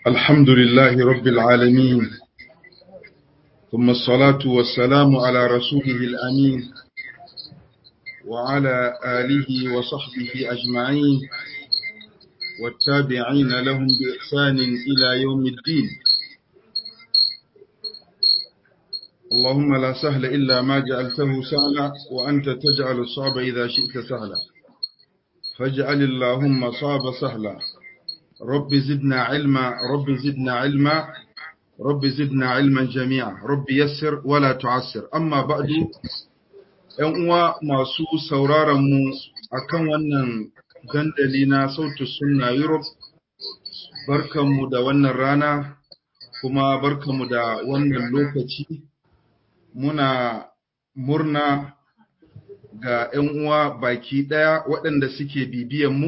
الحمد لله رب العالمين ثم الصلاة والسلام على رسوله الأمين وعلى آله وصحبه أجمعين والتابعين لهم بإحسان إلى يوم الدين اللهم لا سهل إلا ما جعلته سهلا وأنت تجعل الصعب إذا شئت سهلا فاجعل اللهم صعب سهلا رب زدنا علما رب زدنا علما رب زدنا علما جميعا رب يسر ولا تعسر أما بعد ‘yan uwa masu sauraronmu a kan wannan dandali na sautu sunna Europe, barkanmu da wannan rana kuma barkanmu da wannan lokaci muna murna ga ‘yan uwa baki ɗaya waɗanda suke bibiyanmu,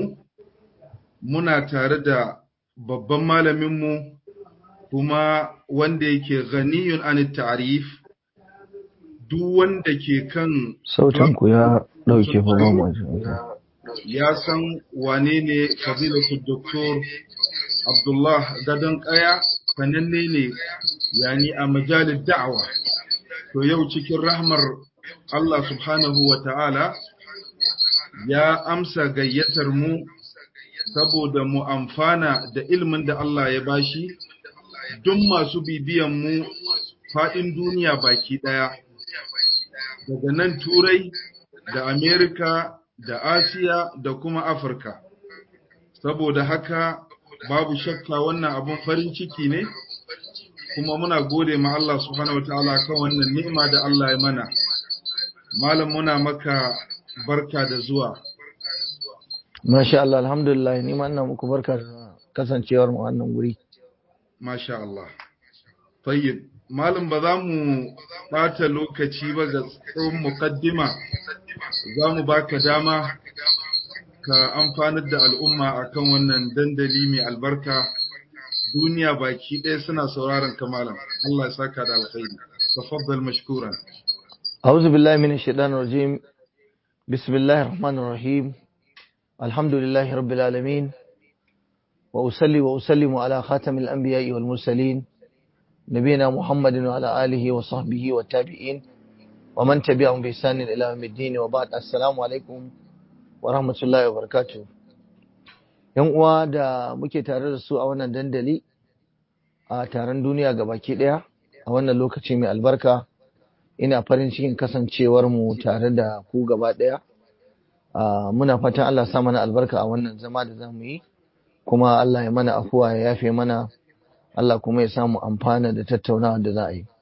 muna tare da babban malaminmu kuma wanda yake ganiyun an ta'arif duk wanda ke kan sautanku ya ɗauke babban ya san wane ne fadilatu doktor abdullah gadon ƙaya sananne ne yani a majalin da'awa to yau cikin rahmar Allah subhanahu wa ta'ala ya amsa gayyatar mu saboda mu amfana da ilmin da Allah ya bashi duk masu bibiyan mu faɗin duniya baki ɗaya daga nan turai da amerika da asiya da kuma afirka saboda haka babu shakka wannan abun farin ciki ne kuma muna gode ma Allah subhanahu wataala kan wannan ni'ima da Allah ya mana malam muna maka barka da zuwa Masha Allah alhamdulillah ni ma ina muku barka da kasancewar mu wannan guri masha Allah tayyib malam ba za mu ɓata lokaci ba ga tsohon mukaddima za mu baka dama ka amfanar da al'umma akan wannan dandali mai albarka duniya baki ɗaya suna sauraron ka malam Allah ya saka da alkhairi tafaddal mashkuran أعوذ بالله من الشيطان الرجيم بسم الله الرحمن الرحيم الحمد لله رب العالمين وأصلي وأسلم على خاتم الأنبياء والمرسلين نبينا محمد وعلى آله وصحبه والتابعين ومن تبعهم بإحسان إلى يوم الدين وبعد السلام عليكم ورحمة الله وبركاته yan uwa da muke tare da su a wannan dandali a taron duniya baki ɗaya a wannan lokaci mai albarka ina farin cikin kasancewar mu tare da ku gaba ɗaya muna fatan Allah sa mana albarka a wannan zama da zamu yi kuma Allah ya mana afuwa ya yafe mana Allah kuma ya samu amfana da tattaunawa da za a yi.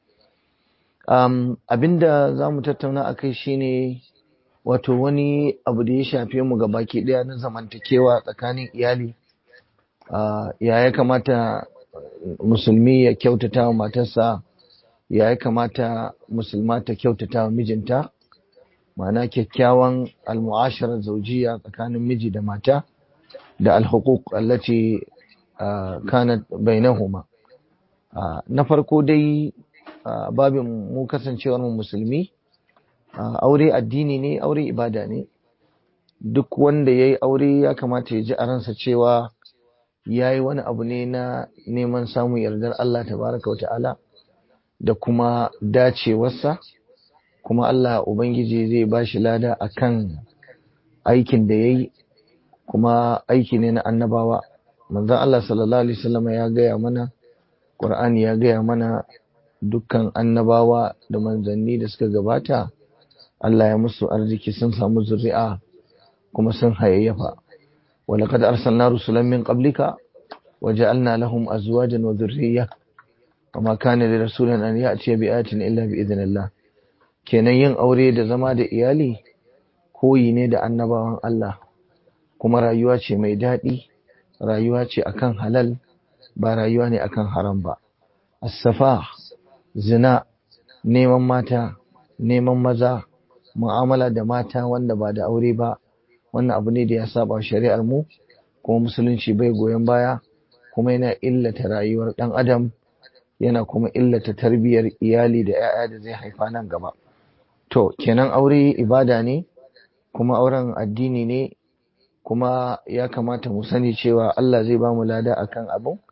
Um, abinda za mu tattauna a kai shine wato wani abu da ya shafe mu ga baki ɗaya na zamantakewa tsakanin iyali. Uh, ya ya kamata musulmi ya kyautata wa matarsa, ya ya kamata musulma ta kyautata wa mijinta, ma'ana kyakkyawan almu'asharar zaujiya tsakanin miji da mata da alhukuk allati kanat bainahuma na farko dai babin mu kasancewar mu musulmi aure addini ne aure ibada ne duk wanda ya yi aure ya kamata ya ji a ransa cewa ya yi wani abu ne na neman samun yardar Allah tabaraka wa ta'ala da kuma dacewarsa kuma Allah Ubangiji zai ba shi lada a kan aikin da ya yi kuma aiki ne na annabawa manzon Allah sallallahu alaihi wasallam ya gaya mana Qur'ani ya gaya mana dukkan annabawa da manzanni da suka gabata Allah ya musu arziki sun samu zuri'a kuma sun hayayyafa walaqad arsalna rusulan min qablika waja'alna lahum azwajan wa dhurriyya wama kana li rasulin an ya'ti bi ayatin illa bi idhnillah kenan yin aure da zama da iyali koyi ne da annabawan Allah kuma rayuwa ce mai daɗi rayuwa ce akan halal ba rayuwa ne akan haram ba as-safa zina neman mata neman maza mu'amala da mata wanda ba da aure ba wannan abu ne da ya saba shari'ar mu kuma musulunci bai goyon baya kuma yana illata rayuwar ɗan adam yana kuma illata tarbiyyar iyali da 'ya'ya da zai haifa nan gaba to kenan aure ibada ne kuma auren addini ne kuma ya kamata mu sani cewa Allah zai ba mu lada akan abin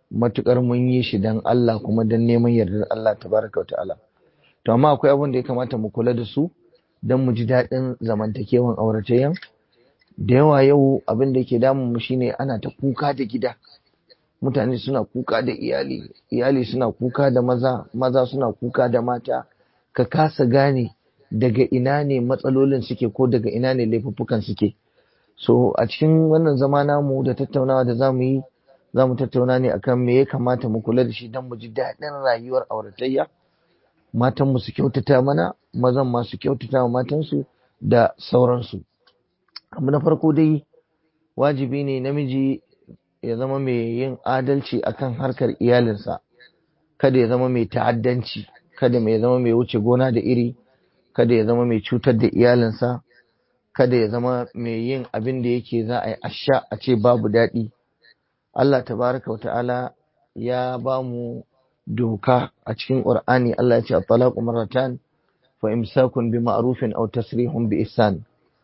matukar mun yi shi dan Allah kuma dan neman yardar Allah tabaraka wa ta'ala to amma akwai abin da ya kamata mu kula da su dan mu ji daɗin zamantakewan auratayyan da yawa yau abin da yake damun mu shine ana ta kuka da gida mutane suna kuka da iyali iyali suna kuka da maza maza suna kuka da mata ka kasa gane daga ina ne matsalolin suke ko daga ina ne laifuffukan suke so a cikin wannan zama namu da tattaunawa da zamu yi za mu tattauna ne akan me ya kamata mu kula da shi don mu ji daɗin rayuwar auratayya matan mu su kyautata mana mazan ma su kyautata wa matansu da sauransu abu na farko dai wajibi ne namiji ya zama mai yin adalci akan harkar iyalinsa kada ya zama mai ta'addanci kada ya zama mai wuce gona da iri kada ya zama mai cutar da iyalinsa kada ya zama mai yin abin da yake za a yi asha a ce babu daɗi Allah tabaraka wa ta'ala ya ba mu doka a cikin Qur'ani Allah ya ce at-talaqu marratan fa imsakun bi ma'rufin aw tasrihun bi ihsan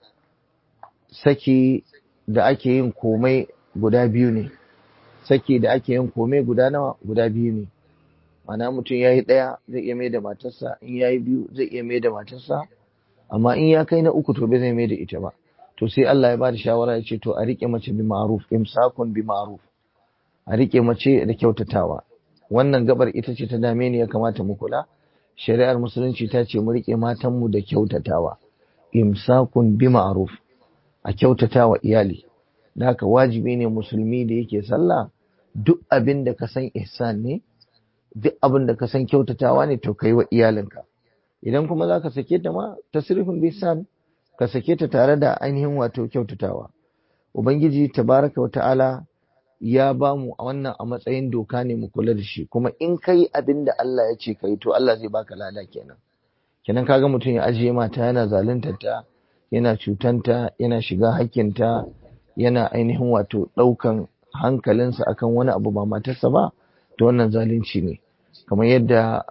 saki da ake yin komai guda biyu ne saki da ake yin komai guda nawa guda biyu ne mana mutum ya yi ɗaya zai iya mai da matarsa in ya yi biyu zai iya mai da matarsa amma in ya kai na uku to bai zai mai da ita ba to sai Allah ya ba da shawara ya ce to a riƙe mace bi ma'ruf imsakun bi ma'ruf a riƙe mace da kyautatawa wannan gabar ita ce ta dame ni ya kamata mu kula shari'ar musulunci ta ce mu riƙe matanmu da kyautatawa imsakun bi ma'ruf a kyautatawa iyali da haka wajibi ne musulmi da yake sallah duk abin da ka san ihsan ne duk abin da ka san kyautatawa ne to kai wa iyalinka idan kuma za ka sake ta ma tasrifin bisan ka sake ta tare da ainihin wato kyautatawa ubangiji tabaraka wa ta'ala ya ba mu a wannan a matsayin doka ne mu kula da shi kuma in kai abin da Allah ya ce kai to Allah zai baka lada kenan kenan kaga mutum ya ajiye mata yana zaluntar ta yana cutanta yana shiga hakkinta yana ainihin wato ɗaukan hankalinsa akan wani abu ba matarsa ba to wannan zalunci ne kamar yadda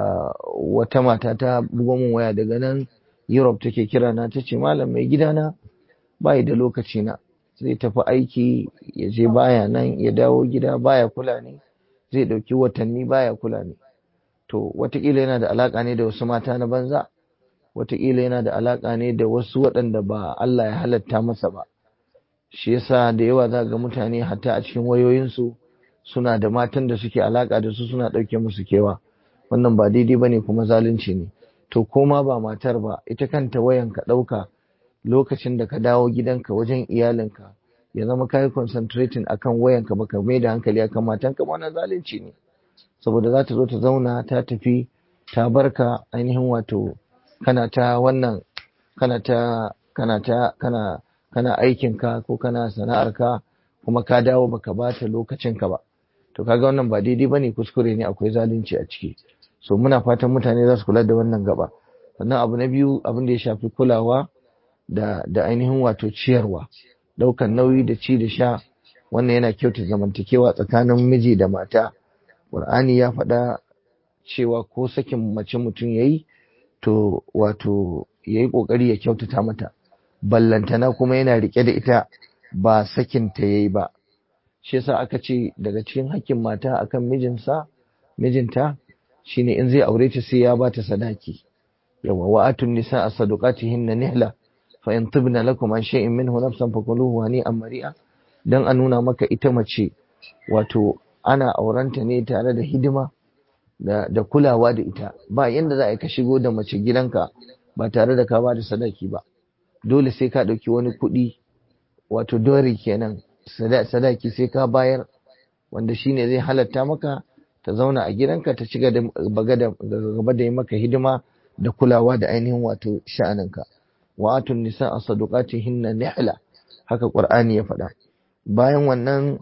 wata mata ta bugo min waya daga nan Europe take kira na ta ce malam mai gidana bai da lokaci na zai tafi aiki ya je baya nan ya dawo gida baya kula ne zai ɗauki watanni baya kula ne to watakila yana da alaka ne da wasu mata na banza watakila yana da alaka ne da wasu waɗanda ba Allah ya halatta masa ba shi yasa da yawa za ga mutane hatta a cikin wayoyinsu suna da matan da suke alaka da su suna ɗauke musu kewa wannan ba daidai bane kuma zalunci ne to koma ba matar ba ita kanta wayan ka ɗauka lokacin da ka dawo gidanka wajen iyalinka ya zama kayi concentrating akan wayanka baka mai da hankali akan matanka wannan zalunci ne saboda za ta zo ta zauna ta tafi ta barka ainihin wato kana ta wannan kana ta kana ta kana kana aikinka ko kana sana'arka kuma ka dawo baka bata lokacinka ba to kaga wannan ba daidai bane kuskure ne akwai zalunci a ciki so muna fatan mutane za su kula da wannan gaba sannan abu na biyu abin da ya shafi kulawa da da ainihin wato ciyarwa daukan nauyi da ci da sha wannan yana kyauta zamantakewa tsakanin miji da mata Qur'ani ya faɗa cewa ko sakin mace mutum yayi to wato yayi kokari ya kyautata mata ballantana kuma yana rike da ita ba sakin ta yayi ba shi yasa aka ce daga cikin hakkin mata akan mijinsa mijinta shine in zai aure ta sai ya bata sadaki yawa wa atun nisa sadaqatihinna nihla fa in tibna lakum an shay'in minhu nafsan fakuluhu hani'an mari'a dan a nuna maka ita mace wato ana aurenta ne tare da hidima da, da kulawa da ita ba yanda za a ka shigo da mace gidanka ba tare da ka ba da sadaki ba dole sai ka ɗauki wani kuɗi wato dori kenan sadaki sai ka bayar wanda shine zai halatta maka ta zauna a gidanka ta ci gaba da yi maka hidima da kulawa da ainihin wato sha'aninka wa atun nisa a hinna nihla haka qur'ani ya faɗa bayan wannan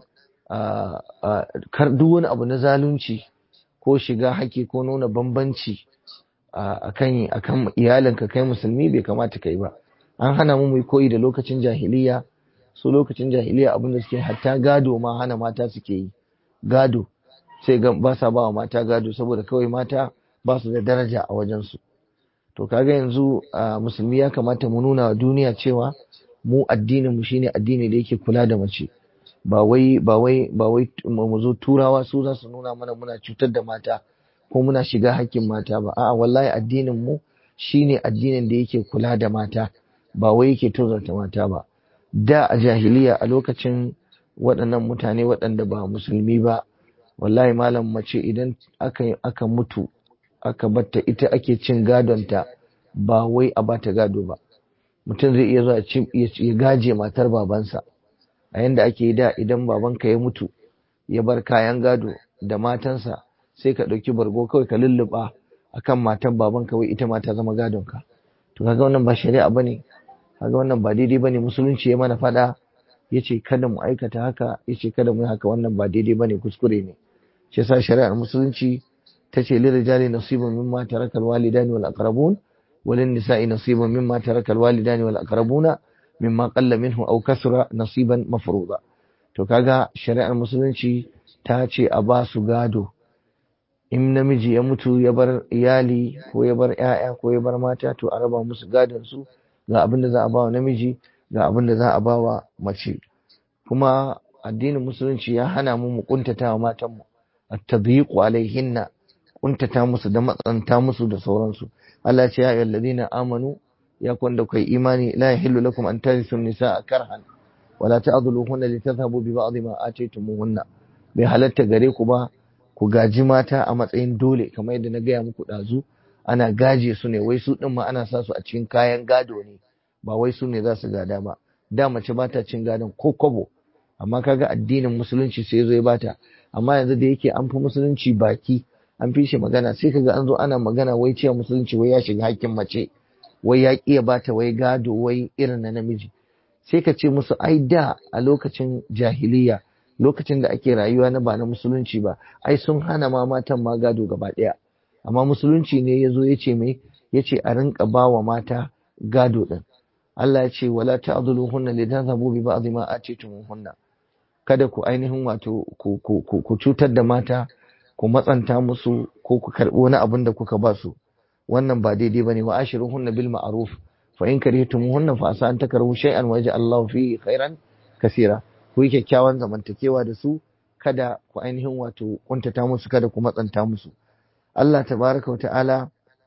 kar duk wani abu na zalunci ko shiga haƙi ko nuna bambanci akan akan iyalinka kai musulmi bai kamata kai ba an hana mu mu koyi da lokacin jahiliya su lokacin jahiliya abin da suke hatta gado ma hana mata suke yi gado sai ga ba sa ba wa mata gado saboda kawai mata ba su da daraja a wajensu to kaga yanzu musulmi ya kamata mu nuna wa duniya cewa mu addinin mu shine addini da yake kula da mace ba wai ba wai ba wai mu zo turawa su za su nuna mana muna cutar da mata ko muna shiga hakkin mata ba a'a wallahi addinin mu shine addinin da yake kula da mata ba wai yake tozarta mata ba da a jahiliya a lokacin waɗannan mutane waɗanda ba musulmi ba wallahi malam mace idan aka aka mutu aka batta ita ake cin gadonta ba wai a bata gado ba mutum zai iya zuwa ya gaje matar babansa a yanda ake yi da idan babanka ya mutu ya bar kayan gado da matansa sai ka ɗauki bargo kawai ka lulluɓa akan matan babanka wai ita ma ta zama gadonka to kaga wannan ba shari'a bane kaga wannan ba daidai bane musulunci ya mana fada yace kada mu aikata haka yace kada mu yi haka wannan ba daidai bane kuskure ne shi yasa shari'ar musulunci tace lil rijali nasibun mimma taraka al walidani wal aqrabun walin nisa'i nasibun mimma taraka al walidani wal aqrabuna mimma qalla minhu aw kasra nasiban mafruḍa to kaga shari'ar musulunci ta ce a ba su gado in namiji ya mutu ya bar iyali ko ya bar 'ya'ya ko ya bar mata to a raba musu gadon su ga abin da za a bawa namiji ga abin da za a bawa mace kuma addinin musulunci ya hana mu mu kuntata wa matanmu at-tadyiqu alaihinna kuntata musu da matsanta musu da sauransu Allah ce ya ayyuhal ladina amanu ya kun da kai imani la yahillu lakum an tarithu nisaa karhan wala ta'dhuluhunna litadhhabu bi ba'd ma ataytumuhunna bai halatta gare ku ba ku gaji mata a matsayin dole kamar yadda na gaya muku ɗazu ana gaje su ne wai su ɗin ma ana sa su a cikin kayan gado ne ba wai su ne za su gada ba da mace ba ta cin gadon ko kwabo amma kaga addinin musulunci sai zo ya bata amma yanzu da yake an fi musulunci baki an fi shi magana sai kaga an zo ana magana wai cewa musulunci wai ya shiga hakkin mace wai ya ƙiya bata wai gado wai irin na namiji sai ka ce musu ai da a lokacin jahiliya lokacin da ake rayuwa na ba na musulunci ba ai sun hana ma matan ma gado gaba ɗaya amma musulunci ne ya zo ya ce mai ya ce a rinka ba wa mata gado ɗin Allah ya ce wala ta'dhuluhunna lidhabu bi ba'd ma atitumuhunna kada ku ainihin wato ku ku cutar da mata ku matsanta musu ko ku karɓi wani abin da kuka ba su wannan ba daidai bane wa ashiruhunna bil ma'ruf fa in karihtumuhunna fa asa an takrahu shay'an wa yaj'al Allahu fihi khairan kaseera ku yi kyakkyawan zamantakewa da su kada ku ainihin wato kuntata musu kada ku matsanta musu Allah tabaraka wa ta'ala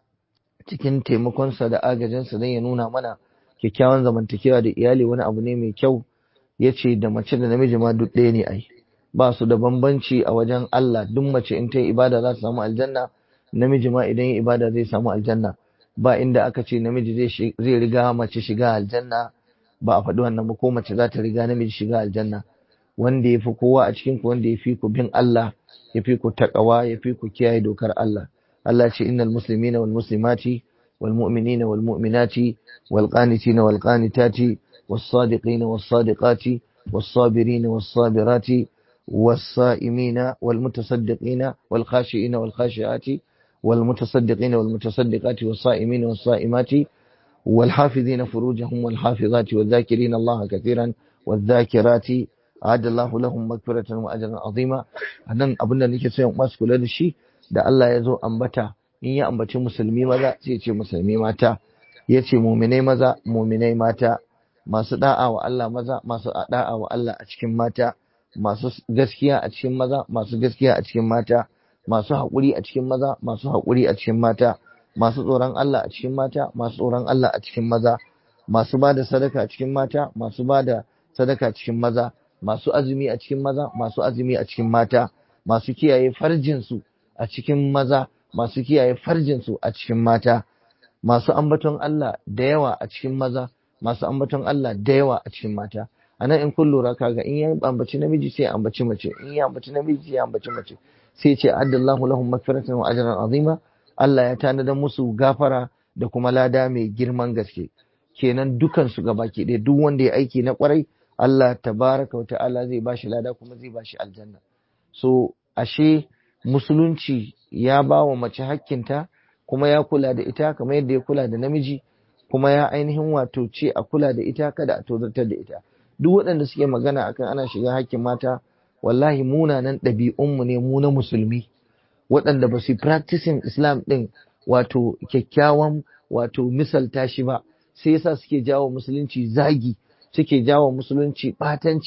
cikin taimakonsa da agajinsa zai ya nuna mana kyakkyawan zamantakewa da iyali wani abu ne mai kyau ya ce da mace da namiji ma duk ɗaya ne ai ba su da bambanci a wajen Allah duk mace in ta yi ibada za ta samu aljanna namiji ma idan yi ibada zai samu aljanna ba inda aka ce namiji zai riga mace shiga aljanna ba a faɗi wannan ba ko mace za ta riga namiji shiga aljanna wanda ya fi kowa a cikin ku wanda ya fi ku bin Allah ya fi ku takawa ya fi ku kiyaye dokar Allah Allah ce innal muslimina wal muslimati wal mu'minina wal mu'minati wal qanitina wal qanitati was sadiqina was sadiqati was sabirina was sabirati was sa'imina wal mutasaddiqina wal khashiina wal khashiati wal mutasaddiqina wal mutasaddiqati was sa'imina was sa'imati والحافظين فروجهم والحافظات والذاكرين الله كثيرا والذاكرات أعد الله لهم مغفرة وأجرا عظيما أنن abin da nake so yan masu kula da shi da Allah ya zo ambata in ya ambaci musulmi maza sai ce musulmi mata ya ce muminai maza muminai mata masu da'a wa Allah maza masu da'a wa Allah a cikin mata masu gaskiya a cikin maza masu gaskiya a cikin mata masu haƙuri a cikin maza masu haƙuri a cikin mata masu tsoron Allah a cikin mata masu tsoron Allah a cikin maza masu ba da sadaka a cikin mata masu ba da sadaka cikin maza masu azumi a cikin maza masu azumi a cikin mata masu kiyaye farjinsu a cikin maza masu kiyaye farjinsu a cikin mata masu ambaton Allah da yawa a cikin maza masu ambaton Allah da yawa a cikin mata anan in kun lura kaga in ya ambaci namiji sai ya ambaci mace in ya ambaci namiji sai ya ambaci mace sai ce addallahu lahum magfiratan wa ajran azima Allah ya tanada musu gafara da kuma lada mai girman gaske kenan dukan su gabaki ɗaya duk wanda ya aiki na kwarai Allah tabaraka wa ta'ala zai bashi lada kuma zai bashi aljanna so ashe musulunci ya ba wa mace hakkinta kuma ya kula da ita kamar yadda ya kula da namiji kuma ya ainihin wato ce a kula da ita kada a tozartar da ita duk waɗanda suke magana akan ana shiga hakkin mata wallahi munanan ɗabi'unmu ne mu na musulmi waɗanda ba su practicing islam ɗin wato kyakkyawan wato misalta shi ba sai yasa suke jawo musulunci zagi suke jawo musulunci ɓatanci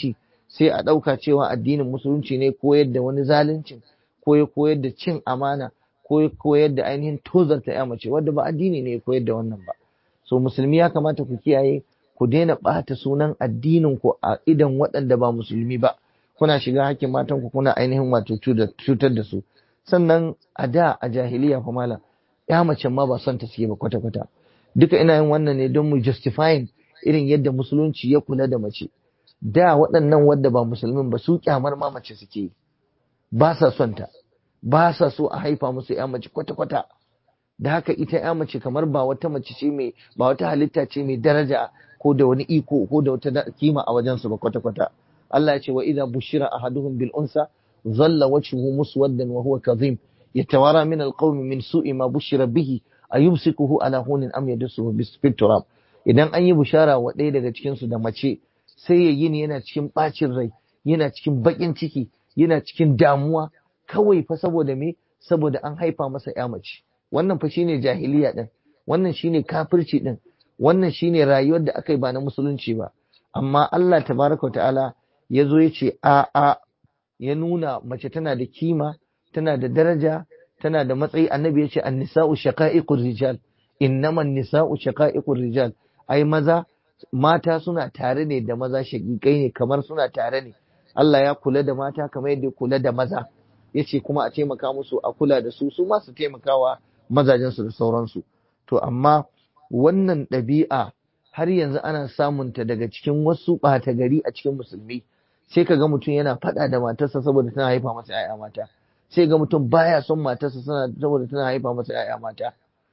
sai a ɗauka cewa addinin musulunci ne koyar da wani zaluncin ko ya koyar da cin amana ko ya koyar da ainihin tozarta ya mace wadda ba addini ne ya koyar da wannan ba so musulmi ya kamata ku kiyaye ku daina ɓata sunan addinin ku a idan waɗanda ba musulmi ba kuna shiga hakkin matan ku kuna ainihin wato cutar da su sannan a da a jahiliya fa malam ya mace ma ba son ta suke ba kwata kwata duka ina yin wannan ne don mu justifying irin yadda musulunci ya kula da mace da waɗannan wadda ba musulmin ba su kyamar ma mace suke yi ba sa son ta ba sa so a haifa musu ya mace kwata kwata da haka ita ya mace kamar ba wata mace ce mai ba wata halitta ce mai daraja ko da wani iko ko da wata kima a wajensu ba kwata kwata Allah ya ce wa idza bushira ahaduhum bil unsa dhalla wajhuhu muswaddan wa huwa kadhim yatawara min al qawmi min su'i ma bushira bihi ayumsikuhu ala hunin am yadsuhu bis turab idan an yi bushara wa ɗaya daga cikin su da mace sai ya yi yana cikin bacin rai yana cikin bakin ciki yana cikin damuwa kawai fa saboda me saboda an haifa masa ya mace wannan fa shine jahiliya din wannan shine kafirci din wannan shine rayuwar da aka yi ba na musulunci ba amma Allah tabaraka wa ta'ala ya zo ya ce a a ya nuna mace tana da kima tana da daraja tana da matsayi annabi ya ce annisa'u shaqa'iqur rijal innaman nisa'u shaqa'iqur rijal ai maza mata suna tare ne da maza shagikai ne kamar suna tare ne Allah ya kula da mata kamar yadda ya kula da maza yace kuma a taimaka musu a kula da su su ma su taimakawa mazajensu da sauransu to amma wannan ɗabi'a har yanzu ana samunta daga cikin wasu ɓata gari a cikin musulmi sai ka ga mutum yana faɗa da matarsa saboda tana haifa masa 'ya'ya mata sai ga mutum baya son matarsa saboda tana haifa masa 'ya'ya mata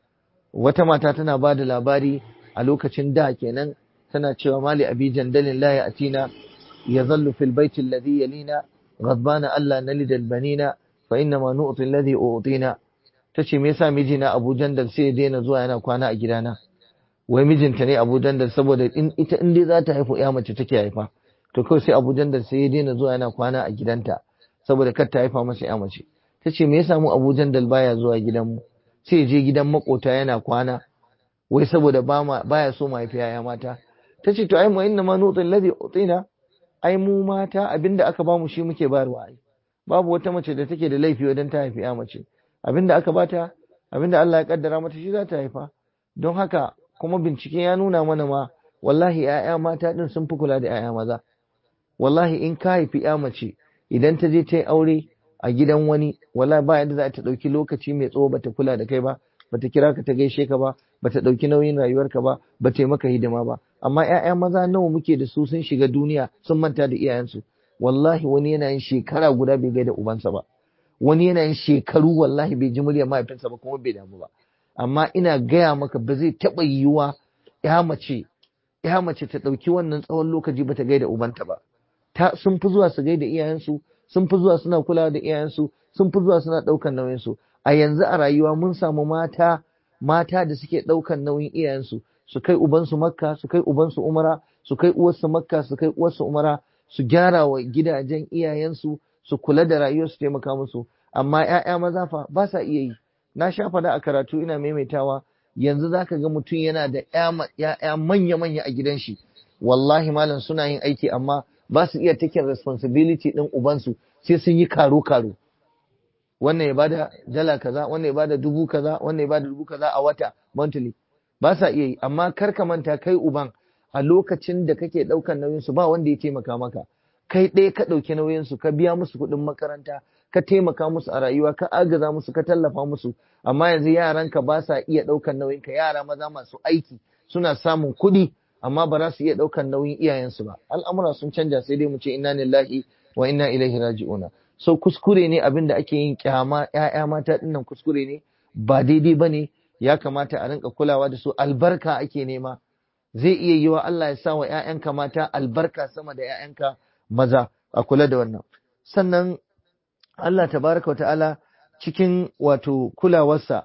wata mata tana ba da labari a lokacin da kenan tana cewa mali abi jandalin la ya'tina yazallu fil baiti alladhi yalina ghadbana alla nalid al banina fa inna ma nu'ti alladhi u'tina tace me yasa mijina Abu Jandal sai ya daina zuwa yana kwana a gidana wai mijinta ne Abu Jandal saboda in ita in dai za ta haifu ya mace take haifa to kawai sai Abu Jandal sai ya daina zuwa yana kwana a gidanta saboda kar ta haifa masa ya mace tace me yasa mu Abu Jandal baya zuwa gidanmu sai ya je gidan makota yana kwana wai saboda ba ma baya so mu haifi yaya mata tace to ai mu inna ma nutul ladhi utina ai mu mata abinda aka bamu shi muke bayarwa ai babu wata mace da take da laifi wajen ta haifi ya mace abinda aka bata abinda Allah ya kaddara mata shi za ta haifa don haka kuma bincike ya nuna mana ma wallahi ‘ya'ya mata ɗin sun fi kula da ‘ya'ya maza wallahi in ka haifi ‘ya mace idan ta je ta yi aure a gidan wani wallahi ba yadda za ta ɗauki lokaci mai tsawo bata kula da kai ba bata kira ka ta gaishe ka ba bata ɗauki nauyin rayuwarka ba bata yi maka hidima ba amma ‘ya'ya maza nawa muke da su sun shiga duniya sun manta da iyayensu wallahi wani yana yin shekara guda bai gaida ubansa ba wani yana yin shekaru wallahi bai ji muryar mahaifinsa ba kuma bai damu ba amma ina gaya maka ba zai taɓa yiwuwa ya mace ya mace ta ɗauki wannan tsawon lokaci ba ta gaida ubanta ba ta sun fi zuwa su gaida iyayensu sun fi zuwa suna kulawa da iyayensu sun fi zuwa suna ɗaukan nauyinsu a yanzu a rayuwa mun samu mata mata da suke ɗaukan nauyin iyayensu su kai ubansu makka su kai ubansu umara su kai uwarsu makka su kai uwarsu umara su gyara wa gidajen iyayensu su kula da rayuwar su taimaka musu amma ƴaƴa maza fa ba sa iya yi na sha faɗa a karatu ina maimaitawa yanzu zaka ga mutum yana da ƴaƴa manya-manya a gidan shi wallahi malam suna yin aiki amma ba su iya taking responsibility ɗin ubansu sai sun yi karo-karo wannan ya bada dala kaza wannan ya bada dubu kaza wannan ya bada dubu kaza a wata monthly ba sa iya yi amma kar ka manta kai uban a lokacin da kake ɗaukan nauyin su ba wanda ya taimaka maka kai ɗaya ka ɗauki nauyin su ka biya musu kuɗin makaranta ka taimaka musu a rayuwa ka agaza musu ka tallafa musu amma yanzu yaranka ba sa iya ɗaukan nauyin ka yara maza masu aiki suna samun kuɗi amma ba za su iya ɗaukan nauyin iyayensu ba al'amura sun canja sai dai mu ce inna lillahi wa inna ilaihi raji'una so kuskure ne abin da ake yin kyama ƴaƴa mata dinnan kuskure ne ba daidai ba ne ya kamata a rinka kulawa da su albarka ake nema zai iya yiwa Allah ya sa wa ƴaƴanka mata albarka sama da ƴaƴanka maza a kula da wannan sannan Allah tabaraka wa ta'ala cikin wato kulawarsa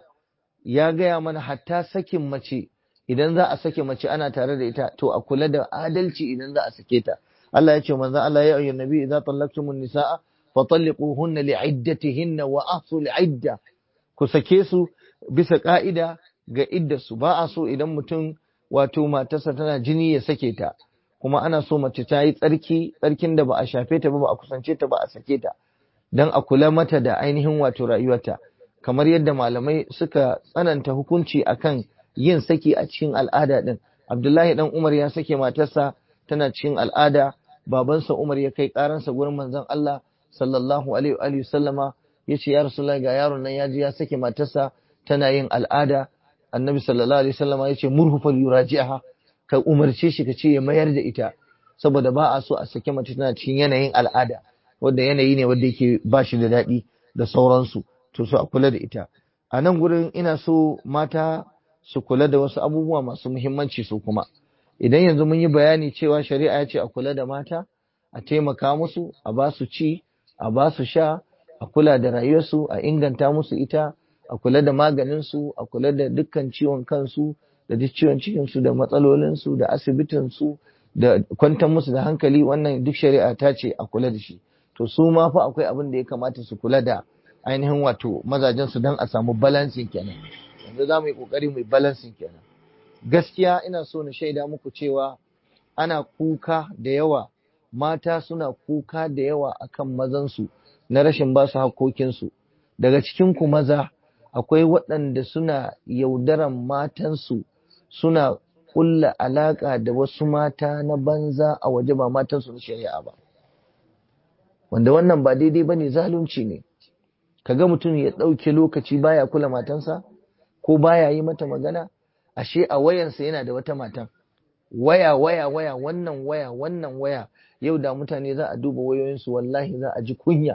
ya gaya mana hatta sakin mace idan za a sake mace ana tare da ita to a kula da adalci idan za a sake ta Allah ya ce manzo Allah ya ayyuhan nabi idza tallaqtumun nisaa fatalliquhunna li'iddatihinna wa ahsu li'idda ku sake su bisa ka'ida ga iddarsu ba a so idan mutum wato matarsa tana jini ya sake ta kuma ana so mace ta yi tsarki tsarkin da ba a shafe ta ba ba a kusance ta ba a sake ta don a kula mata da ainihin wato rayuwarta kamar yadda malamai suka tsananta hukunci akan yin saki a cikin al'ada din Abdullahi dan Umar ya sake matarsa tana cikin al'ada babansa Umar ya kai karansa gurin manzon Allah sallallahu alaihi wa sallama yace ya Rasulullahi ga yaron nan ya ji ya sake matarsa tana yin al'ada Annabi sallallahu alaihi wasallama yace murhu fal yuraji'aha ka umarce shi ka ce ya mayar da ita saboda ba a so a sake mace tana cikin yanayin al'ada wanda yanayi ne wanda yake ba shi da daɗi da sauransu to so a kula da ita a nan gurin ina so mata su kula da wasu abubuwa masu muhimmanci su kuma idan yanzu mun yi bayani cewa shari'a ya ce a kula da mata a taimaka musu a ba su ci a ba su sha a kula da rayuwarsu a inganta musu ita a kula da maganinsu a kula da dukkan ciwon kansu da duk ciwon cikinsu da matsalolinsu da asibitinsu da kwantar musu da hankali wannan duk shari'a ta ce a kula da shi to su ma fa akwai abin da ya kamata su kula da ainihin wato mazajen su don a samu balancing kenan yanzu za mu yi kokari mu yi balancing kenan gaskiya ina so na shaida muku cewa ana kuka da yawa mata suna kuka da yawa akan mazansu na rashin ba su hakokinsu daga cikin ku maza akwai waɗanda suna yaudaran matansu suna kulla alaka da wasu mata na banza a waje ba matansu na shari'a ba wanda wannan ba daidai bane zalunci ne kaga mutum ya ɗauke lokaci baya kula matansa ko baya yi mata magana ashe a wayansa yana da wata matan waya waya waya wannan waya wannan waya yau da mutane za a duba wayoyinsu wallahi za a ji kunya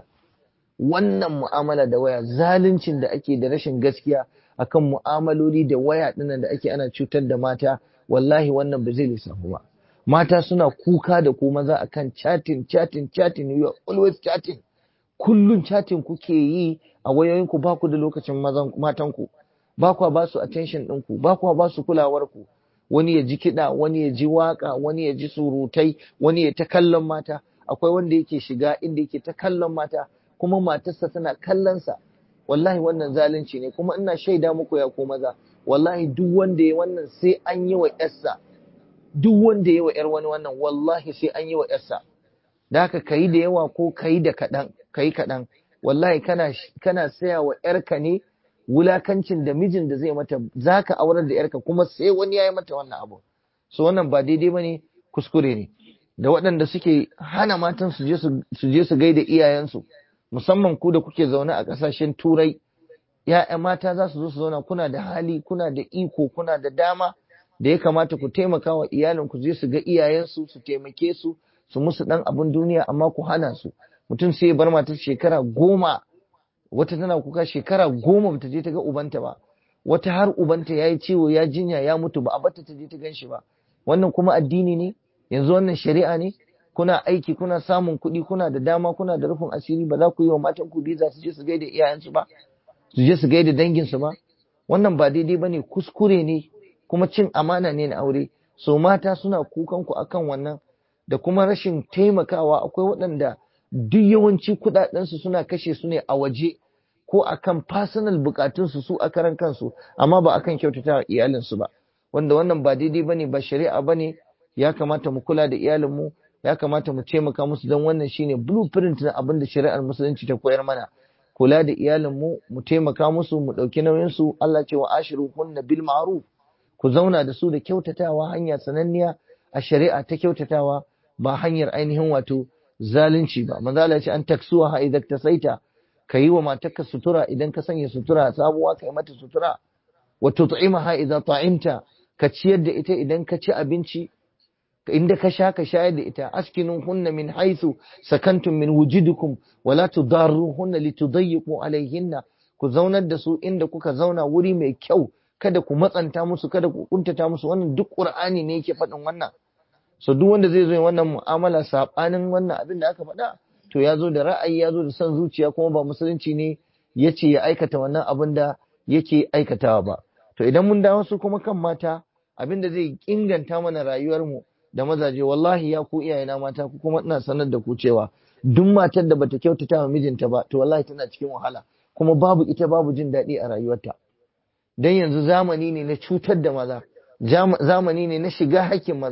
wannan mu'amala da waya zaluncin da ake da rashin gaskiya akan mu'amaloli da waya dinnan da ake ana cutar da mata wallahi wannan ba zai lissafu ba mata suna kuka da ku maza akan chatting chatting chatting you are always chatting kullun chatting kuke yi a wayoyinku ba ku da lokacin mazan matanku ba ku ba su attention ɗinku ba ku ba su kulawar ku wani ya ji kiɗa wani ya ji waka wani ya ji surutai wani ya ta kallon mata akwai wanda yake shiga inda yake ta kallon mata kuma matarsa tana kallonsa wallahi wannan zalunci ne kuma ina shaida muku ya ko maza wallahi duk wanda ya wannan sai an yi wa yarsa duk wanda ya wa yar wani wannan wallahi sai an yi wa yarsa da haka kayi da yawa ko kayi da kaɗan kayi kaɗan wallahi kana kana saya wa yarka ne wulakancin da mijin da zai mata zaka aurar da yarka kuma sai wani ya yi mata wannan abu so wannan ba daidai bane kuskure ne da waɗanda suke hana matan su je su je su gaida iyayensu musamman ku da kuke zaune a ƙasashen turai ya'ya mata za su zo su zauna kuna da hali kuna da iko kuna da dama da ya kamata ku taimaka wa iyalin ku je su ga iyayensu su taimake su su musu dan abin duniya amma ku hana su mutum sai ya bar matar shekara goma wata tana kuka shekara goma bata je ta ga ubanta ba wata har ubanta ya yi ciwo ya jinya ya mutu ba a bata ta je ta gan shi ba wannan kuma addini ne yanzu wannan shari'a ne kuna aiki kuna samun kuɗi kuna da dama kuna da rufin asiri ba za ku yi wa matan ku biza su je su gaida iyayensu ba su je su gaida danginsu ba wannan ba daidai ba ne kuskure ne kuma cin amana ne na aure so mata suna kukan ku akan wannan da kuma rashin taimakawa akwai waɗanda duk yawanci kuɗaɗensu suna kashe su ne a waje ko akan personal bukatunsu su a karan kansu amma ba akan kyautata iyalinsu ba wanda wannan ba daidai bane ba shari'a bane ya kamata mu kula da iyalinmu ya kamata mu taimaka musu don wannan shine blueprint na abin da shari'ar musulunci ta koyar mana kula da iyalinmu mu taimaka musu mu ɗauki nauyinsu Allah ce wa ashiru kunna bil ma'ruf ku zauna da su da kyautatawa hanya sananniya a shari'a ta kyautatawa ba hanyar ainihin wato zalunci ba manzo Allah ya ce an taksuwa ha idan tasaita ka yi wa matarka sutura idan ka sanya sutura sabuwa ka yi mata sutura wa tut'imaha idza ta'imta ka ciyar da ita idan ka ci abinci inda ka sha ka shayar da ita askinun hunna min haythu sakantum min wujudikum wa la tudarruhunna litudayyiqu alayhinna ku zaunar da su inda kuka zauna wuri mai kyau kada ku matsanta musu kada ku kuntata musu wannan duk qur'ani ne yake faɗin wannan so duk wanda zai zo yin wannan mu'amala sabanin wannan abin da aka faɗa to ya zo da ra'ayi ya zo da son zuciya kuma ba musulunci ne ya ce ya aikata wannan abin da yake aikatawa ba to idan mun dawo su kuma kan mata abin da zai inganta mana rayuwarmu da mazaje wallahi ya ku iyayena mata ku kuma ina sanar da ku cewa duk matar da bata kyautata wa mijinta ba to wallahi tana cikin wahala kuma babu ita babu jin daɗi a rayuwarta dan yanzu zamani ne na cutar da maza zamani ne na shiga hakkin maza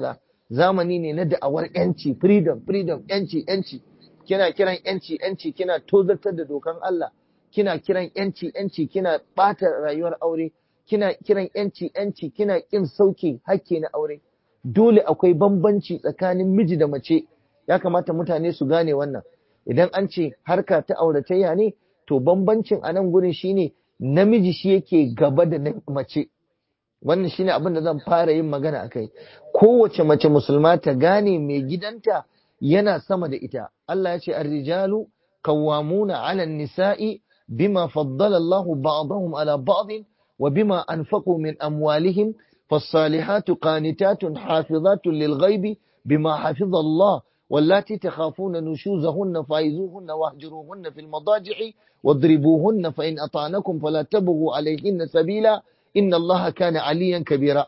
zamani ne na da'awar yanci freedom freedom yanci yanci kina kiran yanci yanci kina tozartar da dokan Allah kina kiran yanci yanci kina bata rayuwar aure kina kiran yanci yanci kina kin sauke hakki na aure dole akwai bambanci tsakanin miji da mace ya kamata mutane su gane wannan idan an ce harka ta auratayya ne to bambancin a nan gurin shine namiji shi yake gaba da mace wannan shine abin da zan fara yin magana akai kowace mace musulma ta gane mai gidanta yana sama da ita Allah ya ce ar-rijalu qawwamuna 'ala an-nisa'i bima faddala Allahu ba'dahum 'ala ba'd wa bima anfaqu min amwalihim فالصالحات قانتات حافظات للغيب بما حفظ الله واللاتي تخافون نشوزهن فايزوهن واهجروهن في المضاجع واضربوهن فإن أطعنكم فلا تبغوا عليهن سبيلا إن الله كان عليا كبيرا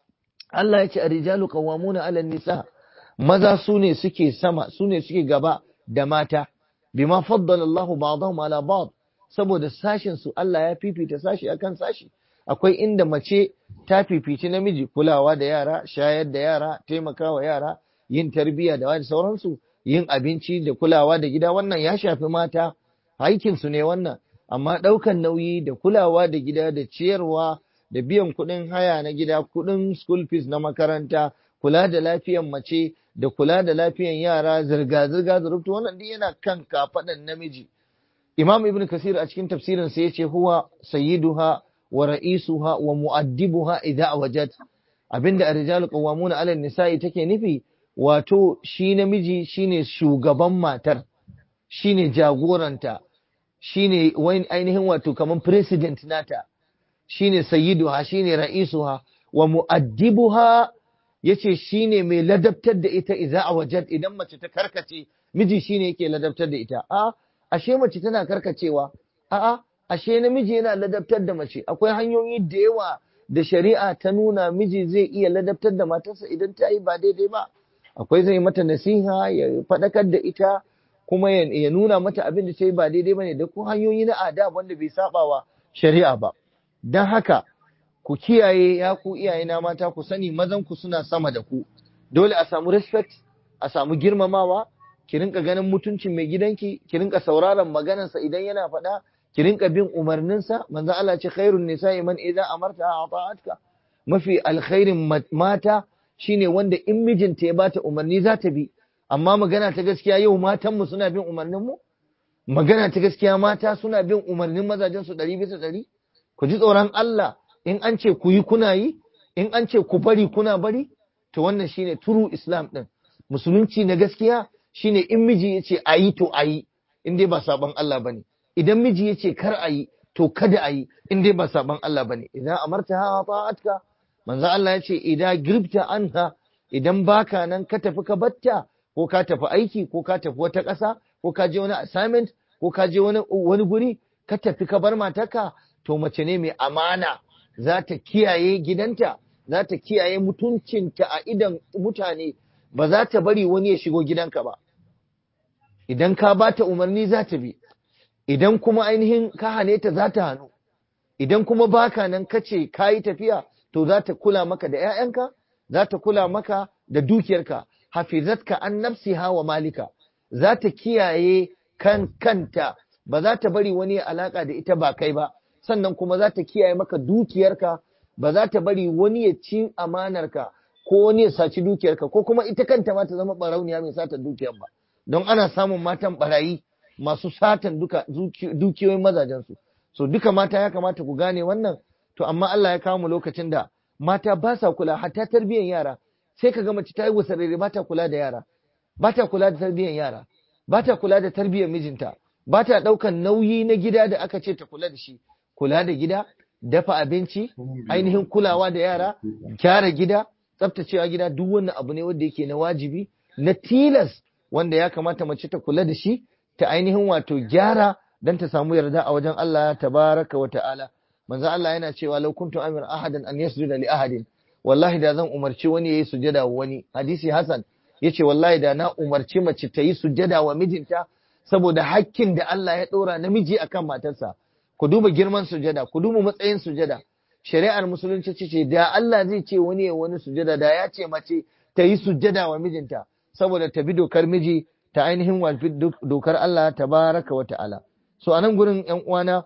Allah ya ce a rijalu qawwamuna 'ala nisa maza sune suke sama sune suke gaba da mata bima faddala Allahu ba'dahum 'ala ba'd saboda sashin su Allah ya fifita sashi akan sashi akwai inda mace ta fifici namiji kulawa da yara shayar da yara taimakawa yara yin tarbiyya da wani sauransu yin abinci da kulawa da gida wannan ya shafi mata aikinsu ne wannan amma ɗaukan nauyi da kulawa da gida da ciyarwa da biyan kuɗin haya na gida kuɗin school fees na makaranta kula da lafiyan mace da kula da lafiyan yara zirga-zirga zurubtu wannan duk yana kan kafaɗan namiji imam ibn kasir a cikin tafsirin sa yace huwa sayyiduha wa ra'isuha wa mu'addibuha idza wajad abinda ar-rijalu qawwamuna 'ala an-nisa'i take nufi wato shi namiji shine shugaban matar shine jagoranta shine wani ainihin wato kaman president nata shine sayyiduha shine ra'isuha wa mu'addibuha yace shine mai ladabtar da ita idza wajad idan mace ta karkace miji shine yake ladabtar da ita a ashe mace tana karkacewa a'a ashe namiji yana ladabtar da mace akwai hanyoyi da yawa da shari'a ta nuna miji zai iya ladabtar da matarsa idan ta yi ba daidai ba akwai zai mata nasiha ya faɗakar da ita kuma ya nuna mata abin da ta yi ba daidai ba ne da ku hanyoyi na adab wanda bai saba wa shari'a ba don haka ku kiyaye ya ku iyaye na mata ku sani mazan ku suna sama da ku dole a samu respect a samu girmamawa ki rinka ganin mutuncin mai gidanki ki rinka sauraron maganarsa idan yana faɗa ki rinka bin umarninsa manzo Allah ce khairun nisa'i man idza amarta ata'atka mafi alkhairin mata shine wanda in mijinta ya bata umarni za ta bi amma magana ta gaskiya yau matanmu suna bin umarnin mu magana ta gaskiya mata suna bin umarnin mazajen su ɗari bisa ɗari ku ji tsoron Allah in an ce ku yi kuna yi in an ce ku bari kuna bari to wannan shine turu islam din musulunci na gaskiya shine in miji ya ce a yi to a yi in dai ba sabon Allah bane idan miji ya ce kar a yi to kada a yi in dai ba sabon Allah bane idan amarta ha ta'atka manzo Allah ya ce idan girbta anha idan baka nan ka tafi ka batta ko ka tafi aiki ko ka tafi wata ƙasa ko ka je wani assignment ko ka je wani wani guri ka tafi ka bar matarka to mace ne mai amana za ta kiyaye gidanta za ta kiyaye mutuncinta a idan mutane ba za ta bari wani ya shigo gidanka ba idan ka ba ta umarni za ta bi idan kuma ainihin ka hane ta za ta hannu idan kuma baka nan ka ce ka yi tafiya to za ta kula maka da 'ya'yanka za ta kula maka da dukiyarka hafizatka an nafsiha wa malika za ta kiyaye kan kanta ba za ta bari wani alaka da ita ba kai ba sannan kuma za ta kiyaye maka dukiyarka ba za ta bari wani ya ci amanarka ko wani ya saci dukiyarka ko kuma ita kanta ma ta zama barauniya mai satan dukiyar ba don ana samun matan barayi masu satan duka dukiyoyin mazajensu so duka mata ya kamata ku gane wannan to amma Allah ya kawo mu lokacin da mata ba sa kula hatta tarbiyyar yara sai ka ga mace ta yi wasarere ba ta kula da yara ba ta kula da tarbiyyar yara ba ta kula da tarbiyyar mijinta ba ta ɗaukan nauyi na gida da aka ce ta kula da shi kula da gida dafa abinci ainihin kulawa da yara gyara gida tsaftacewa gida duk wannan abu ne wanda yake na wajibi na tilas wanda ya kamata mace ta kula da shi ta ainihin wato gyara don ta samu yarda a wajen Allah tabaraka wa ta'ala manzo Allah yana cewa law kuntu amir ahadan an yasjuda li ahadin wallahi da zan umarci wani yayi sujada wa wani hadisi hasan yace wallahi da na umarci mace ta yi sujada wa mijinta saboda hakkin da Allah ya dora namiji akan matarsa ku duba girman sujada ku duba matsayin sujada shari'ar musulunci ce da Allah zai ce wani ya wani sujada da ya ce mace ta yi sujjada wa mijinta saboda ta bi dokar miji ta ainihin wafi dokar Allah tabaraka wa ta'ala so anan gurin ƴan uwana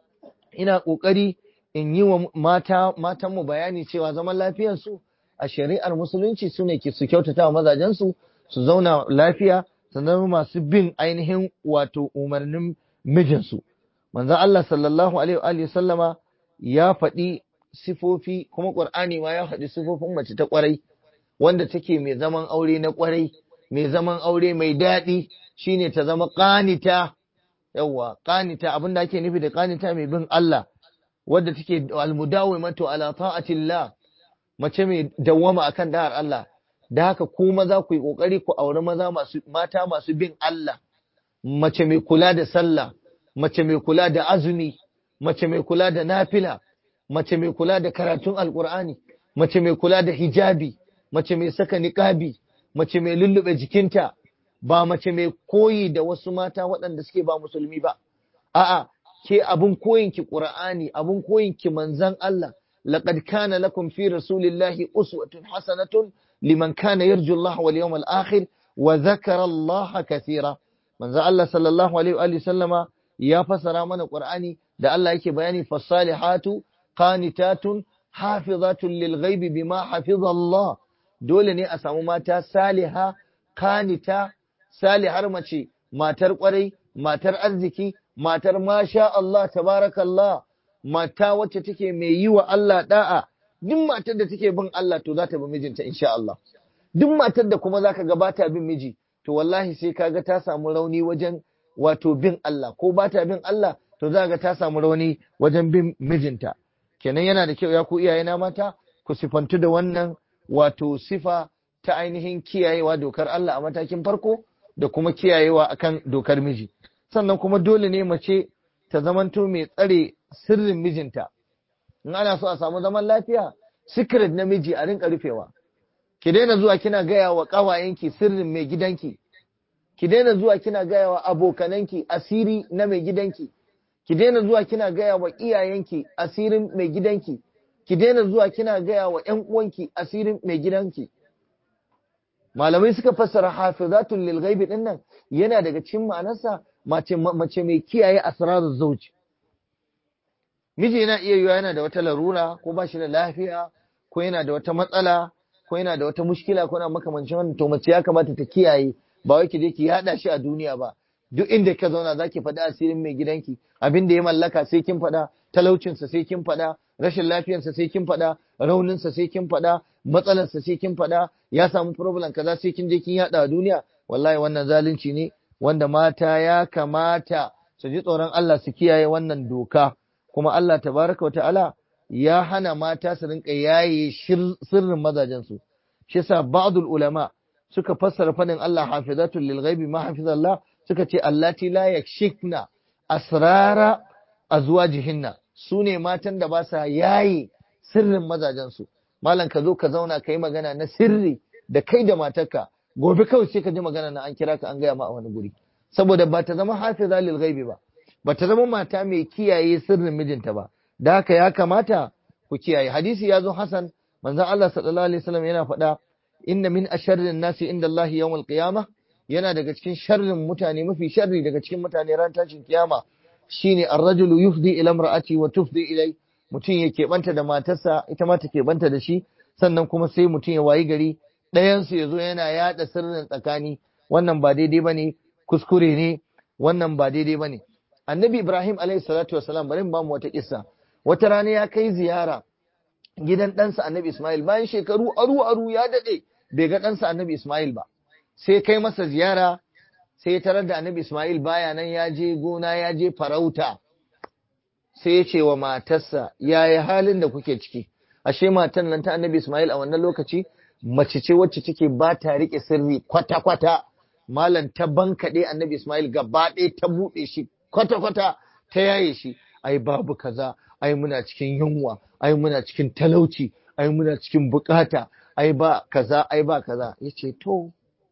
ina kokari in yi wa mata matan mu bayani cewa zaman lafiyar su a shari'ar musulunci sune ke su kyautata wa mazajen su su zauna lafiya su zama masu bin ainihin wato umarnin mijinsu manzon Allah sallallahu alaihi wa sallama ya faɗi sifofi kuma Qur'ani ma ya faɗi sifofin mace ta ƙwarai wanda take mai zaman aure na ƙwarai mai zaman aure mai daɗi shine ta zama ƙanita yawa ƙanita abinda ake nufi da ƙanita mai bin Allah wadda take almudawimatu ala ta'atillah mace mai dawwama akan da'ar Allah da haka ku maza ku yi kokari ku auri maza masu mata masu bin Allah mace mai kula da sallah mace mai kula da azumi mace mai kula da nafila mace mai kula da karatun alkur'ani mace mai kula da hijabi mace mai saka niqabi mace mai lullube jikinta ba mace mai koyi da wasu mata waɗanda suke ba musulmi ba a'a ke abun koyin ki qur'ani abun koyin ki manzon Allah laqad kana lakum fi rasulillahi uswatun hasanatun liman kana yarju Allah wal yawmal akhir wa dhakara Allah kathira manzon Allah sallallahu alaihi wa sallama ya fasara mana qur'ani da Allah yake bayani fasalihatu qanitatun hafizatun lil ghaibi bima hafiza Allah dole ne a samu mata saliha kanita salihar mace matar kwarai matar arziki matar masha Allah tabarakallah mata wacce take mai yi wa Allah da'a duk matar da take bin Allah to za ta bi mijinta insha Allah duk matar da kuma zaka ga bata bin miji to wallahi sai kaga ta samu rauni wajen wato bin Allah ko bata bin Allah to za ga ta samu rauni wajen bin mijinta kenan yana da kyau ya ku iyayena mata ku sifantu da wannan wato sifa ta ainihin kiyayewa dokar Allah a matakin farko da kuma kiyayewa akan dokar miji sannan kuma dole ne mace ta zamanto mai tsare sirrin mijinta in ana so a samu zaman lafiya secret na miji a rinka rufewa ki daina zuwa kina gaya wa ƙawayenki sirrin mai gidanki ki daina zuwa kina gaya wa abokananki asiri na mai gidanki ki daina zuwa kina gaya wa iyayenki asirin mai gidanki ki daina zuwa kina gaya wa ƴan uwanki asirin mai gidanki malamai suka fassara hafizatul lil ghaibi din nan yana daga cikin ma'anarsa mace mace mai kiyaye asraruz zawj miji yana iya yiwa yana da wata larura ko ba shi da lafiya ko yana da wata matsala ko yana da wata mushkila ko yana makamancin wannan to mace ya kamata ta kiyaye ba wai ki je ki yada shi a duniya ba duk inda ka zauna zaki faɗi asirin mai gidanki abin da ya mallaka sai kin faɗa talaucinsa sai kin faɗa rashin lafiyarsa sai kin faɗa rauninsa sai kin faɗa matsalarsa sai kin faɗa ya samu problem kaza sai kin je kin yada a duniya wallahi wannan zalunci ne wanda mata ya kamata su ji tsoron Allah su kiyaye wannan doka kuma Allah tabaraka wa ta'ala ya hana mata su rinka yaye sirrin mazajensu shi yasa ba'dul ulama suka fassara fadin Allah hafizatul lil ghaibi ma hafizallah suka ce allati la yakshikna asrara azwajihinna sune matan da ba sa yaye sirrin mazajensu malam ka zo ka zauna ka yi magana na sirri da kai da matarka gobe kawai sai ka ji magana na an kira ka an gaya ma a wani guri saboda ba ta zama hafiza lil ghaibi ba ba ta zama mata mai kiyaye sirrin mijinta ba da haka ya kamata ku kiyaye hadisi ya zo hasan manzon Allah sallallahu alaihi wasallam yana faɗa inna min asharrin nasi inda Allah yawmal qiyamah yana daga cikin sharrin mutane mafi sharri daga cikin mutane ran tashin kiyama shine ar-rajulu yufdi ila imra'ati wa tufdi ilai mutum ya keɓanta da matarsa ita ma ta keɓanta da shi sannan kuma sai mutum ya wayi gari ɗayansu ya zo yana yaɗa sirrin tsakani wannan ba daidai ba ne kuskure ne wannan ba daidai ba ne annabi ibrahim alaihi salatu wasalam bari ba mu wata kissa wata rana ya kai ziyara gidan ɗansa annabi ismail bayan shekaru aru aru ya daɗe bai ga ɗansa annabi ismail ba sai kai masa ziyara sai ya tarar da annabi ismail baya nan ya je gona ya je farauta sai ya ce wa matarsa yaya halin da kuke ciki ashe matan nan ta annabi Ismail a wannan lokaci mace ce wacce take ba ta rike sirri kwata-kwata malam ta bankaɗe annabi Ismail gaba ɗaya ta buɗe shi kwata-kwata ta yaye shi ai babu kaza ai muna cikin yunwa ai muna cikin talauci ai muna cikin bukata ai ba kaza ai ba kaza yace to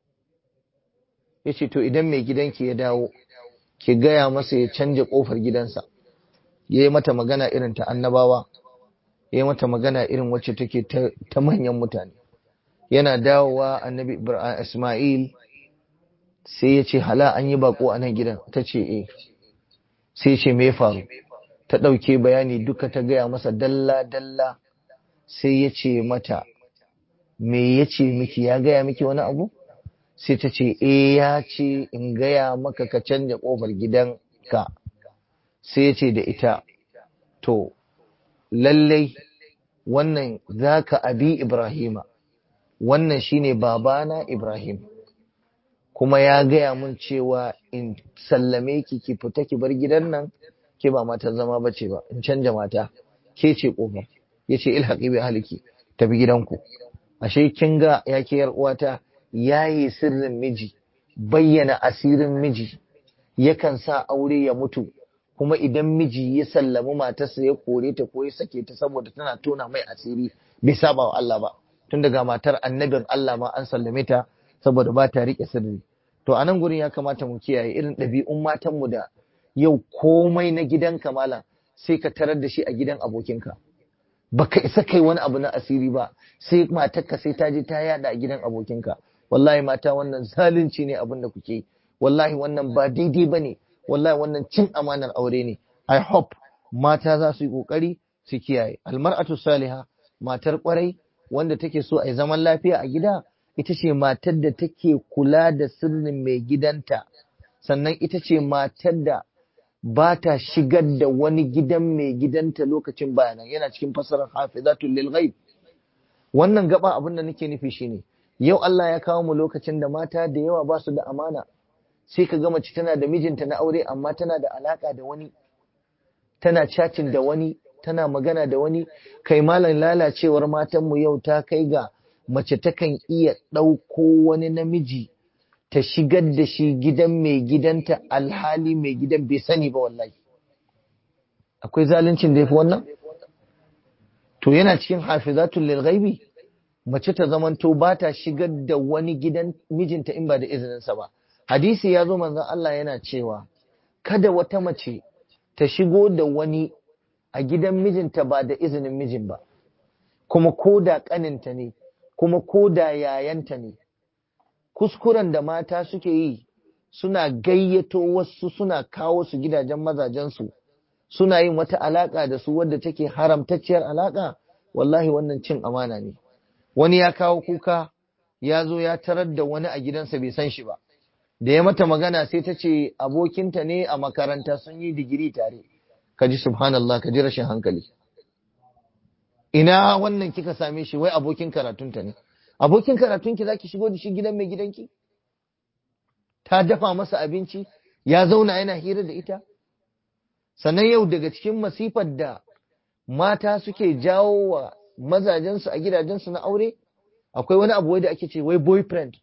yace to idan mai gidanki ya dawo ki gaya masa ya canja kofar gidansa ya yi mata magana irin ta annabawa ya yi mata magana irin wacce take ta manyan mutane yana dawowa annabi Ismail sai ya ce hala an yi bako a nan gidan ta ce eh sai ya ce me faru ta ɗauke bayani duka ta gaya masa dalla-dalla sai ya ce mata me ya ce miki ya gaya miki wani abu sai ta ce e ya ce in gaya maka ka canja ƙofar gidanka sai ya ce da ita to lallai wannan za ka abi ibrahima wannan shine babana ibrahim kuma ya gaya mun cewa in sallame ki ki fita ki bar gidan nan ke ba matan zama bace ba in canja mata ke ce kofar yace ilhaqi bi ahliki tafi gidanku ashe kin ga ya ke yar uwata yayi sirrin miji bayyana asirin miji yakan sa aure ya mutu kuma idan miji ya sallami matarsa ya kore ta ko ya sake ta saboda tana tona mai asiri bai saba wa Allah ba tun daga matar annabin Allah ma an sallame ta saboda ba ta rike sirri to a nan gurin ya kamata mu kiyaye irin ɗabi'un matanmu da yau komai na gidanka malam sai ka tarar da shi a gidan abokinka baka isa kai wani abu na asiri ba sai matarka sai ta je ta yada a gidan abokinka wallahi mata wannan zalunci ne abin da kuke wallahi wannan ba daidai bane wallahi wannan cin amanar aure ne i hope mata za su yi kokari su kiyaye almar'atu salihah matar kwarai wanda take so a yi zaman lafiya a gida ita ce matar da take kula da sirrin mai gidanta sannan ita ce matar da ba ta shigar da wani gidan mai gidanta lokacin bayanan yana cikin fasarar hafizatul lil ghaib wannan gaba abin da nake nufi shine yau Allah ya kawo mu lokacin da mata da yawa ba su da amana sai ka ga mace tana da mijinta na aure amma tana da alaka da wani tana chatting da wani tana magana da wani kai malam lalacewar matanmu yau ta kai ga mace takan iya ɗauko wani namiji ta shigar da shi gidan mai gidanta alhali mai gidan bai sani ba wallahi akwai zaluncin da ya fi wannan to yana cikin hafizatul lil ghaibi mace ta zamanto ba ta shigar da wani gidan mijinta in ba da izininsa ba hadisi ya zo manzon Allah yana cewa kada wata mace ta shigo da wani a gidan mijinta ba da izinin mijin ba kuma ko da ƙaninta ne kuma ko da yayanta ne kuskuren da mata suke yi suna gayyato wasu suna kawo su gidajen mazajensu suna yin wata alaƙa da su wadda take haramtacciyar alaƙa wallahi wannan cin amana ne wani ya kawo kuka ya zo ya tarar da wani a gidansa bai san shi ba da ya mata magana sai ta ce abokinta ne a makaranta sun yi digiri tare ka ji subhanallah ka ji rashin hankali ina wannan kika same shi wai abokin karatunta ne abokin karatunki za ki shigo da shi gidan mai gidanki ta dafa masa abinci ya zauna yana hira da ita sannan yau daga cikin masifar da mata suke jawo wa mazajensu a gidajensu na aure akwai wani abu da ake ce wai boyfriend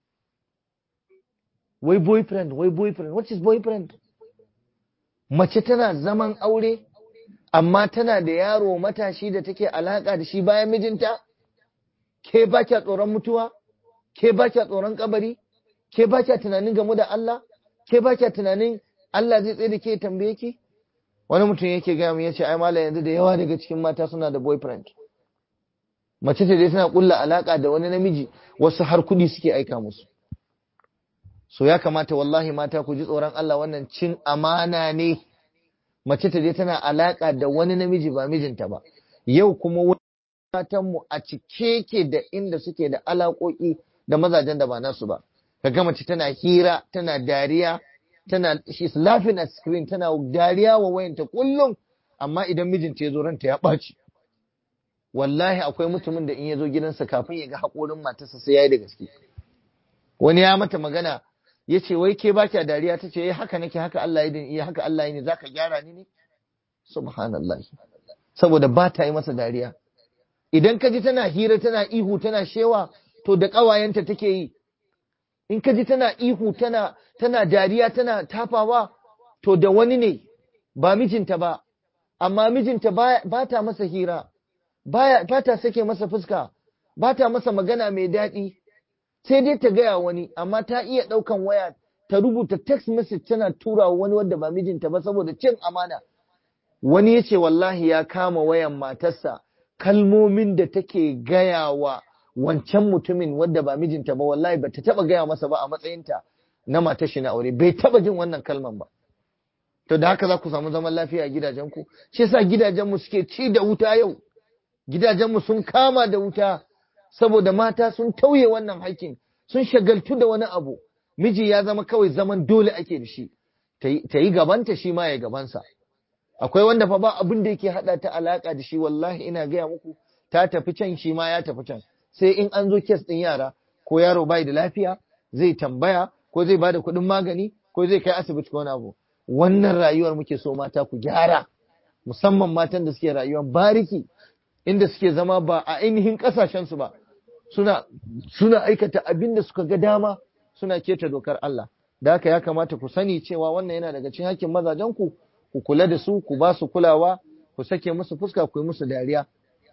wai boyfriend wai boyfriend what is boyfriend mace tana zaman aure amma tana da yaro matashi da take alaka da shi bayan mijinta ke ba kya tsoron mutuwa ke ba kya tsoron kabari ke ba kya tunanin gamu da Allah ke ba kya tunanin Allah zai tsaye da ke tambaye ki wani mutum yake gaya min yace ai malam yanzu da yawa daga cikin mata suna da boyfriend mace ce dai tana kulla alaka da wani namiji wasu har kudi suke aika musu so ya kamata wallahi mata ku ji tsoron Allah wannan cin amana ne mace ta je tana alaka da wani namiji ba mijinta ba yau kuma matanmu a cike ke da inda suke da alaƙoƙi da mazajen da ba nasu ba kaga mace tana hira tana dariya tana she's laughing at screen tana dariya wa wayanta kullum amma idan mijinta ya zo ranta ya ɓaci wallahi akwai mutumin da in ya zo gidansa kafin ya ga haƙorin matarsa sai ya yi da gaske wani ya mata magana ya ce wai ke ba kya dariya ta ce haka nake haka Allah ya iya haka Allah ya ne za ka gyara ni ne subhanallah saboda ba ta yi masa dariya idan ka ji tana hira tana ihu tana shewa to da ƙawayenta take yi in ka ji tana ihu tana tana dariya tana tafawa to da wani ne ba mijinta ba amma mijinta ba ta masa hira ba ta sake masa fuska ba ta masa magana mai daɗi sai dai ta gaya wani amma ta iya ɗaukan waya ta rubuta text message tana tura wani wanda ba mijinta ba saboda cin amana wani ya ce wallahi ya kama wayan matarsa kalmomin da take gaya wa wancan mutumin wanda ba mijinta ba wallahi ba ta taba gaya masa ba a matsayinta na matar shi na aure bai taba jin wannan kalman ba to da haka za ku samu zaman lafiya a gidajenku shi yasa gidajenmu suke ci da wuta yau gidajenmu sun kama da wuta saboda mata sun tauye wannan haƙƙin sun shagaltu da wani abu miji ya zama kawai zaman dole ake da shi ta yi gabanta shi ma ya gabansa akwai wanda fa ba abin da yake hada ta alaka da shi wallahi ina gaya muku ta tafi can shi ma ya tafi can sai in an zo kes din yara ko yaro bai da lafiya zai tambaya ko zai bada kuɗin magani ko zai kai asibiti ko wani abu wannan rayuwar muke so mata ku gyara musamman matan da suke rayuwar bariki inda suke zama ba a ainihin kasashen su ba suna suna aikata abin da suka ga dama suna keta dokar Allah da haka ya kamata ku sani cewa wannan yana daga cikin hakkin mazajen ku ku kula da su ku ba su kulawa ku sake musu fuska ku yi musu dariya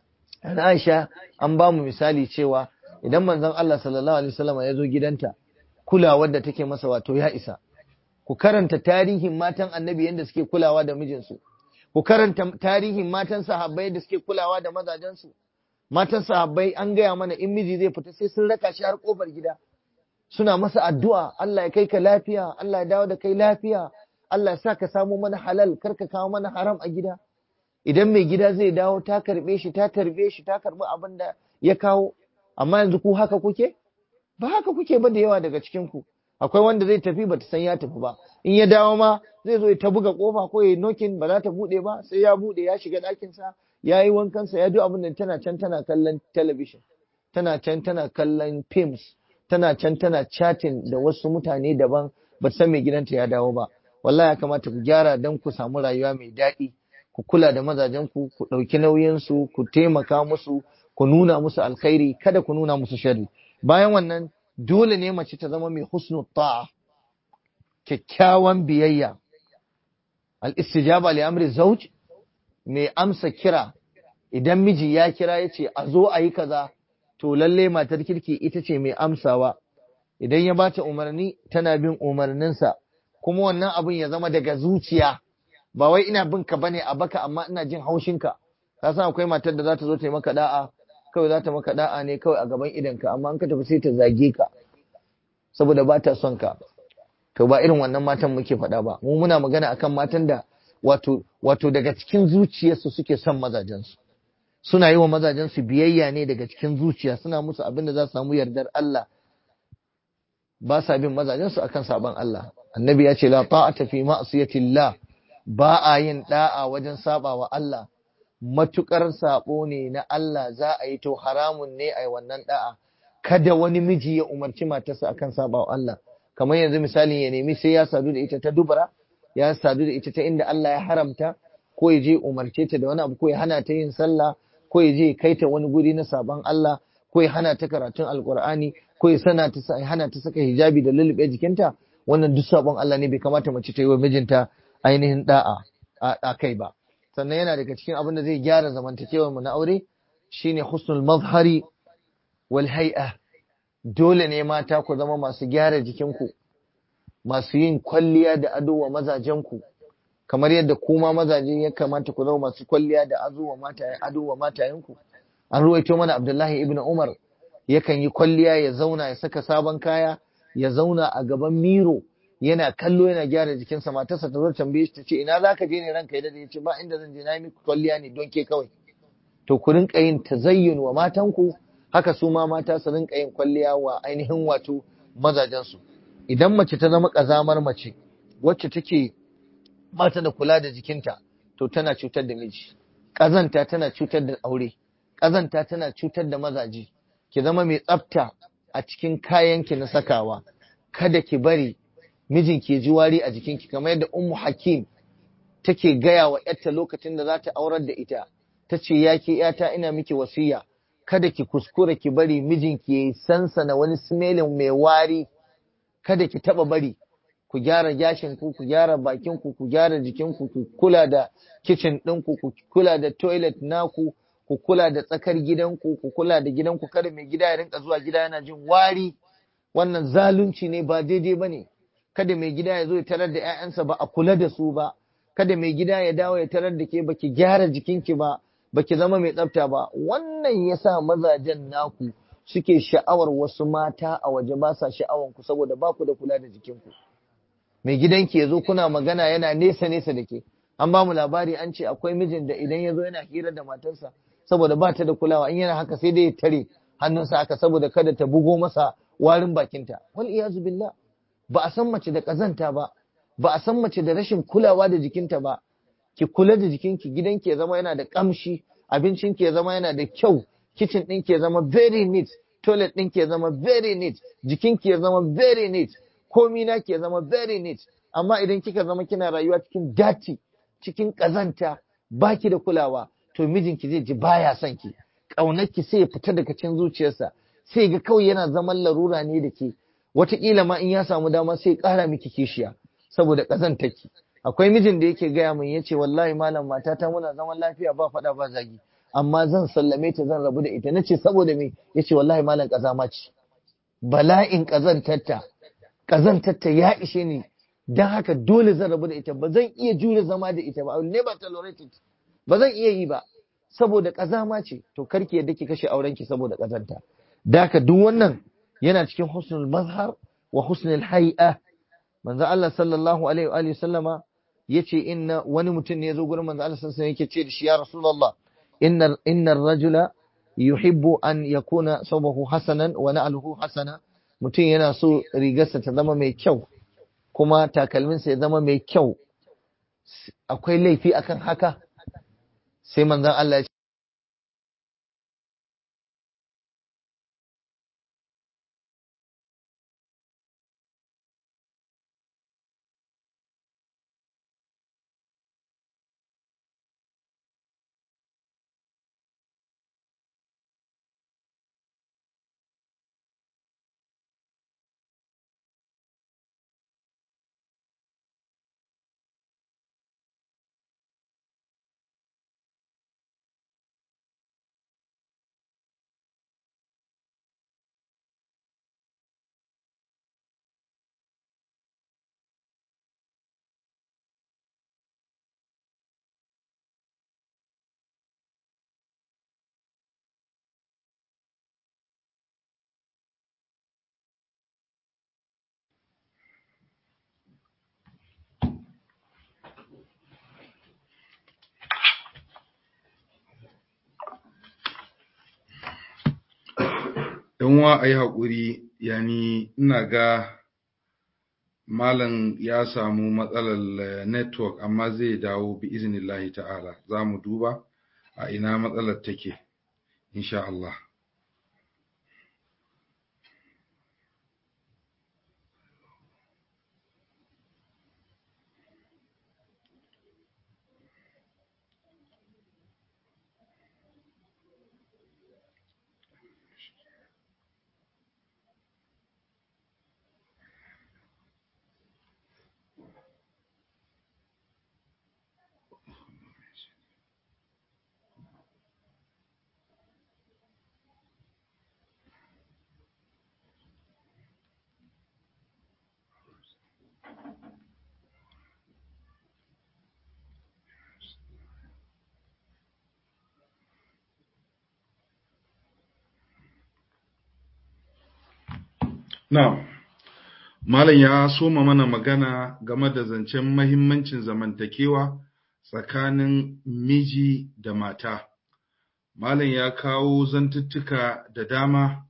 an Aisha an ba mu misali cewa idan manzon Allah sallallahu alaihi wasallam ya zo gidanta kulawar da take masa wato ya isa ku karanta tarihin matan annabi yadda suke kulawa da mijinsu ku karanta tarihin matan sahabbai da suke kulawa da mazajensu matan sahabbai an gaya mana in miji zai fita sai sun raka shi har kofar gida suna masa addu'a Allah ya kai ka lafiya Allah ya dawo da kai lafiya Allah ya sa ka samu mana halal kar ka kawo mana haram a gida idan mai gida zai dawo ta karbe shi ta tarbe shi ta karbi abin da ya kawo amma yanzu ku haka kuke ba haka kuke ba da yawa daga cikin ku akwai wanda zai tafi bata san ya tafi ba in ya dawo ma zai zo ya ta buga kofa ko ya nokin ba za ta bude ba sai ya bude ya shiga ɗakin sa ya yi wankan sa ya duk abin da tana can tana kallon television tana can tana kallon films tana can tana chatting da wasu mutane daban ba san mai gidanta ya dawo ba wallahi ya kamata ku gyara dan ku samu rayuwa mai daɗi ku kula da mazajen ku ku ɗauki nauyin su ku taimaka musu ku nuna musu alkhairi kada ku nuna musu sharri bayan wannan dole ne mace ta zama mai husnu ta'a kyakkyawan biyayya al-istijaba li amri zawj mai amsa kira idan miji ya kira ya ce a zo a yi kaza to lalle matar kirki ita ce mai amsawa idan ya bata umarni tana bin umarninsa kuma wannan abin ya zama daga zuciya ba wai ina bin ka bane a baka amma ina jin haushinka ka san akwai matar da za ta zo ta yi maka da'a kawai za ta maka da'a ne kawai a gaban idanka amma an ka tafi sai ta zage ka saboda ba ta son ka to ba irin wannan matan muke faɗa ba mu muna magana akan matan da wato wato daga cikin zuciyarsu suke son mazajensu suna yi wa mazajensu biyayya ne daga cikin zuciya suna musu abin da za su samu yardar Allah ba sa bin mazajensu akan sabon Allah annabi ya ce la ta'ata fi ma'siyatillah ba a yin da'a wajen saba wa Allah matukar sabo ne na Allah za a yi to haramun ne a yi wannan da'a kada wani miji ya umarci matarsa akan saba wa Allah kamar yanzu misali ya nemi sai ya sadu da ita ta dubara ya sadu da ita ta inda Allah ya haramta ko ya je umarce ta da wani abu ko ya hana ta yin sallah ko ya je kai ta wani guri na sabon Allah ko ya hana ta karatun alkur'ani ko ya sana ta hana ta saka hijabi da lulluɓe jikinta wannan duk sabon Allah ne bai kamata mace ta yi wa mijinta ainihin da'a a kai ba sannan yana daga cikin abin da zai gyara zamantakewar mu na aure shine husnul mazhari wal hay'a dole ne mata ku zama masu gyara jikinku masu yin kwalliya da ado wa mazajenku kamar yadda kuma mazaje ya kamata ku zama masu kwalliya da ado wa mataye ado wa matayenku an ruwaito mana Abdullahi ibn Umar yakan yi kwalliya ya zauna ya saka sabon kaya ya zauna a gaban miro yana kallo yana gyara jikinsa matarsa ta zo tambaye shi ta ce ina zaka je ne ranka ya dade ce ba inda zan je na yi miki kwalliya ne don ke kawai to ku rinka yin tazayyun wa matanku haka su ma mata su rinka yin kwalliya wa ainihin wato mazajensu idan mace ta zama ƙazamar mace wacce take mata da kula da jikinta to tana cutar da miji ƙazanta tana cutar da aure ƙazanta tana cutar da mazaje ki zama mai tsafta a cikin kayanki na sakawa kada ki bari mijinki ya ji wari a jikinki kamar yadda ummu hakim take gaya wa yarta lokacin da za ta aurar da ita ta ce ya ke yata ina miki wasiya kada ki kuskura ki bari mijinki ya yi sansana wani smelin mai wari kada ki taba bari ku gyara gashin ku ku gyara bakin ku ku gyara jikin ku ku kula da kitchen din ku ku kula da toilet naku ku kula da tsakar gidanku ku kula da gidanku kada mai gida ya rinka zuwa gida yana jin wari wannan zalunci ne ba daidai bane kada mai gida ya zo ya tarar da ƴaƴansa ba a kula da su ba kada mai gida ya dawo ya tarar da ke baki gyara jikinki ba baki zama mai tsafta ba wannan yasa mazajen naku suke sha'awar wasu mata a waje ba sa sha'awar ku saboda ba ku da kula da jikinku mai gidanki ya zo kuna magana yana nesa nesa da ke an ba mu labari an ce akwai mijin da idan ya zo yana hira da matarsa saboda ba ta da kulawa in yana haka sai dai ya tare hannunsa haka saboda kada ta bugo masa warin bakinta wal iyazu billah ba a san mace da kazanta ba ba a san mace da rashin kulawa da jikinta ba ki kula da jikinki gidanki ya zama yana da kamshi abincinki ya zama yana da kyau kitchen ɗinki ya zama very neat toilet ɗinki ya zama very neat jikinki ya zama very neat komi naki ya zama very neat amma idan kika zama kina rayuwa cikin dati cikin kazanta baki da kulawa to mijinki zai ji baya son ki ƙaunarki sai ya fita daga cikin zuciyarsa sai ga kawai yana zaman larura ne da ke wataƙila ma in ya samu dama sai ƙara miki kishiya saboda ƙazantarki akwai mijin da yake gaya min yace wallahi malam matata muna zaman lafiya ba faɗa ba zagi amma zan sallame ta zan rabu da ita nace saboda me yace wallahi malam ƙazama ce bala'in ƙazantarta ƙazantarta ya ishe ni dan haka dole zan rabu da ita ba zan iya jure zama da ita ba I will never tolerate it ba zan iya yi ba saboda ƙazama ce to karki yadda ki kashe aurenki saboda ƙazanta da haka duk wannan yana cikin husnul mazhar wa husnul hay'a manzo Allah sallallahu alaihi wa alihi sallama yace inna wani mutum ne yazo gurin manzo Allah sallallahu alaihi yake ce da shi ya rasulullah inna inna ar-rajula yuhibbu an yakuna sawbahu hasanan wa na'luhu hasana mutum yana so rigarsa ta zama mai kyau kuma takalminsa ya zama mai kyau akwai laifi akan haka sai manzon Allah ya wa a yi haƙuri yani ina ga malam ya samu matsalar network amma zai dawo bi iznillahi ta'ala za mu duba a ina matsalar take insha Allah Na'am. Malam ya soma mana magana game da zancen mahimmancin zamantakewa tsakanin miji da mata. Malam ya kawo zantuttuka da dama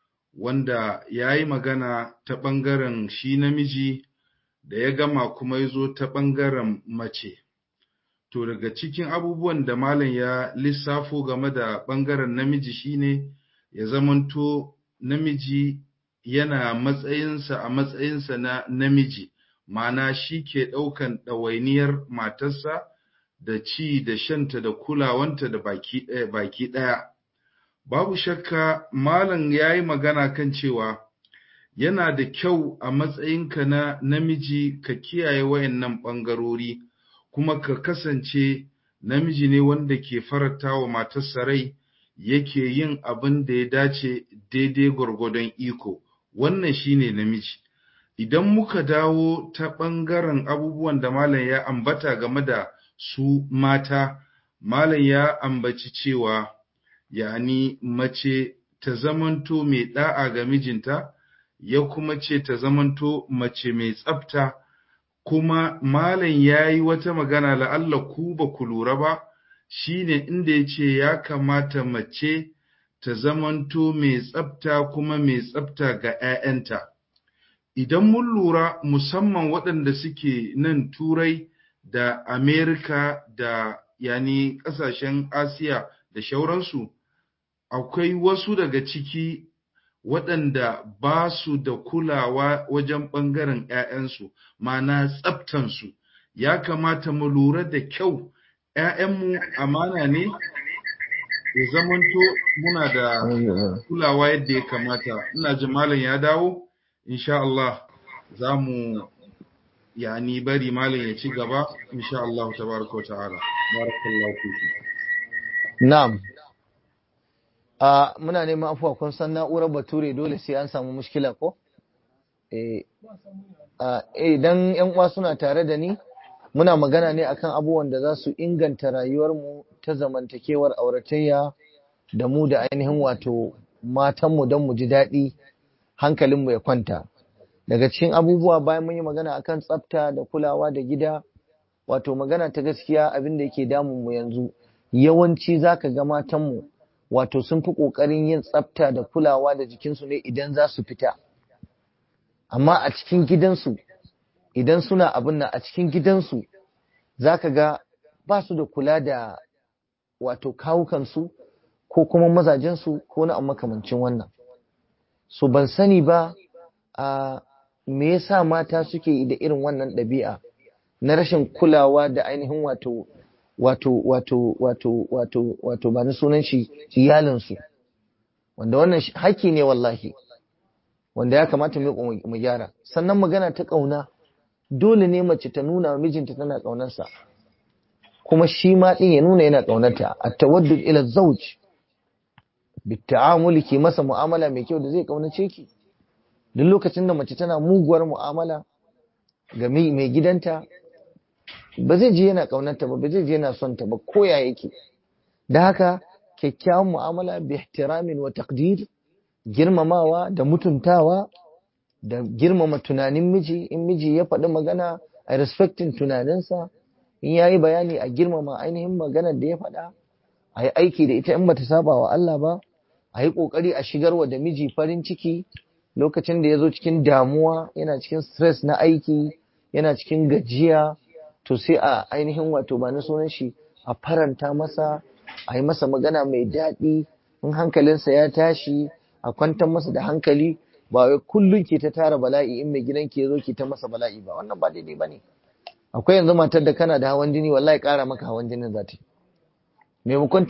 wanda ya yi magana ta ɓangaren shi namiji da ya gama kuma ya zo ta ɓangaren mace. To daga cikin abubuwan da Malam ya lissafo game da ɓangaren namiji shine ya zamanto namiji yana matsayinsa a matsayinsa na namiji, ma'ana shi ke ɗaukan ɗawainiyar matarsa da ci da shanta da kulawanta da baki ɗaya. Baki ɗaya. Babu shakka Malam ya yi magana kan cewa yana da kyau a matsayinka na namiji ka kiyaye wayannan ɓangarori, kuma ka kasance namiji ne wanda ke faranta wa matarsa rai yake yin abin da ya dace daidai gwargwadon iko. wannan shine namiji idan muka dawo ta ɓangaren abubuwan da malam ya ambata game da su mata malam ya ambaci cewa yani mace ta zamanto mai da'a ga mijinta ya kuma ce ta zamanto mace mai tsafta kuma malam ya yi wata magana la'alla ku ba ku lura ba shine inda ya ce ya kamata mace ta zamanto mai tsafta kuma mai tsafta ga 'ya'yanta idan mun lura musamman waɗanda suke nan turai da amerika da yani ƙasashen asiya da shauransu akwai wasu daga ciki waɗanda ba su da kulawa wajen ɓangaren 'ya'yansu ma'ana tsaftansu ya kamata mu lura da kyau 'ya'yanmu amana ne ya zamanto muna da kulawa yadda ya kamata ina ji malam ya dawo insha Allah za mu yani bari malam ya ci gaba insha Allah tabaraka wa ta'ala barakallahu fiku na'am a muna neman afuwa kun san na'urar bature dole sai an samu mushkila ko eh idan yan uwa suna tare da ni muna magana ne akan abubuwan da za su inganta rayuwarmu ta zamantakewar auratayya da mu da ainihin wato matanmu don mu ji daɗi hankalinmu ya kwanta daga cikin abubuwa bayan mun yi magana akan tsafta da kulawa da gida wato magana ta gaskiya abin da yake damun mu yanzu yawanci zaka ga matanmu wato sun fi ƙoƙarin yin tsafta da kulawa da jikinsu ne idan za su fita amma a cikin gidansu idan suna abin nan a cikin gidansu zaka ga ba su da kula da wato kawukansu ko kuma mazajensu ko na makamancin wannan so ban sani ba a me yasa mata suke da irin wannan ɗabi'a na rashin kulawa da ainihin wato wato wato wato wato wato ba na sunan shi iyalinsu wanda wannan haƙƙi ne wallahi wanda ya kamata mu gyara sannan magana ta ƙauna dole ne mace ta nuna wa mijinta tana ƙaunarsa kuma shi ma ɗin ya nuna yana ƙaunarta a tawaddud ila zauj bitta'amuli ki masa mu'amala mai kyau da zai ƙaunace ki duk lokacin da mace tana muguwar mu'amala ga mai gidanta ba zai ji yana ƙaunarta ba ba zai ji yana son ta ba ko ya yake da haka kyakkyawan mu'amala bi ihtiramin wa taqdir girmamawa da mutuntawa da girmama tunanin miji in miji ya faɗi magana a respecting tunaninsa in ya yi bayani a girmama ainihin maganar da ya faɗa a yi aiki da ita in bata saba wa Allah ba a yi ƙoƙari a shigarwa da miji farin ciki lokacin da ya zo cikin damuwa yana cikin stress na aiki yana cikin gajiya to sai a ainihin wato ba na sunan shi a faranta masa a yi masa magana mai daɗi in hankalinsa ya tashi a kwantar masa da hankali ba wai kullum ke ta tara bala'i in mai gidan ke zo ke ta masa bala'i ba wannan ba daidai ba ne akwai yanzu matar da kana da hawan jini wallahi ƙara maka hawan jinin za ta yi maimakon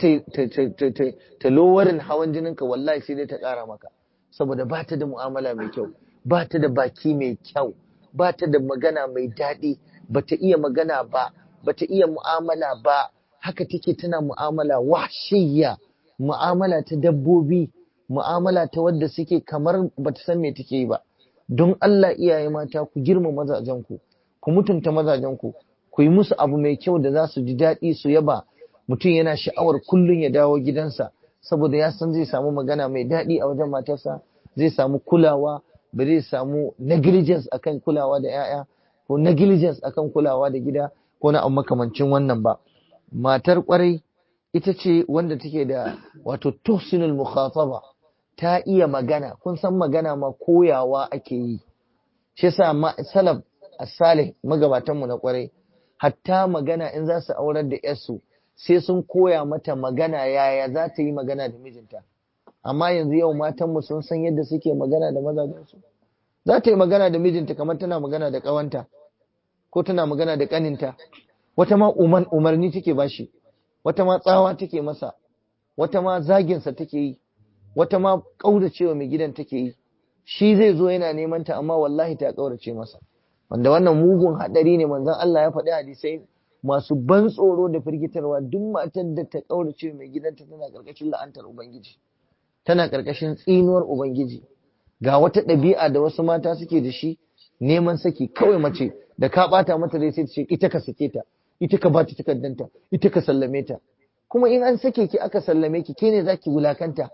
ta lowarin hawan jininka wallahi sai dai ta ƙara maka saboda ba ta da mu'amala mai kyau ba ta da baki mai kyau ba ta da magana mai daɗi ba ta iya magana ba ba ta iya mu'amala ba haka take tana mu'amala wahshiyya mu'amala ta dabbobi mu'amala ta wadda suke kamar ba ta san me take yi ba don Allah iyaye mata ku girma mazajenku ku mutunta mazajenku ku yi musu abu mai kyau da za su ji daɗi su yaba mutum yana sha'awar kullum ya dawo gidansa saboda ya san zai samu magana mai daɗi a wajen matarsa zai samu kulawa ba zai samu negligence akan kulawa da 'ya'ya ko negligence akan kulawa da gida ko na makamancin wannan ba matar kwarai ita ce wanda take da wato tuhsinul mukhataba ta iya magana kun san magana ma koyawa ake yi shi yasa salaf as-salih magabatan mu na kwarai hatta magana in za su aurar da yarsu sai sun koya mata magana yaya za ta yi magana da mijinta amma yanzu yau matan mu sun san yadda suke magana da mazajensu za ta yi magana da mijinta kamar tana magana da ƙawanta ko tana magana da ƙaninta wata ma umarni take bashi wata ma tsawa take masa wata ma zaginsa take yi wata ma ƙauracewa mai gidan take yi shi zai zo yana neman ta amma wallahi ta ƙaurace masa wanda wannan mugun haɗari ne manzon Allah ya faɗi hadisai masu ban tsoro da firgitarwa duk matar da ta ƙaurace mai gidanta tana ƙarƙashin la'antar ubangiji tana ƙarƙashin tsinuwar ubangiji ga wata ɗabi'a da wasu mata suke da shi neman saki kawai mace da ka ɓata mata dai sai ta ce ita ka sake ta ita ka bata takardanta ita ka sallame ta kuma in an sake ki aka sallame ki ke ne zaki wulakanta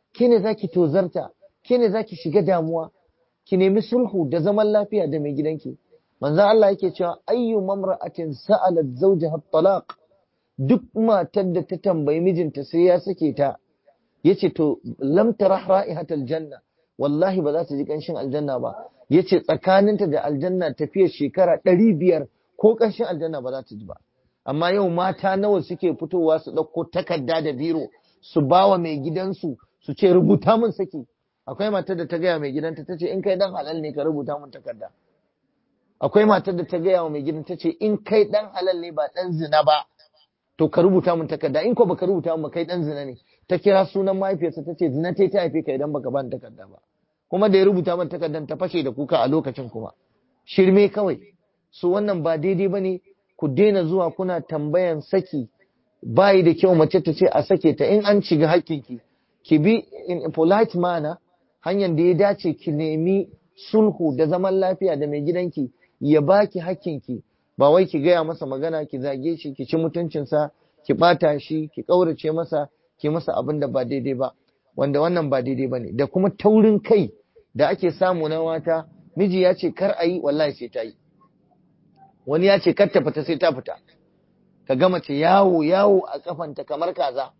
ke ne zaki tozarta ke ne zaki shiga damuwa ki nemi sulhu da zaman lafiya da mai gidanki manzo Allah yake cewa ayyu mamra'atin sa'alat zawjaha talaq duk matar da ta tambayi mijinta sai ya sake ta yace to lam tarah ra'ihatal janna wallahi ba za ta ji kanshin aljanna ba yace tsakaninta da aljanna tafiyar shekara ɗari biyar ko kanshin aljanna ba za ta ji ba amma yau mata nawa suke fitowa su ɗauko takarda da biro su bawa mai gidansu su ce rubuta min saki akwai matar da ta gaya mai gidanta ta ce in kai dan halal ne ka rubuta min takarda akwai matar da ta gaya wa mai gidan ta ce in kai dan halal ne ba dan zina ba to ka rubuta min takarda in ko baka rubuta min kai dan zina ne ta kira sunan mahaifiyarsa ta ce zina ta ta haife ka idan baka bani takarda ba kuma da ya rubuta min takardan ta fashe da kuka a lokacin kuma shirme kawai su wannan ba daidai bane ku daina zuwa kuna tambayan saki bayi da kyau mace ta ce a sake ta in an shiga hakkinki ki bi in a polite manner hanyar da ya dace ki nemi sulhu da zaman lafiya da mai gidanki ya baki hakkinki ba wai ki gaya masa magana ki zage shi ki ci mutuncinsa ki bata shi ki kaurace masa ki masa abin da ba daidai ba wanda wannan ba daidai ba ne da kuma taurin kai da ake samu na mata miji ya ce kar a yi wallahi sai ta yi wani ya ce kar ta fita sai ta fita ka ga mace yawo yawo a kafanta kamar kaza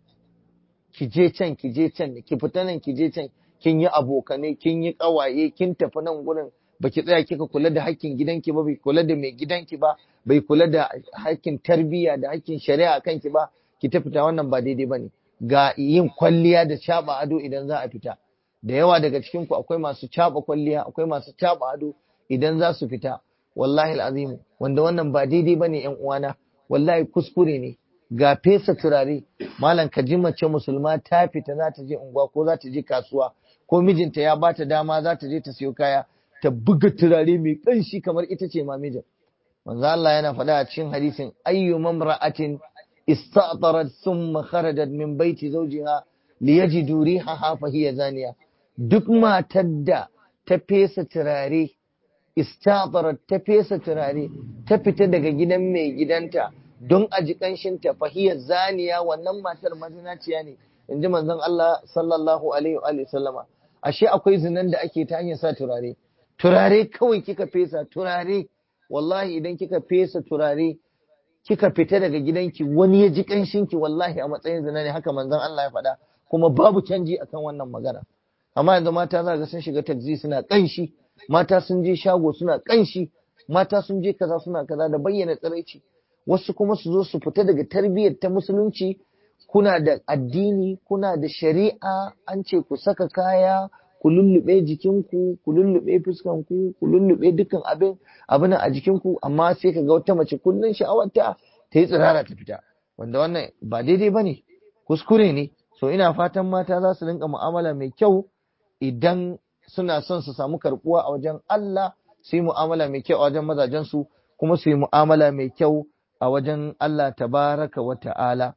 ki je can ki je can ki fita nan ki je can kin yi abokanai kin yi kawaye kin tafi nan gurin baki tsaya kika kula da hakkin gidanki ba bai kula da mai gidanki ba bai kula da hakkin tarbiyya da hakkin shari'a kanki ba ki ta fita wannan ba daidai bane ga yin kwalliya da caba ado idan za a fita da yawa daga cikin ku akwai masu caba kwalliya akwai masu caba ado idan za su fita wallahi alazim wanda wannan ba daidai bane yan uwana wallahi kuskure ne ga fesa turare malam ka ji mace musulma ta fita za ta je unguwa ko za ta je kasuwa ko mijinta ya bata dama za ta je ta siyo kaya ta buga turare mai ƙanshi kamar ita ce ma mijin manzo Allah yana faɗa a cikin hadisin ayyu mamra'atin ista'tarat thumma kharajat min baiti zawjiha liyajidu rihaha fa hiya zaniya duk matar da ta fesa turare ista'tarat ta fesa turare ta fita daga gidan mai gidanta don a ji ƙanshin ta fa hiya zaniya wannan matar mazinaciya ne inji manzon Allah sallallahu alaihi wa sallama ashe akwai zinan da ake ta hanyar sa turare turare kawai kika fesa turare wallahi idan kika fesa turare kika fita daga gidanki wani ya ji kanshinki wallahi a matsayin zina ne haka manzon Allah ya faɗa kuma babu canji akan wannan magana amma yanzu mata za ga sun shiga taxi suna kanshi mata sun je shago suna kanshi mata sun je kaza suna kaza da bayyana tsiraici wasu kuma su zo su fita daga tarbiyyar ta musulunci kuna da addini kuna da shari'a an ce ku saka kaya ku lullube jikinku ku lullube fuskanku ku lullube dukkan abin abin a jikinku amma sai ka ga wata mace kullun sha'awarta ta yi tsirara ta fita wanda wannan ba daidai bane kuskure ne so ina fatan mata za su rinka mu'amala mai kyau idan suna son su samu karbuwa a wajen Allah su yi mu'amala mai kyau a wajen mazajensu kuma su yi mu'amala mai kyau a wajen Allah tabaraka wa ta'ala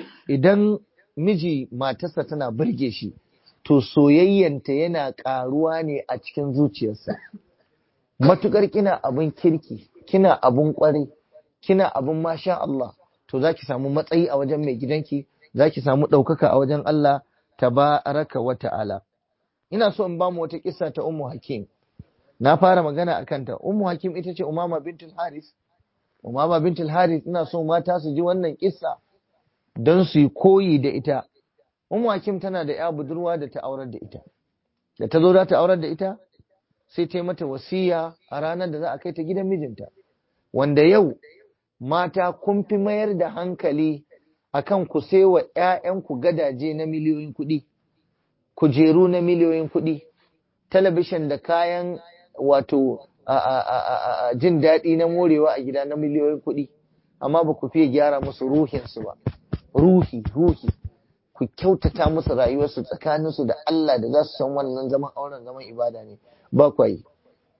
idan miji matarsa tana burge shi to soyayyanta yana ƙaruwa ne a cikin zuciyarsa matukar kina abin kirki kina abin ƙwarai kina abin masha Allah to za ki samu matsayi a wajen mai gidanki za ki samu ɗaukaka a wajen Allah tabaraka wa ta'ala ina so in bamu wata kissa ta Ummu Hakim na fara magana a kanta Ummu Hakim ita ce Umama bintul Haris Umama bintul Haris ina so mata su ji wannan kissa don su yi koyi da ita Ummu Hakim tana da ya budurwa da ta aurar da ita da ta zo za ta aurar da ita sai ta yi mata wasiya a ranar da za a kai ta gidan mijinta wanda yau mata kun fi mayar da hankali akan ku wa ‘ya'yanku gadaje na miliyoyin kuɗi, kujeru na miliyoyin kuɗi, talabishin da kayan wato jin daɗi na morewa a gida na miliyoyin kuɗi, amma ba ku fiye gyara musu ruhinsu ba, ruhi, ruhi, ku kyautata musu rayuwarsu tsakaninsu da Allah da za su san wannan zaman auren zaman ibada ne, ba kwa yi.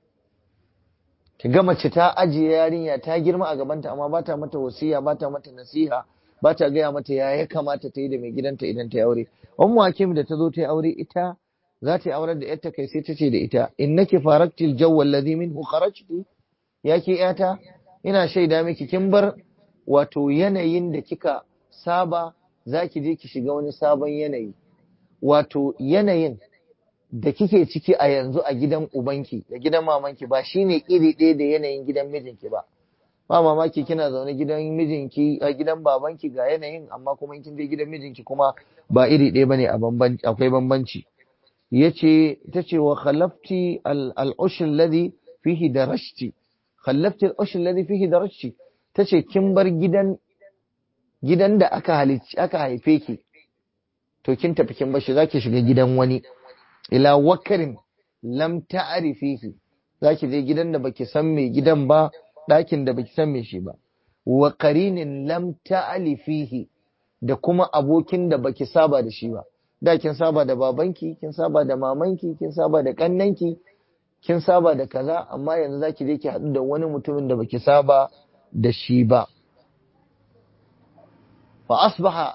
Ki ga mace ta ajiye yarinya ta girma a gabanta amma ba ta mata wasiya ba ta mata nasiha ba ta gaya mata ya ya kamata ta yi da mai gidanta idan ta yi aure. Ummu Hakim da ta zo ta yi aure ita za ta yi auren da yarta kai sai ta ce da ita innaki faraktil jawwal ladhi minhu kharajti ya ke yata ina shaida miki kin bar wato yanayin da kika saba za ki je ki shiga wani sabon yanayi wato yanayin da kike ciki a yanzu a gidan ubanki da gidan mamanki ba shine iri ɗaya da yanayin gidan mijinki ba ba mamaki kina zaune gidan mijinki a gidan babanki ga yanayin amma kuma kin je gidan mijinki kuma ba iri ɗaya bane a bambanci akwai bambanci yace tace wa khallafti al-ush alladhi fihi darashti khallafti al-ush alladhi fihi darashti tace kin bar gidan gidan da aka halicci aka haife ki to kin tafi kin bar shi zaki shiga gidan wani ila wakarin lam ta'rifihi zaki je gidan da baki san me gidan ba ɗakin da baki san me shi ba wa qarinin lam ta'alifihi da kuma abokin da baki saba da shi ba da kin saba da babanki kin saba da mamanki kin saba da kannanki kin saba da kaza amma yanzu zaki je ki haɗu da wani mutumin da baki saba da shi ba fa asbaha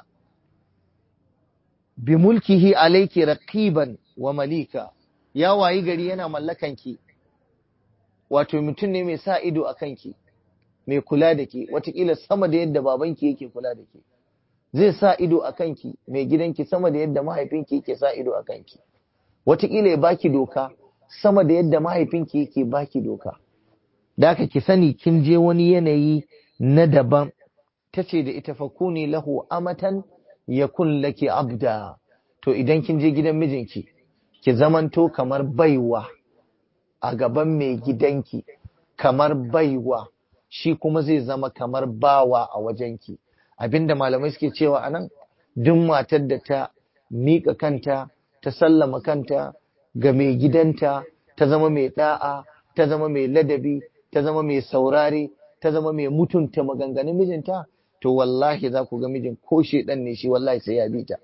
bi mulkihi alayki raqiban wa malika ya wayi gari yana mallakanki wato mutum ne mai sa ido a kanki mai kula da ke watakila sama da yadda babanki yake kula da ke zai sa ido a kanki mai gidanki sama da yadda mahaifinki yake sa ido a kanki watakila ya baki doka sama da yadda mahaifinki yake baki doka da aka ki sani kin je wani yanayi na daban ta ce da ita fakuni lahu amatan yakun laki abda to idan kin je gidan mijinki ki zamanto kamar baiwa a gaban mai gidanki kamar baiwa shi kuma zai zama kamar bawa a wajenki abinda malamai suke cewa anan duk matar da ta miƙa kanta ta sallama kanta ga mai gidanta ta zama mai da'a ta zama mai ladabi ta zama mai saurare ta zama mai mutunta maganganun mijinta to wallahi za ku ga mijin ko shedan ne shi wallahi sai ya bi ta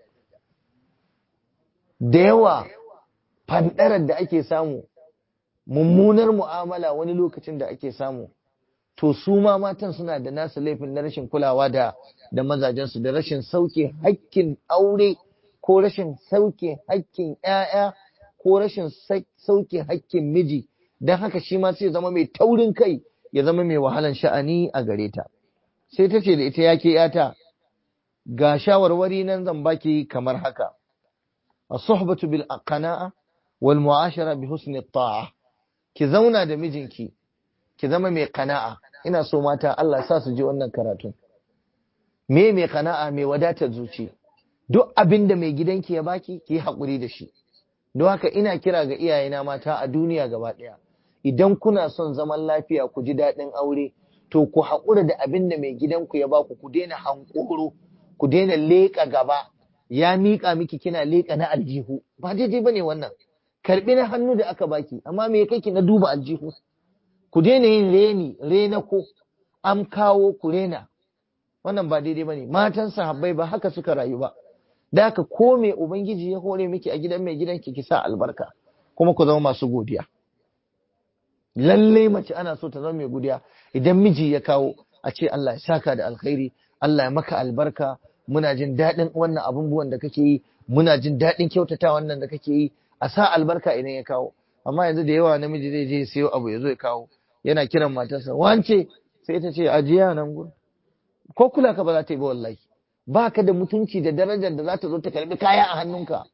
da yawa fandarar da ake samu mummunar mu'amala wani lokacin da ake samu to su ma matan suna da nasu laifin na rashin kulawa da da mazajensu da rashin sauke hakkin aure ko rashin sauke hakkin ƴaƴa ko rashin sauke hakkin miji don haka shi ma sai zama mai taurin kai ya zama mai wahalan sha'ani a gare ta sai ta ce da ita yake yata ga shawarwari nan zan baki kamar haka as-suhbatu bil qana'a wal mu'ashara bi husni ta'a ki zauna da mijinki ki zama mai kana'a ina so mata Allah sa su ji wannan karatun me mai kana'a mai wadatar zuci duk abin da mai gidanki ya baki ki haƙuri da shi don haka ina kira ga iyayena mata a duniya gaba ɗaya idan kuna son zaman lafiya ku ji daɗin aure to ku haƙura da abin da mai gidanku ya baku ku daina hankoro ku daina leƙa gaba ya miƙa miki kina leƙa na aljihu ba daidai bane wannan karbi na hannu da aka baki amma me kai ki na duba aljihu ku daina yin reni rena ko am kawo ku rena wannan ba daidai bane matan sahabbai ba haka suka rayu ba da haka ko me ubangiji ya hore miki a gidan mai gidanki ki sa albarka kuma ku zama masu godiya lalle mace ana so ta zama mai godiya idan miji ya kawo a ce Allah ya saka da alkhairi Allah ya maka albarka muna jin daɗin wannan abubuwan da kake yi muna jin daɗin kyautata wannan da kake yi a sa albarka idan ya kawo amma yanzu da yawa namiji zai je siyo abu ya zo ya kawo yana kiran matarsa wance sai ta ce ajiya nan gun ko kula ka ba za ta yi ba wallahi ba ka da mutunci da darajar da za ta zo ta karbi kaya a hannunka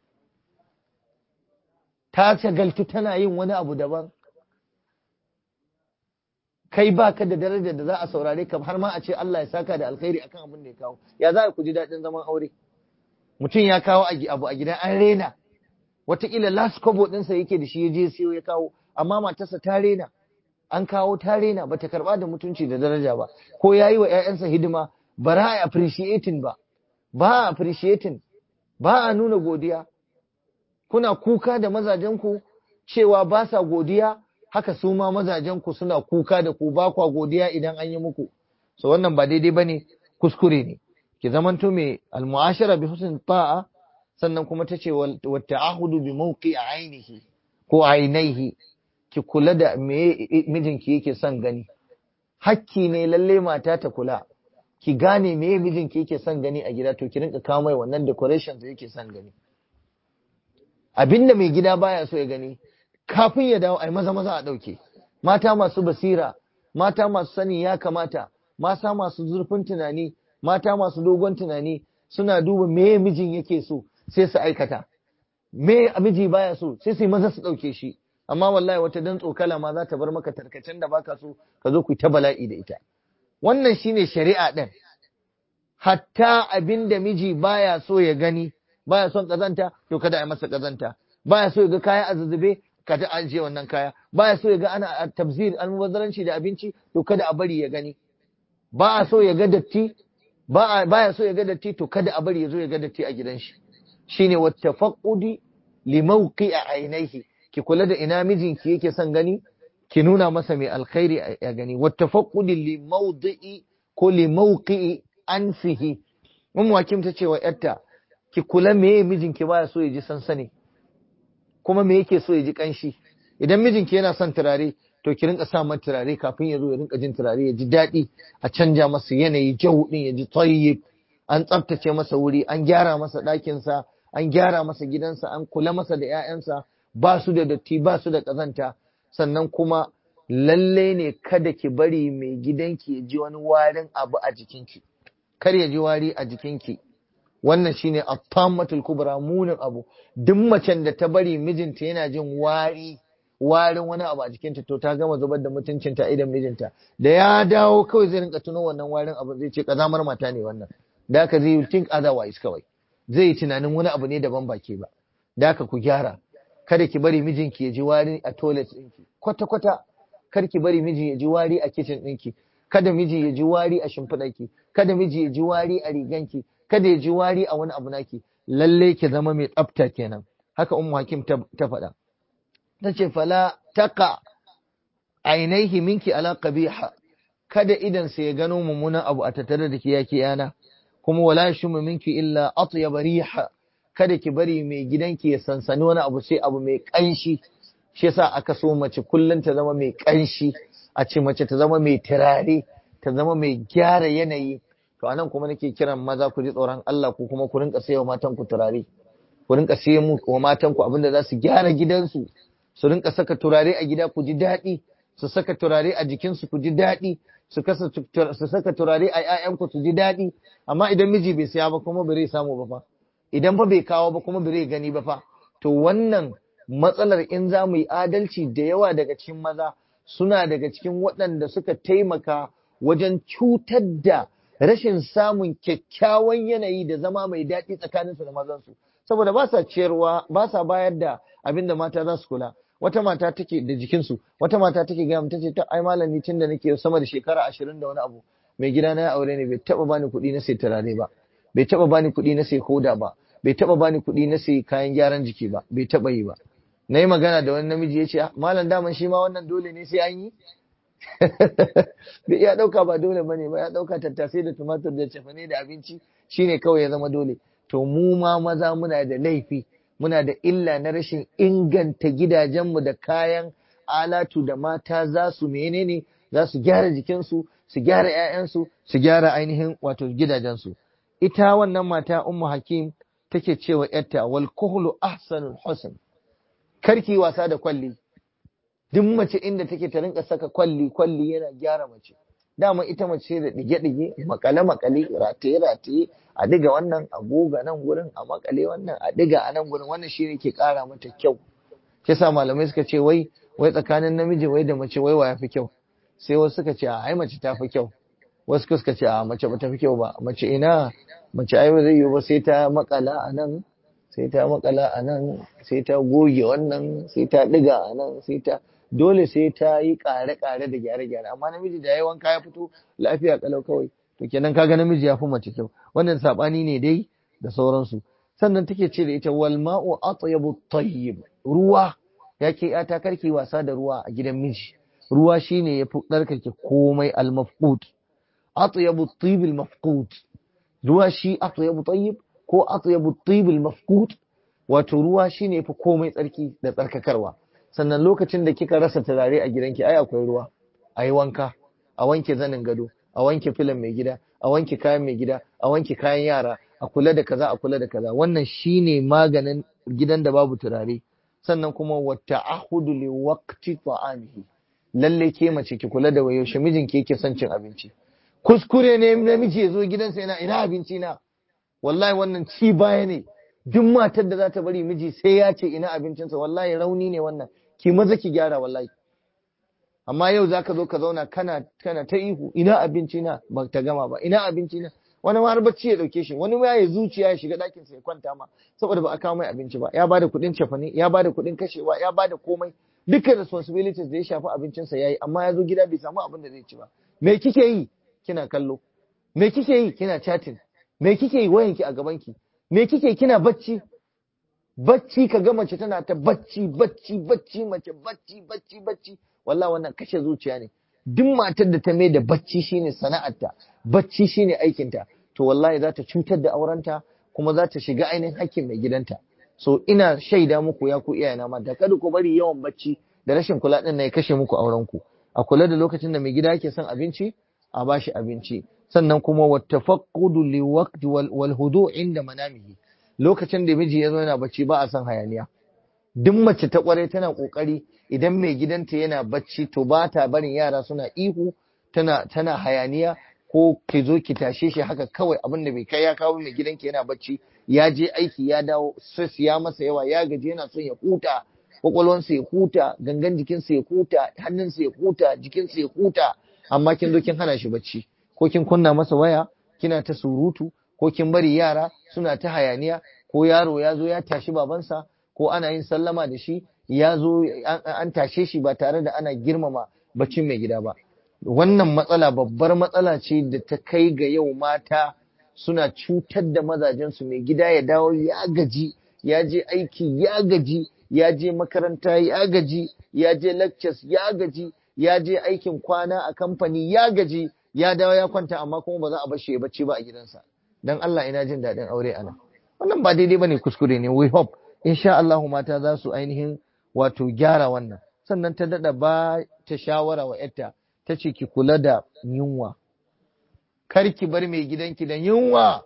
ta shagaltu tana yin wani abu daban kai ba ka da darajar da za a saurare ka har ma a ce Allah ya saka da alkhairi akan abin da ya kawo ya za ku ji daɗin zaman aure mutum ya kawo abu a gidan an rena wataƙila last kobo ɗinsa yake da shi ya je siyo ya kawo amma matarsa ta rena an kawo ta rena ba ta karɓa da mutunci da daraja ba ko ya yi wa 'ya'yansa hidima ba za a appreciating ba ba a appreciating ba a nuna godiya kuna kuka da mazajenku cewa ba sa godiya haka su ma mazajenku suna kuka da ku ba kwa godiya idan an yi muku so wannan ba daidai bane kuskure ne ki zamanto mai almu'ashara bi husn ta'a sannan kuma ta ce wa ta'ahudu bi mawqi ainihi ko ainihi ki kula da me mijinki yake son gani hakki ne lalle mata ta kula ki gane me mijinki yake son gani a gida to ki rinka kawo mai wannan decorations da yake son gani abinda mai gida baya so ya gani kafin ya dawo ai maza maza a dauke mata masu basira mata masu sani ya kamata mata masu zurfin tunani mata masu dogon tunani suna duba me mijin yake so sai su aikata me miji baya so sai su yi maza su ɗauke shi amma wallahi wata dan tsokala ma za ta bar maka tarkacen da baka so ka zo ku ta bala'i da ita wannan shine shari'a ɗin hatta abin da miji baya so ya gani baya son kazanta to kada a yi masa kazanta baya so ya ga kaya a zuzube kada a ajiye wannan kaya baya so ya ga ana tabzir almubazzaranci da abinci to kada a bari ya gani ba a so ya ga datti ba baya so ya ga datti to kada a bari ya zo ya ga datti a gidan shi shine wattafaqudi li mawqi'i ainihi ki kula da ina mijinki yake son gani ki nuna masa mai alkhairi a gani wattafaqudi li mawdi'i ko li mawqi'i anfihi mun wakim ta ce wa yarta ki kula meye mijinki baya so ya ji sansani kuma me yake so ya ji kanshi idan mijinki yana son turare to ki rinka sa masa turare kafin ya zo ya rinka jin turare ya ji daɗi a canja masa yanayi jau din ya ji tayyib an tsaftace masa wuri an gyara masa ɗakinsa an gyara masa gidansa an kula masa da 'ya'yansa ba su da datti ba su da ƙazanta sannan kuma lalle ne kada ki bari mai gidanki ya ji wani warin abu a jikinki kar ya ji wari a jikinki wannan shine at-tammatul kubra munin abu duk macen da ta bari mijinta yana jin wari warin wani abu a jikinta to ta gama zubar da mutuncinta idan mijinta da ya dawo kawai zai rinka tuno wannan warin abu zai ce kazamar mata ne wannan da haka zai think otherwise kawai zai yi tunanin wani abu ne daban baki ba da haka ku gyara kada ki bari mijinki ya ji wari a toilet ɗinki kwata kwata kar ki bari miji ya ji wari a kitchen ɗinki kada miji ya ji wari a shimfiɗarki kada miji ya ji wari a riganki kada ya ji wari a wani abu naki lalle ki zama mai tsafta kenan haka ummu hakim ta faɗa ta ce fala taka ainihi minki ala qabiha kada idan sai ya gano mummunan abu a tattare da ke yake yana kuma wala shumu minki illa atyab riha kada ki bari mai gidanki ya sansani wani abu sai abu mai kanshi shi yasa aka so mace kullun ta zama mai kanshi a ce mace ta zama mai turare ta zama mai gyara yanayi to anan kuma nake kiran maza ku ji tsoron Allah ku kuma ku rinka sayo matan ku turare ku rinka sayo mu wa matan ku abinda za su gyara gidansu su rinka saka turare a gida ku ji daɗi su saka turare a jikinsu ku ji daɗi su su saka turare a ƴaƴanku su ji daɗi amma idan miji bai saya ba kuma bai samu ba fa idan fa bai kawo ba kuma bai gani ba fa to wannan matsalar in za mu yi adalci da yawa daga cikin maza suna daga cikin waɗanda suka taimaka wajen cutar da rashin samun kyakkyawan yanayi da zama mai daɗi tsakaninsu da mazansu saboda ba sa ciyarwa ba sa bayar da abin da mata za su kula wata mata take da jikinsu wata mata take gaya ta ce ta ai malami tun da nake sama da shekara ashirin da wani abu mai gida na ya aure ne bai taba bani kuɗi na sai turare ba bai taba bani kuɗi na sai koda ba bai taba bani kuɗi na sai kayan gyaran jiki ba bai taba yi ba na yi magana da wani namiji ya ce malam daman shi ma wannan dole ne sai an yi bai ya ɗauka ba dole ba ne ba ya ɗauka tattasai da tumatur da cefane da abinci shine kawai ya zama dole to mu ma maza muna da laifi muna da illa na rashin inganta gidajenmu da kayan alatu da mata za su menene za su gyara jikinsu su gyara 'ya'yansu su gyara ainihin wato gidajensu ita wannan mata ummu hakim take cewa yarta wal kuhlu ahsanul husn karki wasa da kwalli duk mace inda take ta rinka saka kwalli kwalli yana gyara mace dama ita mace da dige-dige makale-makale rataye-rataye a diga wannan a goga nan gurin a makale wannan a diga a nan gurin wannan shine ke kara mata kyau kisa malamai suka ce wai wai tsakanin namiji wai da mace wai wa yafi kyau sai wasu suka ce a ai mace ta fi kyau wasu suka ce a mace ba ta fi kyau ba mace ina mace ai ba zai yiwu ba sai ta makala a nan sai ta makala a nan sai ta goge wannan sai ta diga a nan sai ta dole sai ta yi kare-kare da gyare-gyare amma namiji da ya wanka ya fito lafiya kalau kawai to kenan kaga namiji ya fi mace kyau wannan sabani ne dai da sauransu sannan take ce da ita wal ma'u atyabu tayyib ruwa yake ya ta karki wasa da ruwa a gidan miji ruwa shine yafi tsarkake komai al mafqud atyabu tayyib al mafqud ruwa shi atyabu tayyib ko atyabu tayyib al mafqud wato ruwa shine yafi komai tsarki da tsarkakarwa sannan lokacin da kika rasa turare a gidanki ai akwai ruwa a yi wanka a wanke zanin gado a wanke filan mai gida a wanke kayan mai gida a wanke kayan yara a kula da kaza a kula da kaza wannan shine maganin gidan da babu turare sannan kuma wata ahudu li waqti ta'amihi lalle ke mace ki kula da yaushe mijinki yake son cin abinci kuskure ne namiji ya zo gidansa yana ina abinci na wallahi wannan ci baya ne duk matar da za ta bari miji sai ya ce ina abincinsa wallahi rauni ne wannan ki maza ki gyara wallahi amma yau zaka zo ka zauna kana kana ta ihu ina abinci na ba ta gama ba ina abinci na wani ma har bacci ya dauke shi wani ma ya zuciya ya shiga ɗakin sa ya kwanta ma saboda ba a kawo mai abinci ba ya bada kuɗin cefane ya bada kuɗin kashewa ya bada komai dukkan responsibilities da ya shafi abincinsa yayi amma ya zo gida bai samu abin da zai ci ba me kike yi kina kallo me kike yi kina chatting me kike yi wayanki a gabanki me kike kina bacci bacci ka ga mace tana ta bacci bacci bacci mace bacci bacci bacci wallahi wannan kashe zuciya ne duk matar da ta mai da bacci shine sana'arta bacci shine aikinta to wallahi za ta cutar da aurenta kuma za ta shiga ainihin hakkin mai gidanta so ina shaida muku ya ku iyayena mata kada ku bari yawan bacci da rashin kula din ya kashe muku aurenku a kula da lokacin da mai gida yake son abinci a bashi abinci sannan kuma wattafaqqudu liwaqti wal hudu inda manamihi lokacin da miji ya zo yana bacci ba a son hayaniya duk mace ta kware tana kokari idan mai gidanta yana bacci to ba ta barin yara suna ihu tana tana hayaniya ko ki zo ki tashe shi haka kawai abin da bai kai ya kawo mai gidanki yana bacci ya je aiki ya dawo stress ya masa yawa ya gaji yana son ya huta kwakwalwansa ya huta gangan jikinsa ya huta hannunsa ya huta jikinsa ya huta amma kin zo kin hana shi bacci ko kin kunna masa waya kina ta surutu ko kin bari yara suna ta hayaniya ko yaro ya zo ya tashi babansa ko ana yin sallama da shi ya zo an tashe shi ba tare da ana girmama baccin mai gida ba wannan matsala babbar matsala ce da ta kai ga yau mata suna cutar da mazajensu mai gida ya dawo ya gaji ya je aiki ya gaji ya je makaranta ya gaji ya je lectures ya gaji ya je aikin kwana a kamfani ya gaji ya dawo ya kwanta amma kuma ba za a bashi ya bacci ba a gidansa dan Allah ina jin daɗin aure ana wannan ba daidai bane kuskure ne we hope insha Allah mata za su ainihin wato gyara wannan sannan ta dada ba ta shawara wa yarta ta ce ki kula da yunwa kar ki bar mai gidanki da yunwa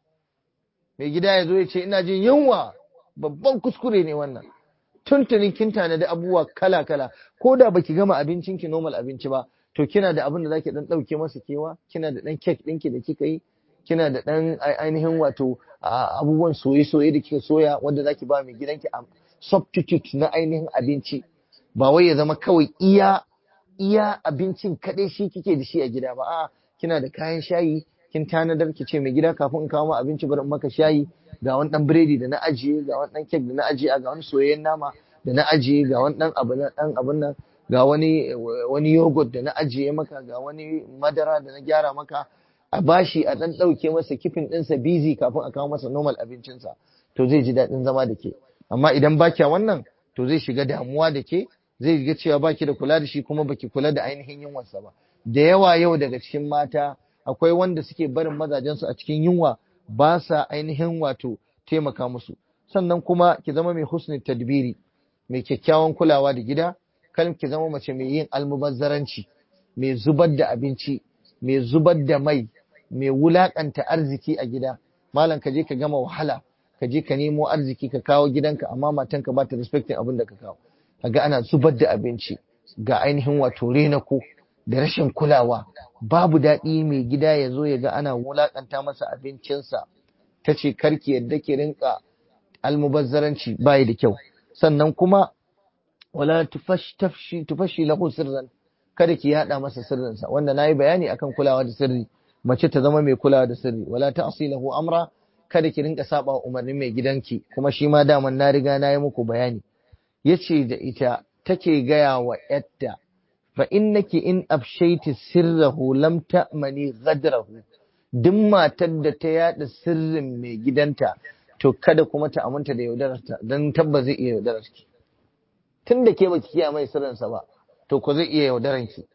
mai gida ya zo ya ce ina jin yunwa babban kuskure ne wannan tuntunin kin tanadi abubuwa kala kala ko da baki gama abincinki normal abinci ba to kina da abin da zaki dan dauke masa kewa kina da dan cake ɗinki da kika yi kina da dan ainihin wato abubuwan soye-soye da kika soya wanda zaki ba mai gidanki a substitute na ainihin abinci ba wai ya zama kawai iya iya abincin kaɗai shi kike da shi a gida ba a kina da kayan shayi kin tanadar ki ce mai gida kafin in kawo ma abinci bari in maka shayi ga wani dan biredi da na ajiye ga wani dan kek da na ajiye ga wani soyayyen nama da na ajiye ga wani dan abu na dan abun nan ga wani wani yogurt da na ajiye maka ga wani madara da na gyara maka a bashi a dan dauke masa kifin ɗinsa busy kafin a kawo masa normal abincinsa to zai ji daɗin zama da ke amma idan ba kya wannan to zai shiga damuwa da ke zai ga cewa baki da kula da shi kuma baki kula da ainihin yunwarsa ba da yawa yau daga cikin mata akwai wanda suke barin mazajensu a cikin yunwa ba sa ainihin wato taimaka musu sannan kuma ki zama mai husnul tadbiri mai kyakkyawan kulawa da gida kan ki zama mace mai yin almubazzaranci mai zubar da abinci mai zubar da mai mai wulakanta arziki a gida malam ka je ka gama wahala ka je ka nemo arziki ka kawo gidanka amma matanka ba ta respecting abin da ka kawo kaga ana zubar da abinci ga ainihin wato renako da rashin kulawa babu daɗi mai gida ya zo ya ga ana wulakanta masa abincinsa ta ce karki yadda ki rinka almubazzaranci bayi da kyau sannan kuma wala tufashi tufashi lahu sirran kada ki yada masa sirrinsa wanda nayi bayani akan kulawa da sirri mace ta zama mai kulawa da sirri wala ta'si lahu amra kada ki rinka saba umarnin mai gidanki kuma shi ma daman na riga na yi muku bayani yace da ita take gaya wa yatta fa innaki in afshaiti sirrahu lam ta'mani ghadrahu duk matar da ta yada sirrin mai gidanta to kada kuma ta aminta da yaudararta dan tabba zai iya yaudararki tun da ke baki kiyaye mai sirrinsa ba to ku zai iya yaudaranki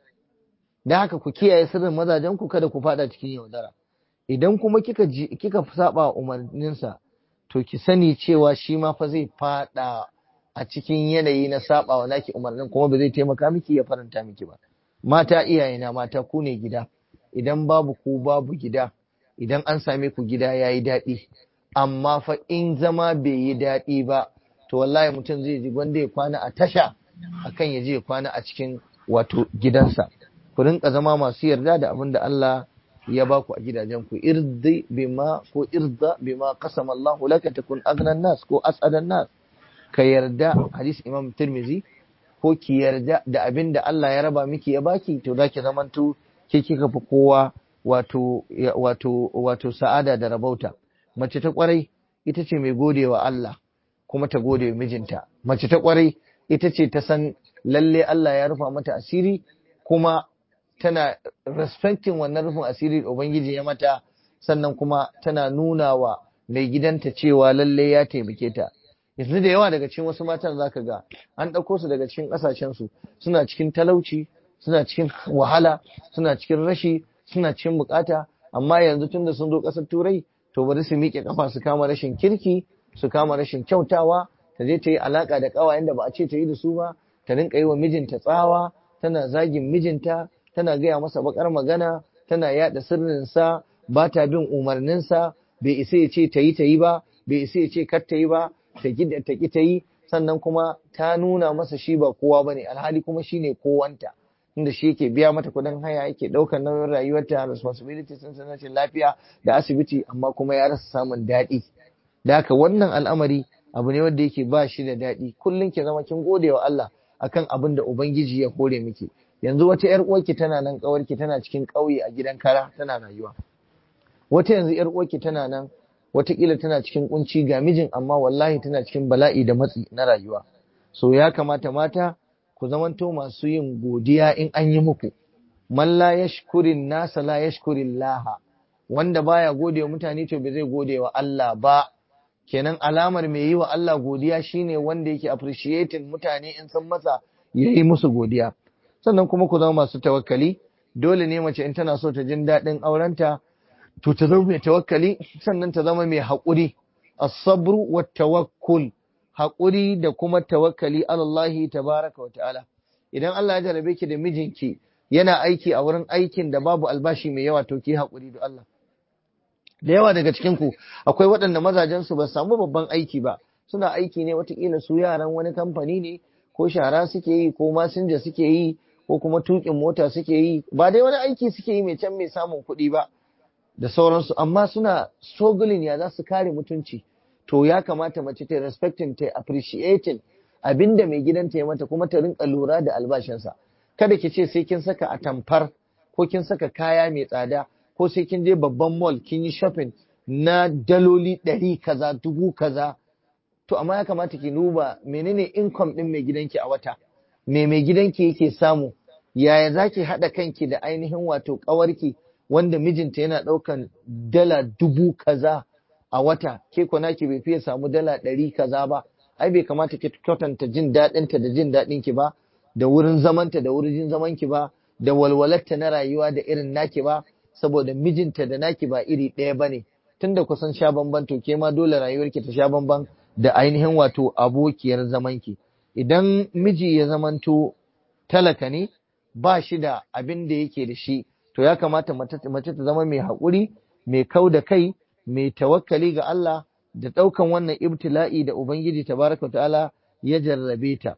da haka ku kiyaye sirrin mazajen ku kada ku fada cikin yaudara idan kuma kika kika saba umarninsa to ki sani cewa shi ma fa zai fada a cikin yanayi na saba wa naki umarnin kuma ba zai taimaka miki ya faranta miki ba mata iyayena mata ku ne gida idan babu ku babu gida idan an same ku gida yayi daɗi amma fa in zama bai yi daɗi ba to wallahi mutum zai ji gwanda ya kwana a tasha akan ya je ya kwana a cikin wato gidansa ku rinka zama masu yarda da abin da Allah ya ba ku a gidajen ku irdi bima ko irda bima qasama Allahu laka takun aghnan nas ko as'adan nas ka yarda hadisi Imam Tirmidhi ko ki yarda da abin da Allah ya raba miki ya baki to zaki zamanto ke kika fi kowa wato wato wato sa'ada da rabauta mace ta kwarai ita ce mai godewa Allah kuma ta gode wa mijinta mace ta kwarai ita ce ta san lalle Allah ya rufa mata asiri kuma tana respecting wannan rufin asiri da Ubangiji ya mata sannan kuma tana nuna wa mai gidanta cewa lalle ya taimake ta yanzu da yawa daga cikin wasu matan zaka ga an ɗauko su daga cikin ƙasashen su suna cikin talauci suna cikin wahala suna cikin rashi suna cikin bukata amma yanzu tunda sun zo ƙasar turai to bari su miƙe kafa su kama rashin kirki su kama rashin kyautawa ta je ta yi alaka da ƙawayen da ba a ce ta yi da su ba ta rinka yi wa mijinta tsawa tana zagin mijinta tana gaya masa bakar magana tana yada sirrinsa ba ta bin umarninsa bai isa ya ce ta yi ta yi ba bai isa ya ce kar ta yi ba ta gida ta ki ta yi sannan kuma ta nuna masa shi ba kowa ba ne alhali kuma shi ne kowanta inda shi yake biya mata kudin haya yake ɗaukar nauyin rayuwarta responsibility sun sanarcin lafiya da asibiti amma kuma ya rasa samun daɗi da haka wannan al'amari abu ne wanda yake ba shi da daɗi kullum ki zama kin gode wa Allah akan abin da ubangiji ya hore miki yanzu wata yar uwarki tana nan kawarki tana cikin ƙauye a gidan kara tana rayuwa wata yanzu yar uwarki tana nan watakila tana cikin kunci ga mijin amma wallahi tana cikin bala'i da matsi na rayuwa so ya kamata mata ku zamanto masu yin godiya in an yi muku man la yashkurin nasa la yashkurin laha wanda baya gode wa mutane to bai zai gode wa Allah ba kenan alamar mai yi wa Allah godiya shine wanda yake appreciating mutane in san masa yayi musu godiya sannan kuma ku zama masu tawakkali dole ne mace in tana so ta jin daɗin aurenta to ta zama mai tawakkali sannan ta zama mai haƙuri as-sabru wa tawakkul haƙuri da kuma tawakkali alallahi tabaraka wa ta'ala idan Allah ya jarabe ki da mijinki yana aiki a wurin aikin da babu albashi mai yawa to ki haƙuri da Allah da yawa daga cikin ku akwai waɗanda mazajen su ba samu babban aiki ba suna aiki ne watakila su yaran wani kamfani ne ko shara suke yi ko masinja suke yi ko kuma tuƙin mota suke yi ba dai wani aiki suke yi mai can mai samun kuɗi ba da sauransu amma suna struggling ya za su kare mutunci to ya kamata mace ta respecting ta appreciating abinda mai gidanta ya mata kuma ta rinka lura da albashinsa kada ki ce sai kin saka atamfar ko kin saka kaya mai tsada ko sai kin je babban mall kin yi shopping na daloli ɗari kaza dubu kaza to amma ya kamata ki duba menene income ɗin mai gidanki a wata me mai gidanki yake samu yaya za ki haɗa kanki da ainihin wato ƙawarki wanda mijinta yana ɗaukan dala dubu kaza a wata ke kwana ki bai fiye samu dala ɗari kaza ba ai bai kamata ki kwatanta jin daɗinta da jin daɗinki ba da wurin zamanta da wurin zamanki ba da walwalarta na rayuwa da irin naki ba saboda mijinta da naki ba iri ɗaya ba ne tunda kusan sha bamban to ke ma dole rayuwarki ta sha bamban da ainihin wato abokiyar zamanki idan miji ya zamanto talaka ne ba shi da abin da yake da shi to ya kamata mace ta zama mai haƙuri mai kau da kai mai tawakkali ga Allah da ɗaukan wannan ibtila'i da Ubangiji tabaraka ta'ala ya jarrabe ta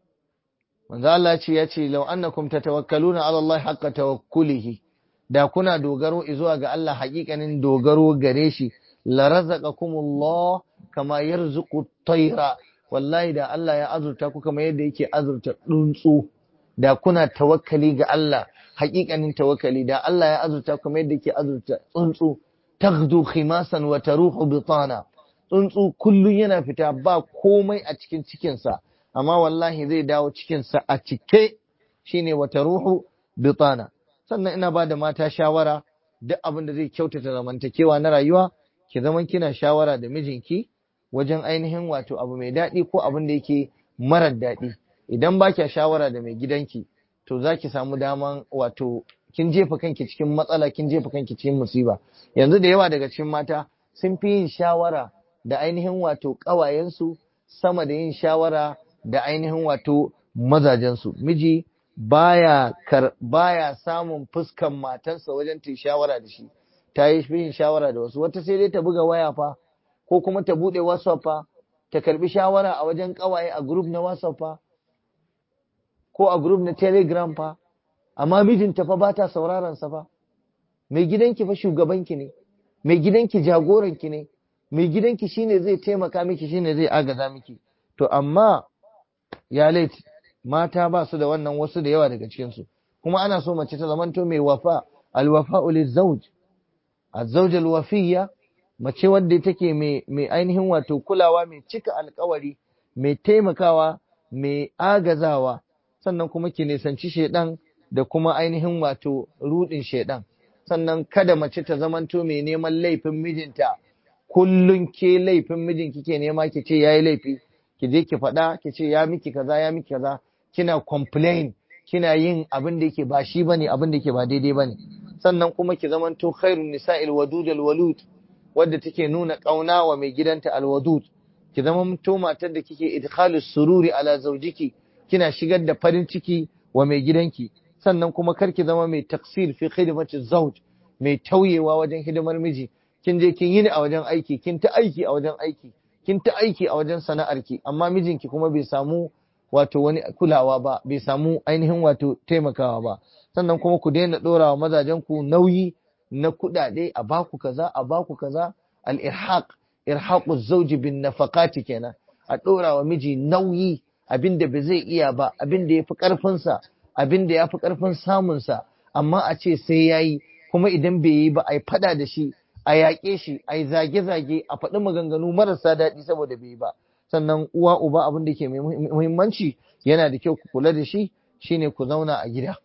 manzo Allah ce ya ce law annakum tatawakkaluna ala Allah haqqa tawakkulihi da kuna dogaro zuwa ga Allah haƙiƙanin dogaro gare shi la razaqakumullah kama yarzuqu tayra wallahi da Allah ya azurta ku kamar yadda yake azurta tsuntsu da kuna tawakkali ga Allah haƙiƙanin tawakkali da Allah ya azurta kuma yadda ke azurta tsuntsu taghdu khimasan wa taruhu bitana tsuntsu kullun yana fita ba komai a cikin cikinsa amma wallahi zai dawo cikinsa a cike shine wa taruhu bitana sannan ina ba da mata shawara duk abin da zai kyautata zamantakewa na rayuwa ki zaman kina shawara da mijinki wajen ainihin wato abu mai daɗi ko abin da yake marar daɗi idan ba kya shawara da mai gidanki to za ki samu daman wato kin jefa kanki cikin matsala kin jefa kanki cikin musiba yanzu da yawa daga cikin mata sun fi yin shawara da ainihin wato ƙawayensu sama da yin shawara da ainihin wato mazajensu miji baya kar baya samun fuskan matarsa wajen ta shawara da shi ta yi yin shawara da wasu wata sai dai ta buga waya fa ko kuma ta bude whatsapp fa ta karbi shawara a wajen ƙawaye a group na whatsapp fa ko a group na telegram fa amma mijinta fa ba ta sauraron sa fa mai gidanki fa shugabanki ne mai gidanki jagoranki ne mai gidanki shine zai taimaka miki shine zai agaza miki to amma ya laifi mata ba su da wannan wasu da yawa daga cikinsu kuma ana so mace ta zamanto mai wafa alwafa'u lizawj azzawj alwafiyya mace wadda take mai mai ainihin wato kulawa mai cika alkawari mai taimakawa mai agazawa sannan kuma ki nisanci shedan da kuma ainihin wato rudin shedan sannan kada mace ta zamanto mai neman laifin mijinta kullun ke laifin mijin kike nema ki ce yayi laifi ki je ki faɗa ki ce ya miki kaza ya miki kaza kina complain kina yin abin da yake ba shi bane abin da yake ba daidai bane sannan kuma ki zamanto khairun nisa'il wadud alwalud wadda take nuna kauna wa mai gidanta alwadud ki zamanto matar da kike idkhalus sururi ala zawjiki kina shigar da farin ciki wa mai gidanki sannan kuma kar ki zama mai taksir fi khidmati zawj mai tauyewa wajen hidimar miji kin je kin yi ni a wajen aiki kin ta aiki a wajen aiki kin ta aiki a wajen sana'arki amma mijinki kuma bai samu wato wani kulawa ba bai samu ainihin wato taimakawa ba sannan kuma ku daina dora wa mazajen ku nauyi na kuɗaɗe a baku kaza a baku kaza al irhaq irhaqu zawji bin nafaqati kenan a dora wa miji nauyi abinda ba zai iya ba abinda yafi karfin sa abinda yafi karfin samun sa amma a ce sai yayi kuma idan bai yi ba ai fada da shi a yaƙe shi a yi zage-zage a faɗi maganganu marasa daɗi saboda bai yi ba sannan uwa uba abin da ke muhimmanci yana da kyau ku kula da shi shine ku zauna a gida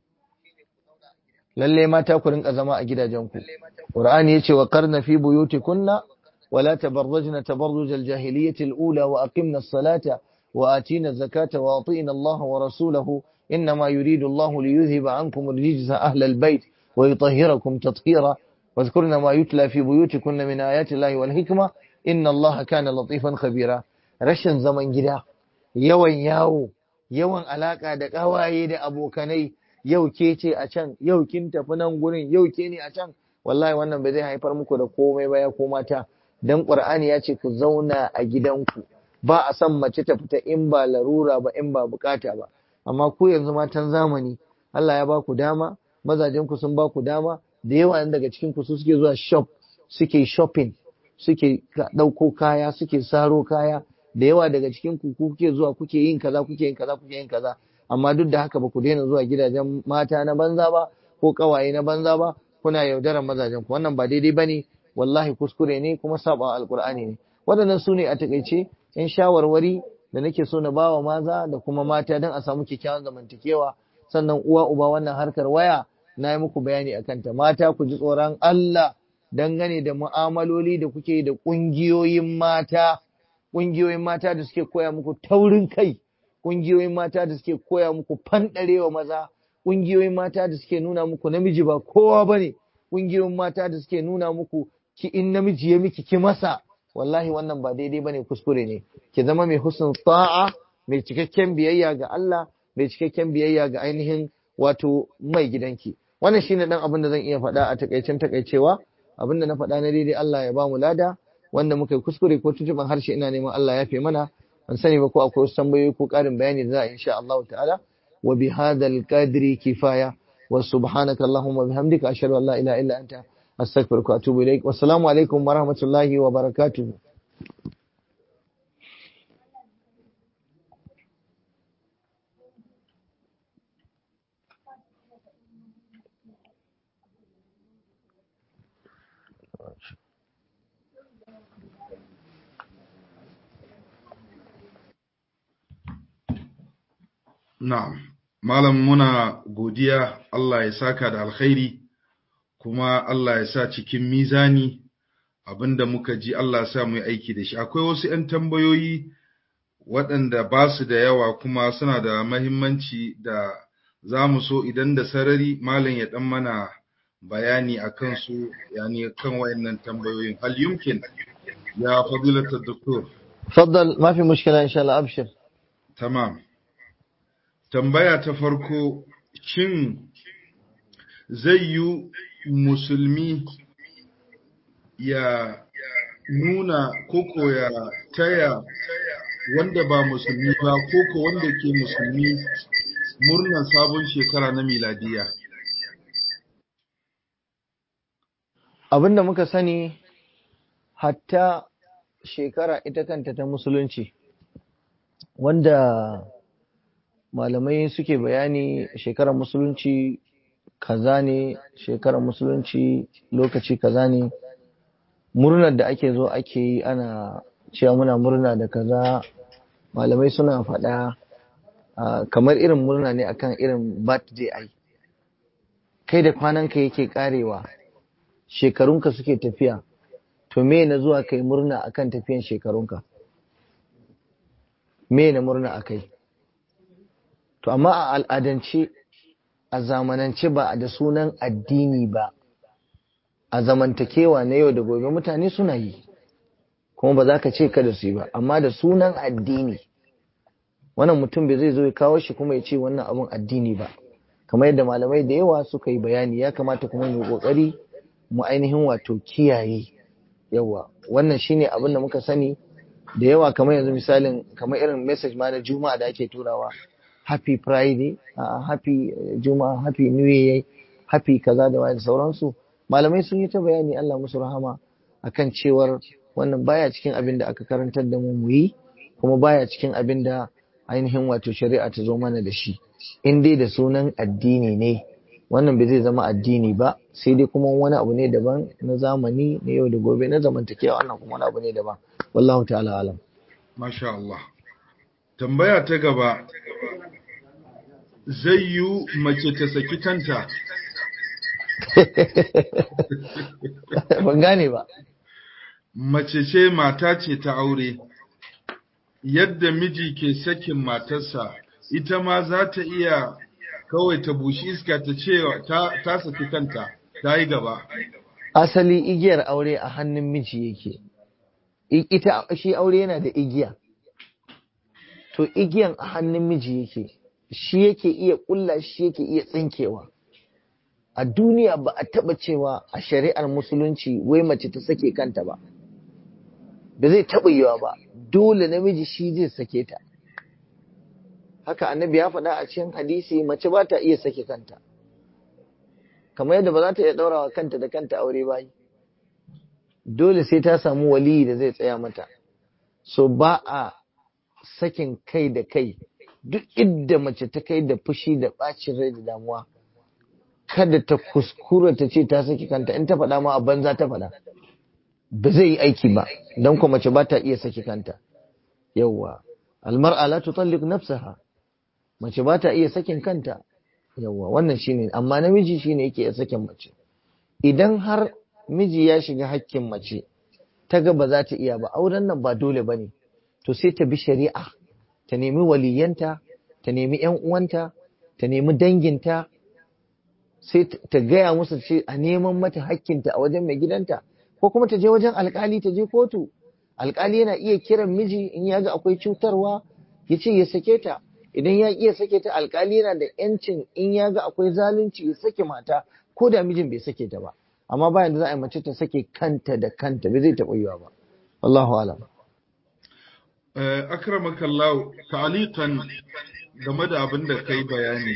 lalle mata ku rinka zama a gidajenku qur'ani yace wa qarna fi buyutikunna ولا تبرجن تبرج الجاهلية الأولى وأقمنا الصلاة وآتينا الزكاة وأطينا الله ورسوله إنما يريد الله ليذهب عنكم الرجز أهل البيت ويطهركم تطهيرا واذكرن ما يتلى في بيوتكن من آيات الله والحكمة إن الله كان لطيفا خبيرا rashin zaman gida yawan yawo yawan alaka da kawaye da abokanai yau ke ce a can yau kin tafi nan gurin yau ke ne a can wallahi wannan bai zai haifar muku da komai ba ya ko mata dan qur'ani ya ce ku zauna a gidanku ba a san mace ta fita in ba larura ba in ba bukata ba amma ku yanzu matan zamani Allah ya ba ku dama mazajen ku sun ba ku dama da yawa daga cikin ku su suke zuwa shop suke shopping suke ɗauko kaya suke saro kaya da yawa daga cikin ku kuke zuwa kuke yin kaza kuke yin kaza kuke yin kaza amma duk da haka ba ku daina zuwa gidajen mata na banza ba ko kawaye na banza ba kuna yaudarar mazajen ku wannan ba daidai bane wallahi kuskure ne kuma saba alqur'ani ne waɗannan su ne a takaice in shawarwari da nake so na bawa maza da kuma mata don a samu kyakkyawan zamantakewa sannan uwa uba wannan harkar waya na yi muku bayani akan ta mata ku ji tsoron Allah dangane da mu'amaloli da kuke da ƙungiyoyin mata ƙungiyoyin mata da suke koya muku taurin kai ƙungiyoyin mata da suke koya muku fanɗarewa maza ƙungiyoyin mata da suke nuna muku namiji ba kowa bane ƙungiyoyin mata da suke nuna muku ki in namiji ya miki ki masa wallahi wannan ba daidai bane kuskure ne ki zama mai husnul ta'a mai cikakken biyayya ga Allah mai cikakken biyayya ga ainihin wato mai gidanki wannan shine dan abin da zan iya faɗa a takaicen takaicewa abin da na faɗa na daidai Allah ya ba mu lada wanda muka yi kuskure ko tuntuban harshe ina neman Allah ya fi mana ban sani ba ko akwai wasu tambayoyi ko ƙarin bayani da za a insha Allah ta'ala wa bi hadal qadri kifaya wa subhanaka allahumma bihamdika ashhadu an la ilaha illa anta astaghfiruka wa atubu ilaik wassalamu alaikum wa rahmatullahi wa barakatuh Na'am, Malam muna godiya Allah ya saka da alkhairi, kuma Allah ya sa cikin mizani abinda muka ji Allah ya sa mu yi aiki da shi. Akwai wasu ‘yan tambayoyi waɗanda ba su da yawa kuma suna da mahimmanci da za mu so idan da sarari Malam ya ɗan mana bayani a kansu, yani kan wayannan tambayoyin. Hal yumkin ya fadilatar doktor. تفضل ما في مشكلة إن شاء الله أبشر Tamam. Tambaya ta farko, shin zai yi musulmi ya nuna koko ya taya wanda ba musulmi ba koko wanda ke musulmi murnar sabon shekara na miladiya? abinda muka sani hatta shekara ita kanta ta musulunci wanda malamai suke bayani shekarar musulunci kaza ne shekarar musulunci lokaci kaza ne murnar da ake zo ake yi ana cewa muna murna da kaza malamai suna faɗa kamar irin murna ne akan irin birthday ai kai da kwananka yake karewa shekarunka suke tafiya to me na zuwa kai murna akan tafiyan shekarunka me na murna akai to amma a al'adance a zamanance ba da sunan addini ba a zamantakewa na yau da gobe mutane suna yi kuma ba za ka ce kada su yi ba amma da sunan addini wannan mutum bai zai zo ya kawo shi kuma ya ce wannan abun addini ba kamar yadda malamai da yawa suka yi bayani ya kamata kuma mu kokari mu ainihin wato kiyaye yawa wannan shine abin da muka sani da yawa kamar yanzu misalin kamar irin message ma na juma'a da ake turawa happy friday uh, happy juma'a happy new year happy kaza da wani sauransu malamai sun yi ta bayani Allah musu rahama akan cewar wannan baya cikin abin da aka karantar da mu mu yi kuma baya cikin abin da ainihin wato shari'a ta zo mana da shi in dai da sunan addini ne wannan bai zai zama addini ba sai dai kuma wani abu ne daban na zamani na yau da gobe na zamantakewa wannan kuma wani abu ne daban wallahu ta'ala alam masha Allah tambaya ta gaba zai yi mace ta saki kanta ban gane ba mace ce mata ce ta aure yadda miji ke sakin matarsa ita ma za ta iya kawai ta bushi iska ta ce ta saki kanta ta yi gaba asali igiyar aure a hannun miji yake ita shi aure yana da igiya to igiyan a hannun miji yake shi yake iya kulla shi yake iya tsinkewa a duniya ba a taba cewa a shari'ar musulunci wai mace ta sake kanta ba ba zai taba yiwa ba dole namiji shi zai sake ta haka annabi ya faɗa a cikin hadisi mace ba ta iya sake kanta kamar yadda ba za ta iya ɗaurawa kanta da kanta aure ba dole sai ta samu waliyi da zai tsaya mata so ba a sakin kai da kai duk inda mace ta kai da fushi da ɓacin rai da damuwa kada ta kuskura ta ce ta saki kanta in ta faɗa ma a banza ta faɗa ba zai yi aiki ba don kuma mace ba ta iya saki kanta yawwa almar'a la tutalliq nafsaha mace ba ta iya sakin kanta yawwa wannan shine amma namiji shine yake iya sakin mace idan har miji ya shiga hakkin mace ta ga ba za ta iya ba auren nan ba dole bane to sai ta bi shari'a ta nemi waliyanta ta nemi yan uwanta ta nemi danginta sai ta gaya musu ce a neman mata hakkinta a wajen mai gidanta ko kuma ta je wajen alkali ta je kotu alkali yana iya kiran miji in ya ga akwai cutarwa ya ce ya sake ta idan ya iya sake ta alkali yana da yancin in ya ga akwai zalunci ya sake mata ko da mijin bai sake ta ba amma bayan da za a yi mace ta sake kanta da kanta bai zai taɓa yiwa ba wallahu alam akramakallahu ta'aliqan game da abin da kai bayani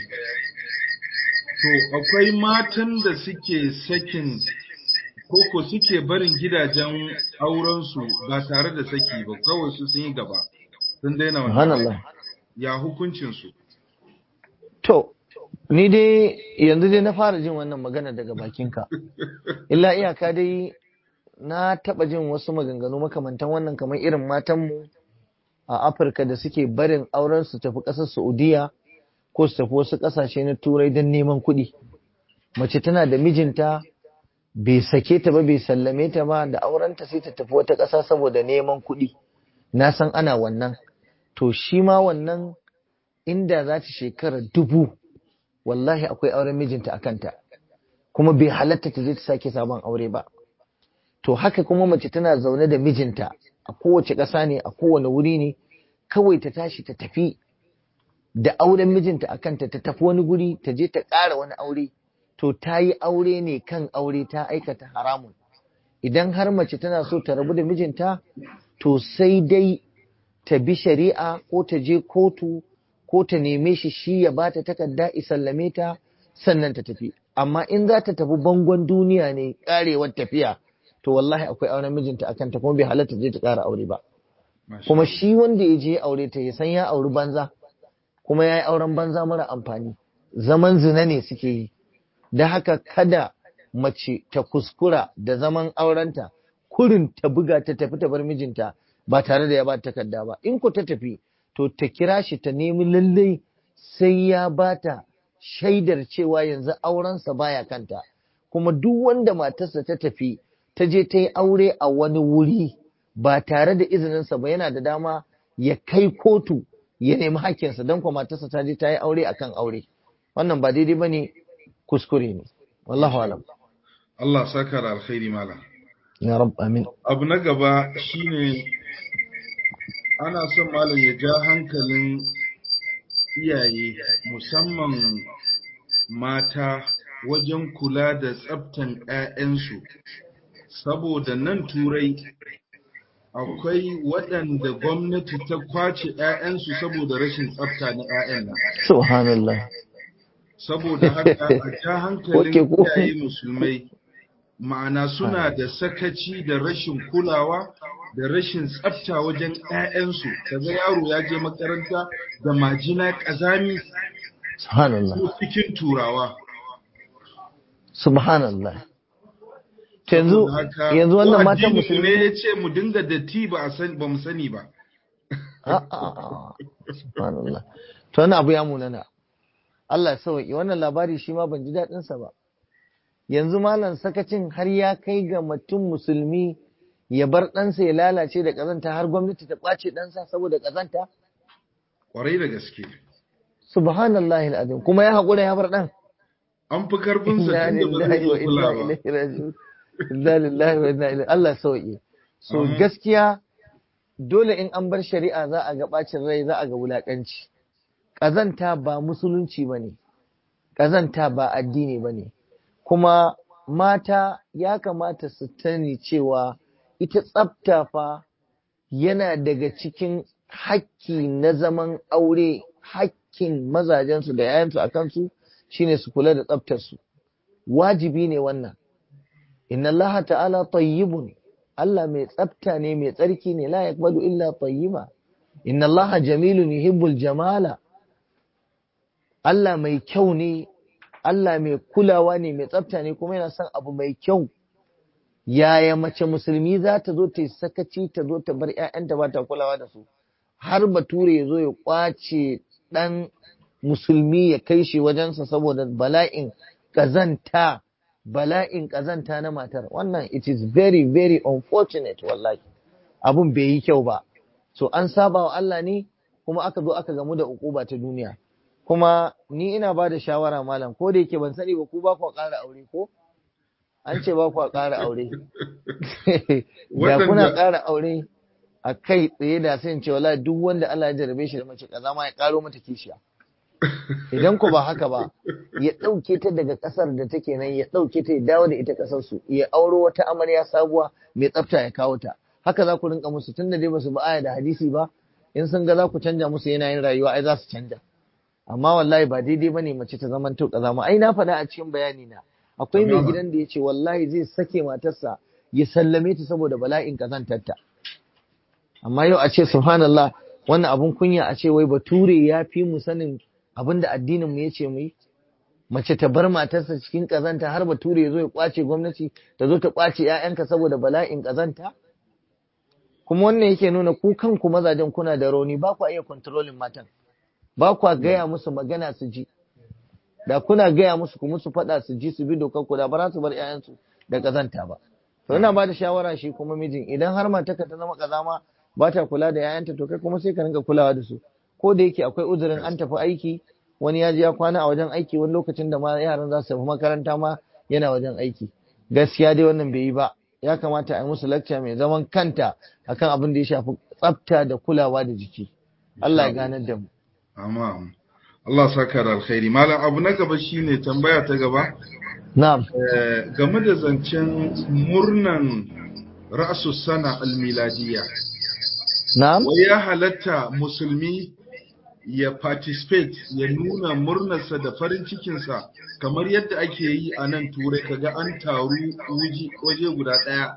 to akwai matan da suke sakin koko suke barin gidajen aurensu ba tare da saki ba kawai su sun yi gaba sun daina wannan ya hukuncinsu to ni dai yanzu dai na fara jin wannan magana daga bakinka illa iyaka dai na taba jin wasu maganganu makamantan wannan kamar irin matanmu a afirka da suke barin auren su tafi ƙasar saudiya ko su tafi wasu ƙasashe na turai don neman kuɗi mace tana da mijinta bai sake ta ba bai sallame ta ba da aurenta sai ta tafi wata ƙasa saboda neman kuɗi na san ana wannan to shi ma wannan inda za ta shekara dubu wallahi akwai auren mijinta a kanta kuma bai halatta ta je ta sake sabon aure ba to haka kuma mace tana zaune da mijinta a kowace ƙasa ne a kowane wuri ne kawai ta tashi ta tafi da auren mijinta a kanta ta tafi wani guri ta je ta ƙara wani aure to ta yi aure ne kan aure ta aikata haramun idan har mace tana so ta rabu da mijinta to sai dai ta bi shari'a ko ta je kotu ko ta neme shi shi ya bata takarda isallame ta sannan ta tafi amma in za ta tafi bangon duniya ne karewar tafiya to wallahi akwai auren mijinta akan ta kuma bai halatta je ta ƙara aure ba Masha kuma Allah. shi wanda ya je ya aure ta ya san ya auri banza kuma ya yi auren banza mara amfani zaman zina ne suke yi da haka kada mace ta kuskura da zaman aurenta kurin ta buga ta tafi ta bar mijinta ba tare da ya ba ta takarda ba in ku ta tafi to ta kira shi ta nemi lallai sai ya ba ta shaidar cewa yanzu aurensa baya kanta kuma duk wanda matarsa ta tafi ta je ta yi aure a wani wuri ba tare da izininsa ba yana da dama ya kai kotu ya nemi hakkinsa don kuma matarsa ta je ta yi aure akan aure wannan ba daidai ba ne kuskure ne wallahu alam Allah saka da alkhairi malam. ya rab amin Abu na gaba shine ana son malam ya ja hankalin iyaye musamman mata wajen kula da tsaftan 'ya'yansu saboda nan turai akwai waɗanda gwamnati ta kwace 'ya'yansu saboda rashin tsafta na 'ya'yan nan subhanallah saboda haka a ja hankalin Okay, ko- iyaye musulmai ma'ana suna da sakaci da rashin kulawa da rashin tsafta wajen 'ya'yansu kaga yaro ya je makaranta da majina ƙazami subhanallah ko cikin turawa subhanallah to yanzu Saboda haka, yanzu wannan ko matan addinin musulmi ne ya ce mu dinga datti ba a sani ba mu sani ba A'a, subhanallah to wannan abu ya munana Allah ya sauki wannan labari shi ma ban ji daɗin sa ba yanzu malam sakacin har ya kai ga mutum musulmi ya bar ɗansa ya lalace da ƙazanta har gwamnati ta ƙwace ɗansa saboda ƙazanta kwarai da gaske subhanallahi alazim kuma ya haƙura ya bar ɗan an fi karfinsa inna tun da ba lillahi wa zai iya inna kula ba ilaihi raji'un inna lillahi wa inna ilaihi Allah ya sauki so Amin. gaskiya dole in an bar shari'a za a ga bacin rai za a ga wulakanci ƙazanta ba musulunci ba ne ƙazanta ba addini ba ne kuma mata ya kamata su tani cewa ita tsafta fa yana daga cikin hakki na zaman aure hakkin mazajensu da yayansu a kansu shine su kula da tsaftarsu wajibi ne wannan inna Allah ta'ala tayyibun Allah mai tsafta ne mai tsarki ne la yaqbalu illa tayyiba inna Allah jamilun yuhibbul jamala Allah mai kyau ne Allah mai kulawa ne mai tsafta ne kuma yana son abu mai kyau yaya mace musulmi za ta zo ta yi sakaci ta zo ta bar 'ya'yanta ba ta kulawa da su har bature ya zo ya kwace ɗan musulmi ya kai shi wajensa saboda bala'in ƙazanta bala'in ƙazanta na matar wannan it is very very unfortunate wallahi abun bai yi kyau ba so an saba wa Allah ne kuma aka zo aka gamu da ukuba ta duniya kuma ni ina ba da shawara malam ko da yake ban sani ba ku ba ku ƙara aure ko an ce ba ku ƙara aure da kuna ƙara aure a kai tsaye da sai in ce wallahi duk wanda Allah ya jarabe shi da mace kaza ma ya ƙaro mata kishiya idan ku ba haka ba ya ɗauke ta daga ƙasar da take nan ya ɗauke ta ya dawo da ita ƙasar su ya auro wata amarya sabuwa mai tsafta ya kawo ta haka za ku rinka musu tunda dai basu ba aya da hadisi ba in sun ga za ku canja musu yanayin rayuwa ai za su canja amma wallahi ba daidai bane mace ta zaman to kaza ma ai na faɗa a cikin bayani na akwai mai gidan da ya ce wallahi zai sake matarsa ya sallame ta saboda bala'in kazantarta amma yau a ce subhanallah wannan abun kunya a ce wai bature ya fi mu sanin abin da addinin mu yace mu yi mace ta bar matarsa cikin kazanta har bature ya zo ya kwace gwamnati ta zo ta kwace ƴaƴanka saboda bala'in kazanta kuma wannan yake nuna ku kanku mazajen kuna da rauni ba ku iya controlling matan ba ku gaya musu magana su ji da kuna gaya musu ku musu faɗa su ji su bi dokar ku da ba za su bar ƴaƴansu da kazanta ba to ina ba da shawara shi kuma mijin idan har matarka ta zama kazama ba ta kula da ƴaƴanta to kai kuma sai ka rinka kulawa da su ko da yake akwai uzurin an tafi aiki wani ya je ya kwana a wajen aiki wani lokacin da ma yaran za su tafi makaranta ma yana wajen aiki gaskiya dai wannan bai yi ba ya kamata a yi musu lecture mai zaman kanta akan abin da ya shafi tsafta da kulawa da jiki Allah ya ganar da mu amma Allah saka da alkhairi malam abu na gaba shine tambaya ta gaba na'am game da zancen murnan ra'su sana almiladiyya na'am wai ya halatta musulmi ya participate ya nuna murnarsa da farin cikinsa kamar yadda ake yi a nan turai kaga an taru waje guda ɗaya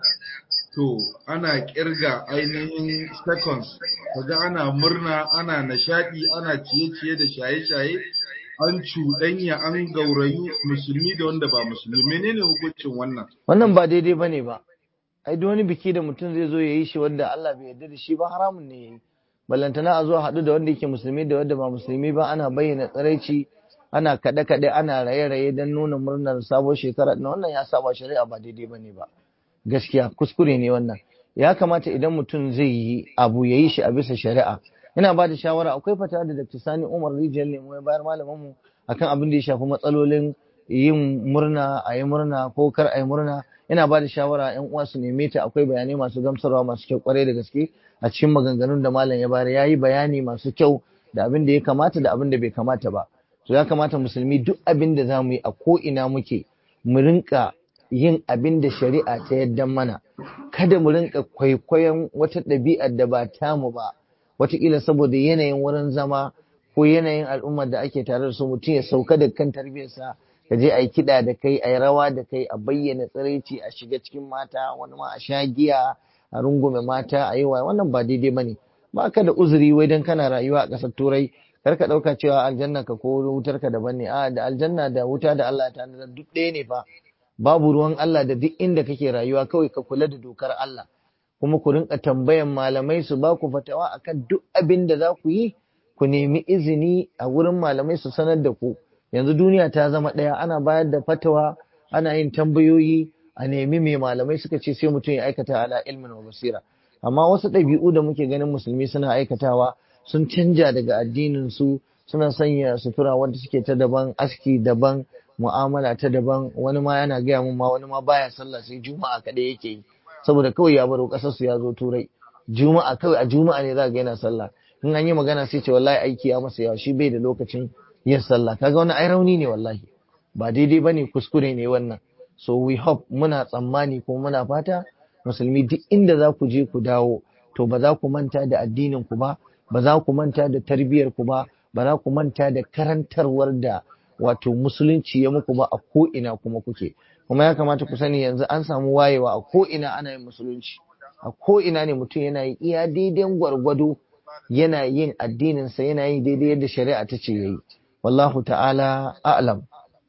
to ana kirga ainihin seconds kaga ana murna ana nishadi ana ciye-ciye da shaye-shaye an cuɗanya an gaurayu musulmi da wanda ba musulmi menene hukuncin wannan wannan ba daidai bane ba ai duk wani biki da mutum zai zo ya yi shi wanda Allah bai yarda da shi ba haramun ne yayi ballantana a zo a haɗu da wanda yake musulmi da wanda ba musulmi ba ana bayyana tsiraici ana kaɗe-kaɗe ana raye-raye don nuna murnar sabon shekara na wannan ya saba shari'a ba daidai bane ba gaskiya kuskure ne wannan ya kamata idan mutum zai yi abu ya yi shi a bisa shari'a ina ba da shawara akwai fata da Dr. Sani Umar Rijiyar Lemo ya bayar malamanmu akan abin da ya shafi matsalolin yin murna a yi murna ko kar a yi murna ina ba da shawara yan uwa su neme ta akwai bayanai masu gamsarwa masu kyau kwarai da gaske a cikin maganganun da malam ya bayar ya yi bayani masu kyau da abin da ya kamata da abin da bai kamata ba to ya kamata musulmi duk abin da za mu yi a ko ina muke mu rinka yin abin da shari'a ta yadda mana kada mu rinka kwaikwayon wata ɗabi'ar da ba tamu ba wataƙila saboda yanayin wurin zama ko yanayin al'ummar da ake tare da su mutum ya sauka da kan tarbiyarsa ka je a yi kiɗa da kai a yi rawa da kai a bayyana tsiraici a shiga cikin mata wani ma a sha giya a rungume mata a yi wa wannan ba daidai ba ne ba ka da uzuri wai don kana rayuwa a ƙasar turai kar ka ɗauka cewa aljanna ka ko wutar ka daban ne a da aljanna da wuta da Allah ta tanadar duk ɗaya ne fa babu ruwan Allah da duk inda kake rayuwa kawai ka kula da dokar Allah kuma ku rinka tambayan malamai su ba ku fatawa akan duk abin da za ku yi ku nemi izini a wurin malamai su sanar da ku yanzu duniya ta zama ɗaya ana bayar da fatawa ana yin tambayoyi a nemi mai malamai suka ce sai mutum ya aikata ala ilmin wa basira amma wasu ɗabi'u da muke ganin musulmi suna aikatawa sun canja daga addinin su suna sanya sutura wanda suke ta daban aski daban mu'amala ta daban wani ma yana gaya mun ma wani ma baya sallah sai juma'a kaɗai yake yi saboda kawai ya baro ƙasar su ya zo turai juma'a kawai a juma'a ne za ga yana sallah in an yi magana sai ce wallahi aiki ya masa yawa shi bai da lokacin yin sallah kaga wani ai rauni ne wallahi ba daidai bane kuskure ne wannan so we hope muna tsammani ko muna fata musulmi duk inda za ku je ku dawo to ba za ku manta da addinin ku ba ba za ku manta da tarbiyyar ku ba ba za ku manta da karantarwar da wato musulunci ya muku ba a ko ina kuma kuke kuma ya kamata ku sani yanzu an samu wayewa a ko ina ana yin musulunci a ko ina ne mutum yana yi iya daidai gwargwado yana yin addininsa yana yin daidai yadda shari'a ta ce yayi wallahu ta'ala a'lam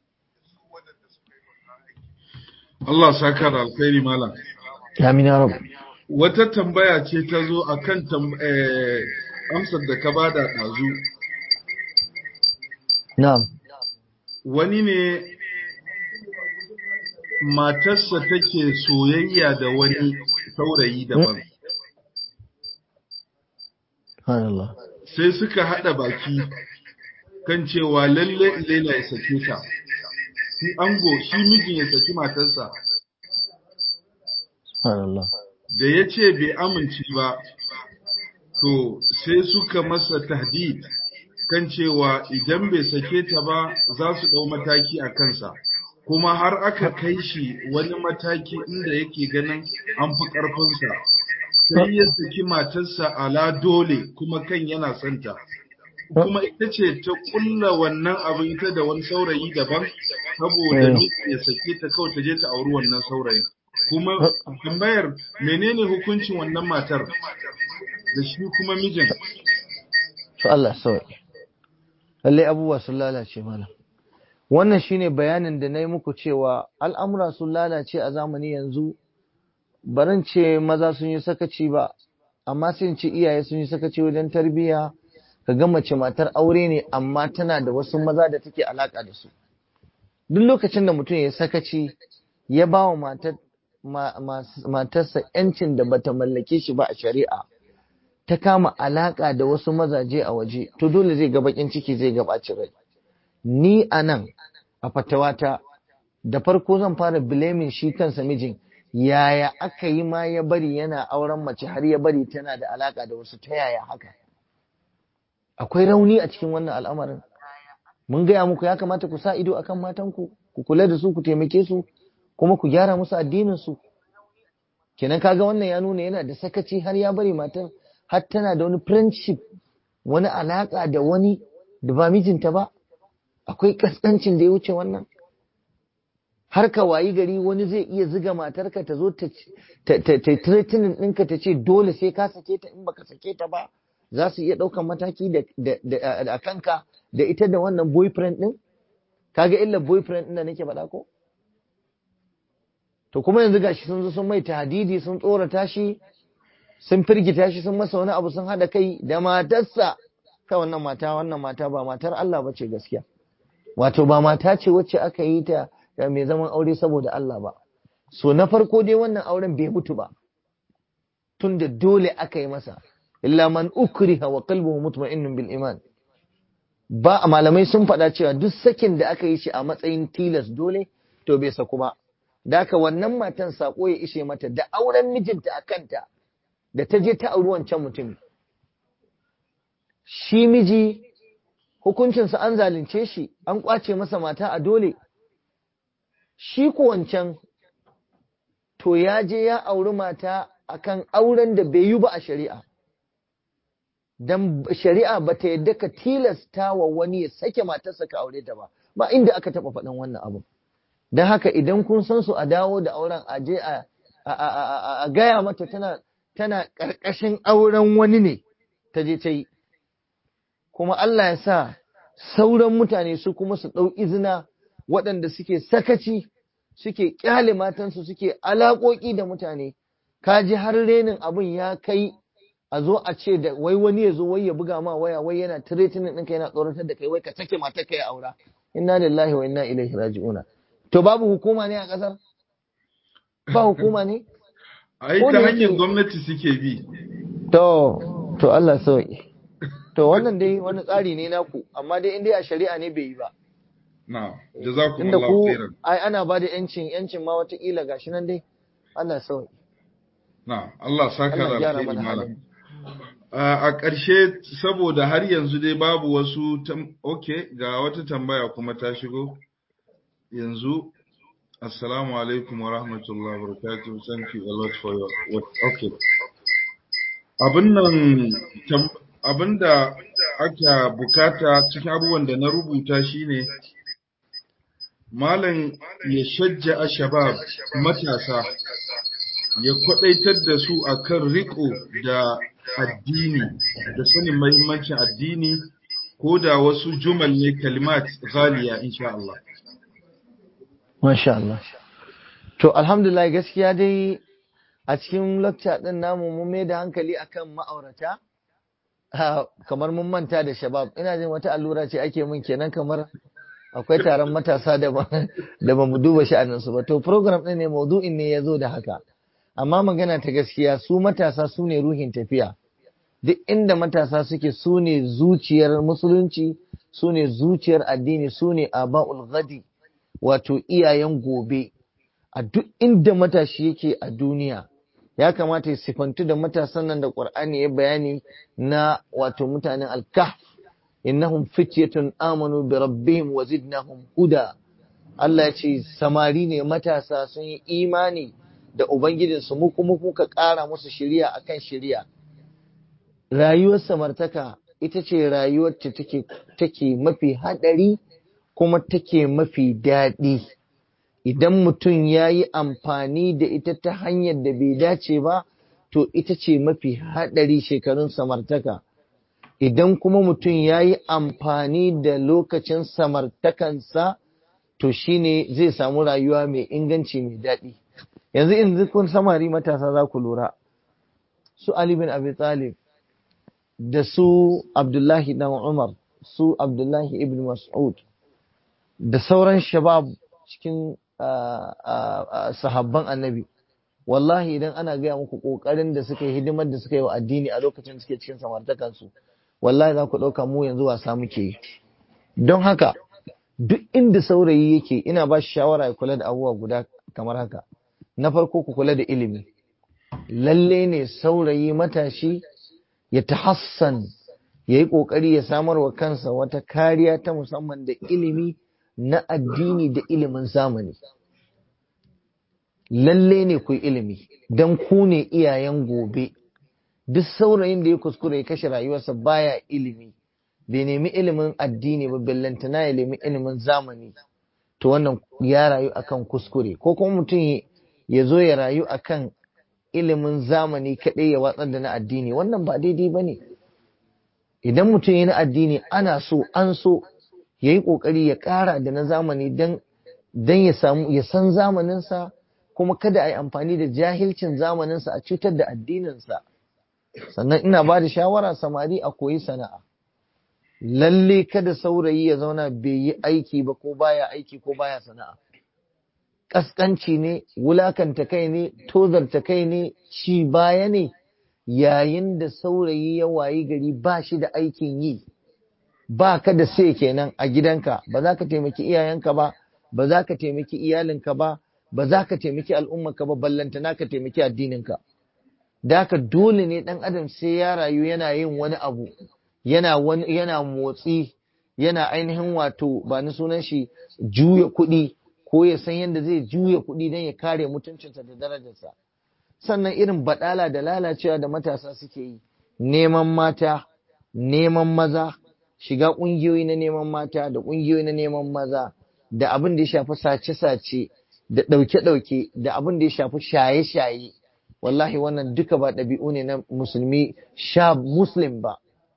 Allah saka da alkhairi malam amin ya rabu wata tambaya ce ta zo akan amsar da ka bada ɗazu na'am wani ne matarsa take soyayya da wani saurayi daban subhanallah sai suka haɗa baki kan cewa lalle ilaila ya sake ta shi ango shi mijin ya saki matarsa subhanallah da ya ce bai amince ba to sai suka masa tahdid kan cewa idan bai sake ta ba za su ɗau mataki a kansa kuma har aka kai shi wani mataki inda yake ganin an fi ƙarfinsa sai ya saki matarsa ala dole kuma kan yana santa kuma ita ce ta kulla wannan abin ita da wani saurayi daban saboda miji ya sake ta kawai ta je ta auri wannan saurayin kuma tambayar menene hukuncin wannan matar da shi kuma mijin to Allah sauki lallai abubuwa sun lalace mana wannan shine bayanin da na yi muku cewa al'amura sun lalace a zamani yanzu barin ce maza sun yi sakaci ba amma sai ce iyaye sun yi sakaci wajen tarbiyya ka ga mace matar aure ne amma tana da wasu maza da take alaka da su duk lokacin da mutum ya sakaci ya ba wa matarsa yancin da bata mallake shi ba a shari'a ta kama alaka da wasu mazaje a waje to dole zai ga bakin ciki zai ga bacin rai ni a nan a fatawata da farko zan fara bilemin shi kansa mijin yaya aka yi ma ya bari yana auren mace har ya bari tana da alaka da wasu ta yaya haka akwai rauni a cikin wannan al'amarin mun gaya muku ya kamata ku sa ido akan matanku ku kula da su ku taimake su kuma ku gyara musu addinin su kenan kaga wannan ya nuna yana da sakaci har ya bari matar har tana da wani friendship wani alaƙa da wani da ba mijinta ba akwai kaskancin da ya wuce wannan har ka wayi gari wani zai iya ziga matarka ta zo ta threatening ɗinka ta ce dole sai ka sake ta in baka sake ta ba za su iya ɗaukan mataki da kanka da ita da wannan boyfriend ɗin kaga illa boyfriend ɗin da nake faɗa ko to kuma yanzu gashi sun zo sun mai tahdidi sun tsorata shi sun firgita shi sun masa wani abu sun haɗa kai da matarsa kai wannan mata wannan mata ba matar Allah ba ce gaskiya wato ba mata ce wacce aka yi ta da mai zaman aure saboda Allah ba so na farko dai wannan auren bai mutu ba tunda dole aka yi masa illa man ukriha wa qalbuhu mutma'innun bil iman ba malamai sun faɗa cewa duk sakin da aka yi shi a matsayin tilas dole to bai saku ba da haka wannan matan sako ya ishe mata da auren mijinta a kanta da ta je ta auri wancan mutum shi miji hukuncinsa an zalunce shi an kwace masa mata a dole shi ko wancan to ya je ya auri mata akan auren da bai yi ba a shari'a dan shari'a ba ta yadda ka tilasta wa wani ya sake matarsa ka aure ta ba ba inda aka taba faɗin wannan abu don haka idan kun san su a dawo da auren a je a gaya mata tana tana ƙarƙashin auren wani ne ta je ta yi kuma Allah ya sa sauran mutane su kuma su ɗau izina waɗanda suke sakaci suke ƙyale matansu suke alaƙoƙi da mutane ka ji har renin abin ya kai a zo a ce da wai wani ya zo wai ya buga ma waya wai yana tiretinin ɗinka yana tsoratar da kai wai ka sake matar ka ya aura inna lillahi wa inna ilaihi raji'una to babu hukuma ne a ƙasar ba hukuma ne ai ta hanyar gwamnati suke bi to to Allah sauki to wannan dai wani tsari ne naku amma dai in dai a shari'a ne bai yi ba na inda jazakumullahu ku khairan ai ana ba da yancin yancin ma wataƙila gashi nan dai Allah sauki na Allah saka Allah da gyara alheri mana malam halin a a ƙarshe saboda har yanzu dai babu wasu tam- okay ga wata tambaya kuma ta shigo yanzu assalamu alaikum wa rahmatullahi wa barakatuh thank you a lot for your work okay abin nan tam- abin da aka bukata cikin abubuwan da na rubuta shine malam ya shajja a shabab matasa ya kwadaitar da su akan riko da addini da sanin mahimmancin addini ko da wasu jumal ne kalimat ghaliya insha Allah Masha Allah. To, alhamdulillah gaskiya dai a cikin lecture ɗin namu mun mai da hankali akan ma'aurata, Ah, kamar mun manta da shabab. Ina jin wata allura ce ake mun kenan kamar akwai taron matasa da ba da ba mu duba sha'aninsu ba. To, program ɗin ne maudu'in ne ya zo da haka. Amma magana ta gaskiya su matasa su ne ruhin tafiya. Duk inda matasa suke su ne zuciyar musulunci, su ne zuciyar addini, su ne aba'ul ghadi. wato iyayen gobe a duk inda matashi yake a duniya ya kamata ya sifantu da matasan nan da Qur'ani ya bayani na wato mutanen al-kahf innahum fityatun amanu bi rabbihim wa zidnahum huda Allah ya ce samari ne matasa sun yi imani da ubangijinsu mu kuma muka ƙara musu shiriya akan shiriya rayuwar samartaka ita ce rayuwar ta take take mafi hadari kuma take mafi daɗi idan mutum ya yi amfani da ita ta hanyar da bai dace ba to ita ce mafi haɗari shekarun samartaka idan kuma mutum ya yi amfani da lokacin samartakansa to shine zai samu rayuwa mai inganci mai daɗi yanzu in kun samari matasa za ku lura su Ali bin Abi Talib da su Abdullahi dan Umar su Abdullahi ibn Mas'ud da sauran shabab cikin sahabban annabi wallahi idan ana gaya muku kokarin da suka yi hidimar da suka yi wa addini a lokacin suke cikin samartakansu wallahi za ku ɗauka mu yanzu wasa muke yi don haka duk inda saurayi yake ina ba shi shawara ya kula da abubuwa guda kamar haka na farko ku kula da ilimi lalle ne saurayi matashi ya tahassan ya yi ƙoƙari ya samar wa kansa wata kariya ta musamman da ilimi na addini da ilimin zamani. Lalle ne ku ilimi, don ku ne iyayen gobe, duk saurayin da ya kuskure ya kashe rayuwarsa baya ilimi bai nemi ilimin addini ba bellantana ya nemi ilimin zamani to wannan ya rayu akan kuskure ko kuma mutum ya zo ya rayu akan ilimin zamani kaɗai ya watsar da na addini wannan ba daidai ba ne idan mutum ya na addini ana so an so ya yi ƙoƙari ya ƙara da na zamani don ya samu ya san zamaninsa kuma kada a yi amfani da jahilcin zamaninsa a cutar da addininsa sannan ina ba da shawara samari a koyi sana'a lalle kada saurayi ya zauna bai yi aiki ba ko baya aiki ko baya sana'a ƙasƙanci ne wulakanta kai ne tozarta kai ne ci baya ne yayin da saurayi ya wayi gari ba shi da aikin yi ba ka da sai kenan a gidanka ba za ka taimaki iyayenka ba ba za ka taimaki iyalinka ba ba za ka taimaki al'ummarka ba ballantana ka taimaki addininka da haka dole ne ɗan adam sai ya rayu yana yin wani abu yana wani yana motsi yana ainihin wato ba ni sunan shi juya kuɗi ko ya san yadda zai juya kuɗi don ya kare mutuncinsa da darajarsa sannan irin baɗala da lalacewa da matasa suke yi neman mata neman maza shiga ƙungiyoyi na neman mata da ƙungiyoyi na neman maza da abin da ya shafi sace-sace da ɗauke-ɗauke da abin da ya shafi shaye-shaye wallahi wannan duka ba ɗabi'u ne na musulmi sha muslim ba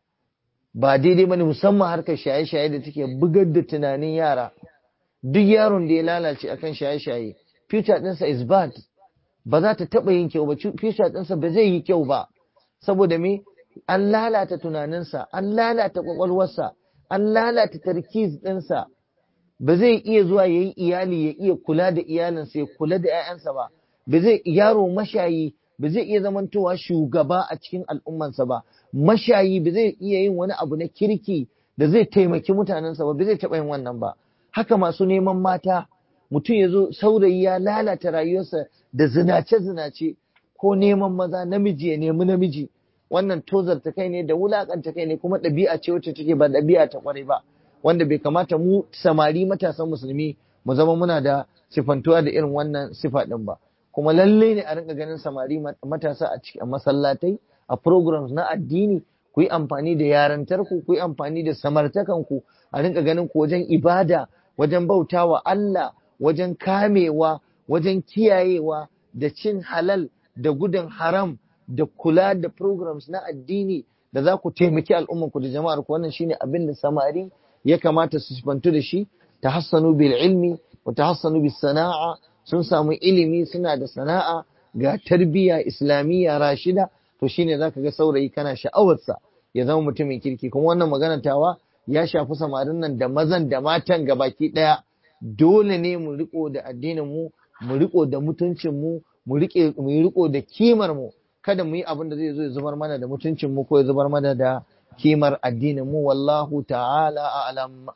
ba daidai bane musamman harkar shaye-shaye da take bugar da tunanin yara duk yaron da ya lalace akan shaye-shaye future ɗinsa is bad ba za ta taɓa yin kyau ba future ɗinsa ba zai yi kyau ba saboda me an lalata tunaninsa an lalata kwakwalwarsa an lalata tarkiz ɗinsa ba zai iya zuwa ya yi iyali ya iya kula da iyalinsa ya kula da 'ya'yansa ba ba zai yaro mashayi ba zai iya zamantowa shugaba a cikin al'ummansa ba mashayi ba zai iya yin wani abu na kirki da zai taimaki mutanensa ba ba zai taɓa yin wannan ba haka masu neman mata mutum ya zo saurayi ya lalata rayuwarsa da zinace-zinace ko neman maza namiji ya nemi namiji wannan tozarta kai ne da wulakanta kai ne kuma ɗabi'a ce wacce take ba ɗabi'a ta kwarai ba wanda bai kamata mu samari matasan musulmi mu zama muna da sifantuwa da irin wannan sifa ɗin ba kuma lalle ne a rinka ganin samari matasa a cikin masallatai a programs na addini ku yi amfani da yarantar ku ku yi amfani da samartakan ku a rinka ganin ku wajen ibada wajen bautawa Allah wajen kamewa wajen kiyayewa da cin halal da gudun haram da kula da programs na addini da za ku taimaki al'ummanku da jama'ar ku wannan shine abin da samari ya kamata su sifantu da shi tahassanu bil ilmi wa tahassanu bis sana'a sun samu ilimi suna da sana'a ga tarbiyya islamiyya rashida to shine zaka ga saurayi kana sha'awarsa ya zama mutumin kirki kuma wannan magana tawa ya shafi samarin nan da mazan da matan gabaki daya dole ne mu riko da addinin mu mu riko da mutuncin mu mu rike mu riko da kimar mu kada mu yi abin da zai zo ya zubar mana da mutuncin mu ko ya zubar mana da kimar addinin mu wallahu ta'ala a'lam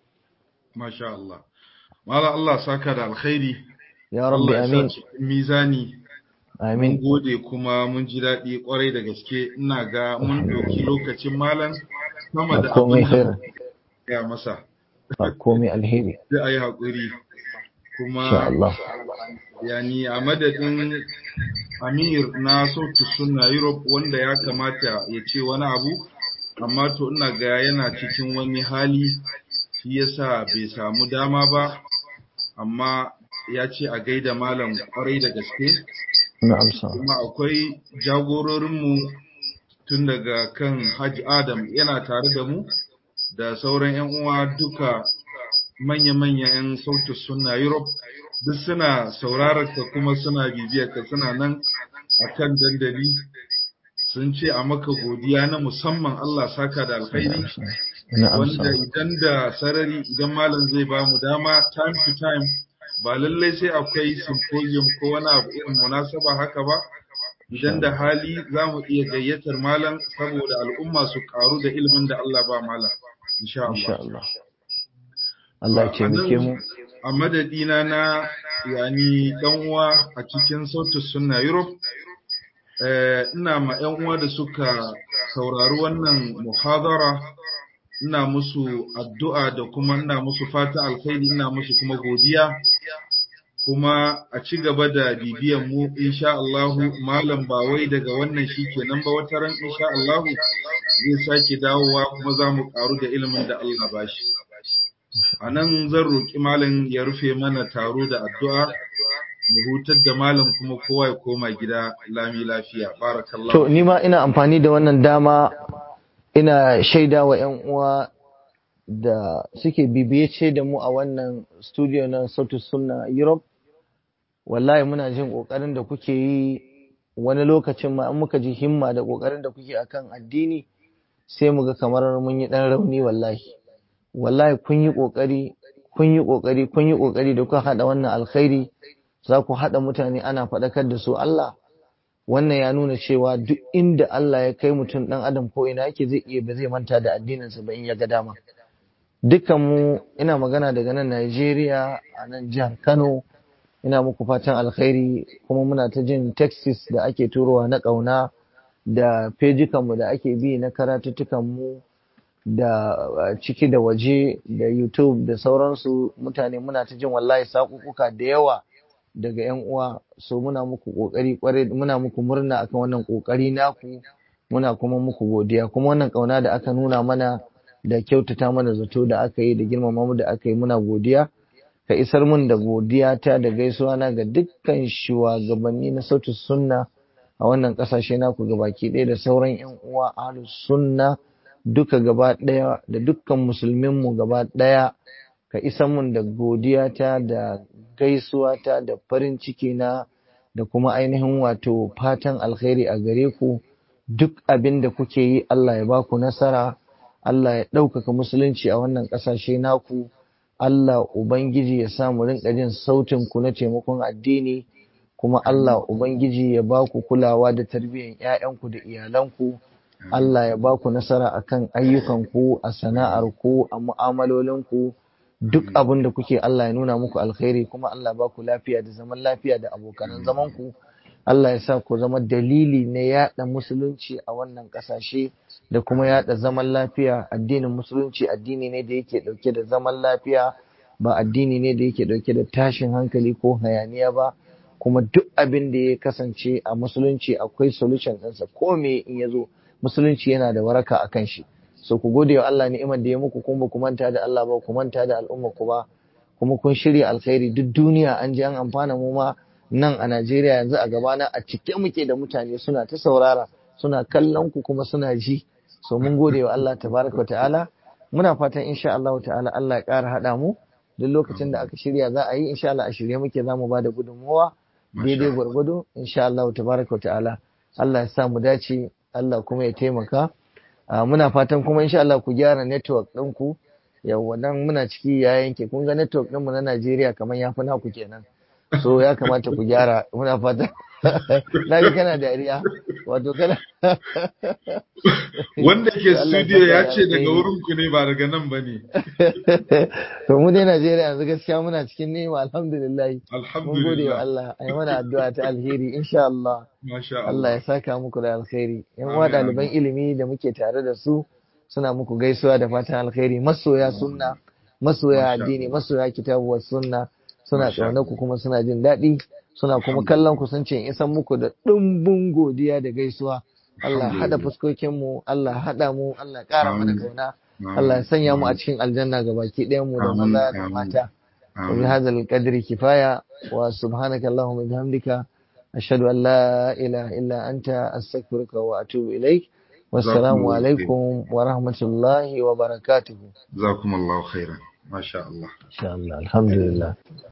masha Allah mala Allah saka da alkhairi ya rabbi amin mizani amin mun gode kuma mun ji daɗi kwarai da gaske ina ga mun ɗauki lokacin malam sama da komai abin da khair ya masa ba komai alheri sai a yi haƙuri insha kuma Allah yani a madadin amir na sautu sunna europe wanda ya kamata ya ce wani abu amma to ina ga yana cikin wani hali shi yasa bai samu dama ba amma ya ce a gaida malam kwarai da gaske na amsa kuma akwai jagororinmu tun daga kan Hajj Adam yana tare da mu da sauran 'yan uwa duka manya-manyan 'yan sautin suna Europe duk suna sauraron ka kuma suna bibiyar ka suna nan a kan dandali sun ce a maka godiya na musamman Allah saka da alkhairi na amsa wanda idan da sarari idan malam zai ba mu dama time to time ba lallai sai akwai symposium ko wani abu irin munasaba haka ba idan da hali za mu iya gayyatar malam saboda al'umma su karu da ilimin da Allah ba malam insha insha Allah Allah Allah ya taimake mu a madadina na yani dan uwa a cikin sautin sunna Europe eh, ina ma yan uwa da suka saurari wannan muhadara ina musu addu'a da kuma ina musu fata alkhairi ina musu kuma godiya kuma a ci gaba da bibiyan mu insha Allahu malam ba wai daga wannan shi kenan ba wata ran insha Allahu zai sake dawowa kuma za mu karu da ilimin da Allah ba shi a nan zan roƙi malam ya rufe mana taro da addu'a mu hutar da malam kuma kowa ya koma gida lami lafiya barakallahu To, ni ma ina amfani da wannan dama ina shaida wa ‘yan uwa da suke bibiyace da mu a wannan studio na Sautu Sunna Europe. Wallahi muna jin ƙoƙarin da kuke yi wani lokacin ma an muka ji himma da ƙoƙarin da kuke akan addini sai mu ga kamar mun yi ɗan rauni wallahi. Wallahi kun yi ƙoƙari, kun yi ƙoƙari, kun yi ƙoƙari da kuka haɗa wannan alkhairi za ku haɗa mutane ana faɗakar da su Allah. wannan ya nuna cewa duk inda Allah ya kai mutum ɗan adam ko ina yake zai iya ba zai manta da addininsa ba in ya ga dama dukkan mu ina magana daga nan Najeriya a nan jihar Kano ina muku fatan alkhairi kuma muna ta jin texts da ake turowa na ƙauna da fejikan mu da ake bi na karatuttukan mu da ciki da waje da YouTube da sauransu mutane muna ta jin wallahi sakukuka da yawa daga yan uwa so muna muku kokari kwarai muna muku murna akan wannan kokari naku muna kuma muku godiya kuma wannan kauna da aka nuna mana da kyautata mana zato da aka yi da girmama mu da aka yi muna godiya ka isar mun da godiya ta da gaisuwa na ga dukkan shugabanni na sautin sunna a wannan kasashe naku gabaki ɗaya da sauran yan uwa ahlus sunna duka gaba ɗaya da dukkan musulmin mu gaba ɗaya ka isa mun da godiyata da gaisuwata da farin ciki na da kuma ainihin wato fatan alkhairi a gare ku duk abin da kuke yi Allah ya baku nasara Allah ya ɗaukaka musulunci a wannan ƙasashe naku Allah Ubangiji ya sa mu rinƙa jin sautin ku na taimakon addini kuma Allah Ubangiji ya baku kulawa da tarbiyyar 'ya'yanku da iyalanku Allah ya baku nasara akan ayyukanku a sana'arku a mu'amalolinku duk abin da kuke Allah ya nuna muku alkhairi kuma Allah ba ku lafiya da zaman lafiya da abokanan zaman ku Allah ya sa ku zama dalili na yada musulunci a wannan kasashe da kuma yada zaman lafiya addinin musulunci addini ne da yake dauke da zaman lafiya ba addini ne da yake dauke da tashin hankali ko hayaniya ba kuma duk abin da ya kasance a musulunci akwai solution ɗinsa ko me in ya zo musulunci yana da waraka a kan shi so ku gode wa Allah ni'imar da ya muku kuma ku manta da Allah ba ku manta da al'umma ku ba kuma kun shirya alkhairi duk duniya an ji an amfana mu ma nan a Najeriya yanzu a gabana a cike muke da mutane suna ta saurara suna kallon ku kuma suna ji so mun gode wa Allah tabaraka wa ta'ala muna fatan insha Allah ta'ala Allah ya ƙara haɗa mu duk lokacin da aka shirya za a yi insha Allah a shirye muke za mu ba da gudunmuwa daidai gwargwado insha Allah tabaraka wa ta'ala Allah ya sa mu dace Allah kuma ya taimaka muna fatan kuma insha Allah ku gyara network ɗinku yawwa nan muna ciki ya yanke kun ga network ɗinmu na Najeriya kamar ya fi naku kenan so ya kamata ku gyara muna fatan na ga kana dariya wato kana wanda ke studio ya ce daga wurin ku ne ba daga nan ba ne to mu dai Najeriya yanzu gaskiya muna cikin nema alhamdulillah mun gode wa alhamdulillah Allah ai mana addu'a ta alheri insha Allah masha Allah Allah ya saka muku da alkhairi yan Amin, uwa amin. ɗaliban ilimi da muke tare da su suna muku gaisuwa da fatan alkhairi masoya sunna masoya Masha addini Allah. masoya kitabu wa sunna suna Masha ƙaunar ku kuma suna jin daɗi suna kuma kallon ku sun ce in isan muku da ɗumbin godiya da gaisuwa Allah haɗa Alhamdulillah. fuskokin mu Allah haɗa mu Allah ƙara mana Amin. kauna Amin. Allah ya sanya mu a Amin. cikin aljanna ga baki ɗayan mu da Amin, maza da amin. mata Amin. وبهذا القدر كفاية وسبحانك اللهم وبحمدك أشهد أن لا إله إلا أنت أستغفرك وأتوب إليك والسلام جزاكم الله خير. عليكم ورحمة الله وبركاته جزاكم الله خيرا ما شاء الله إن شاء الله الحمد لله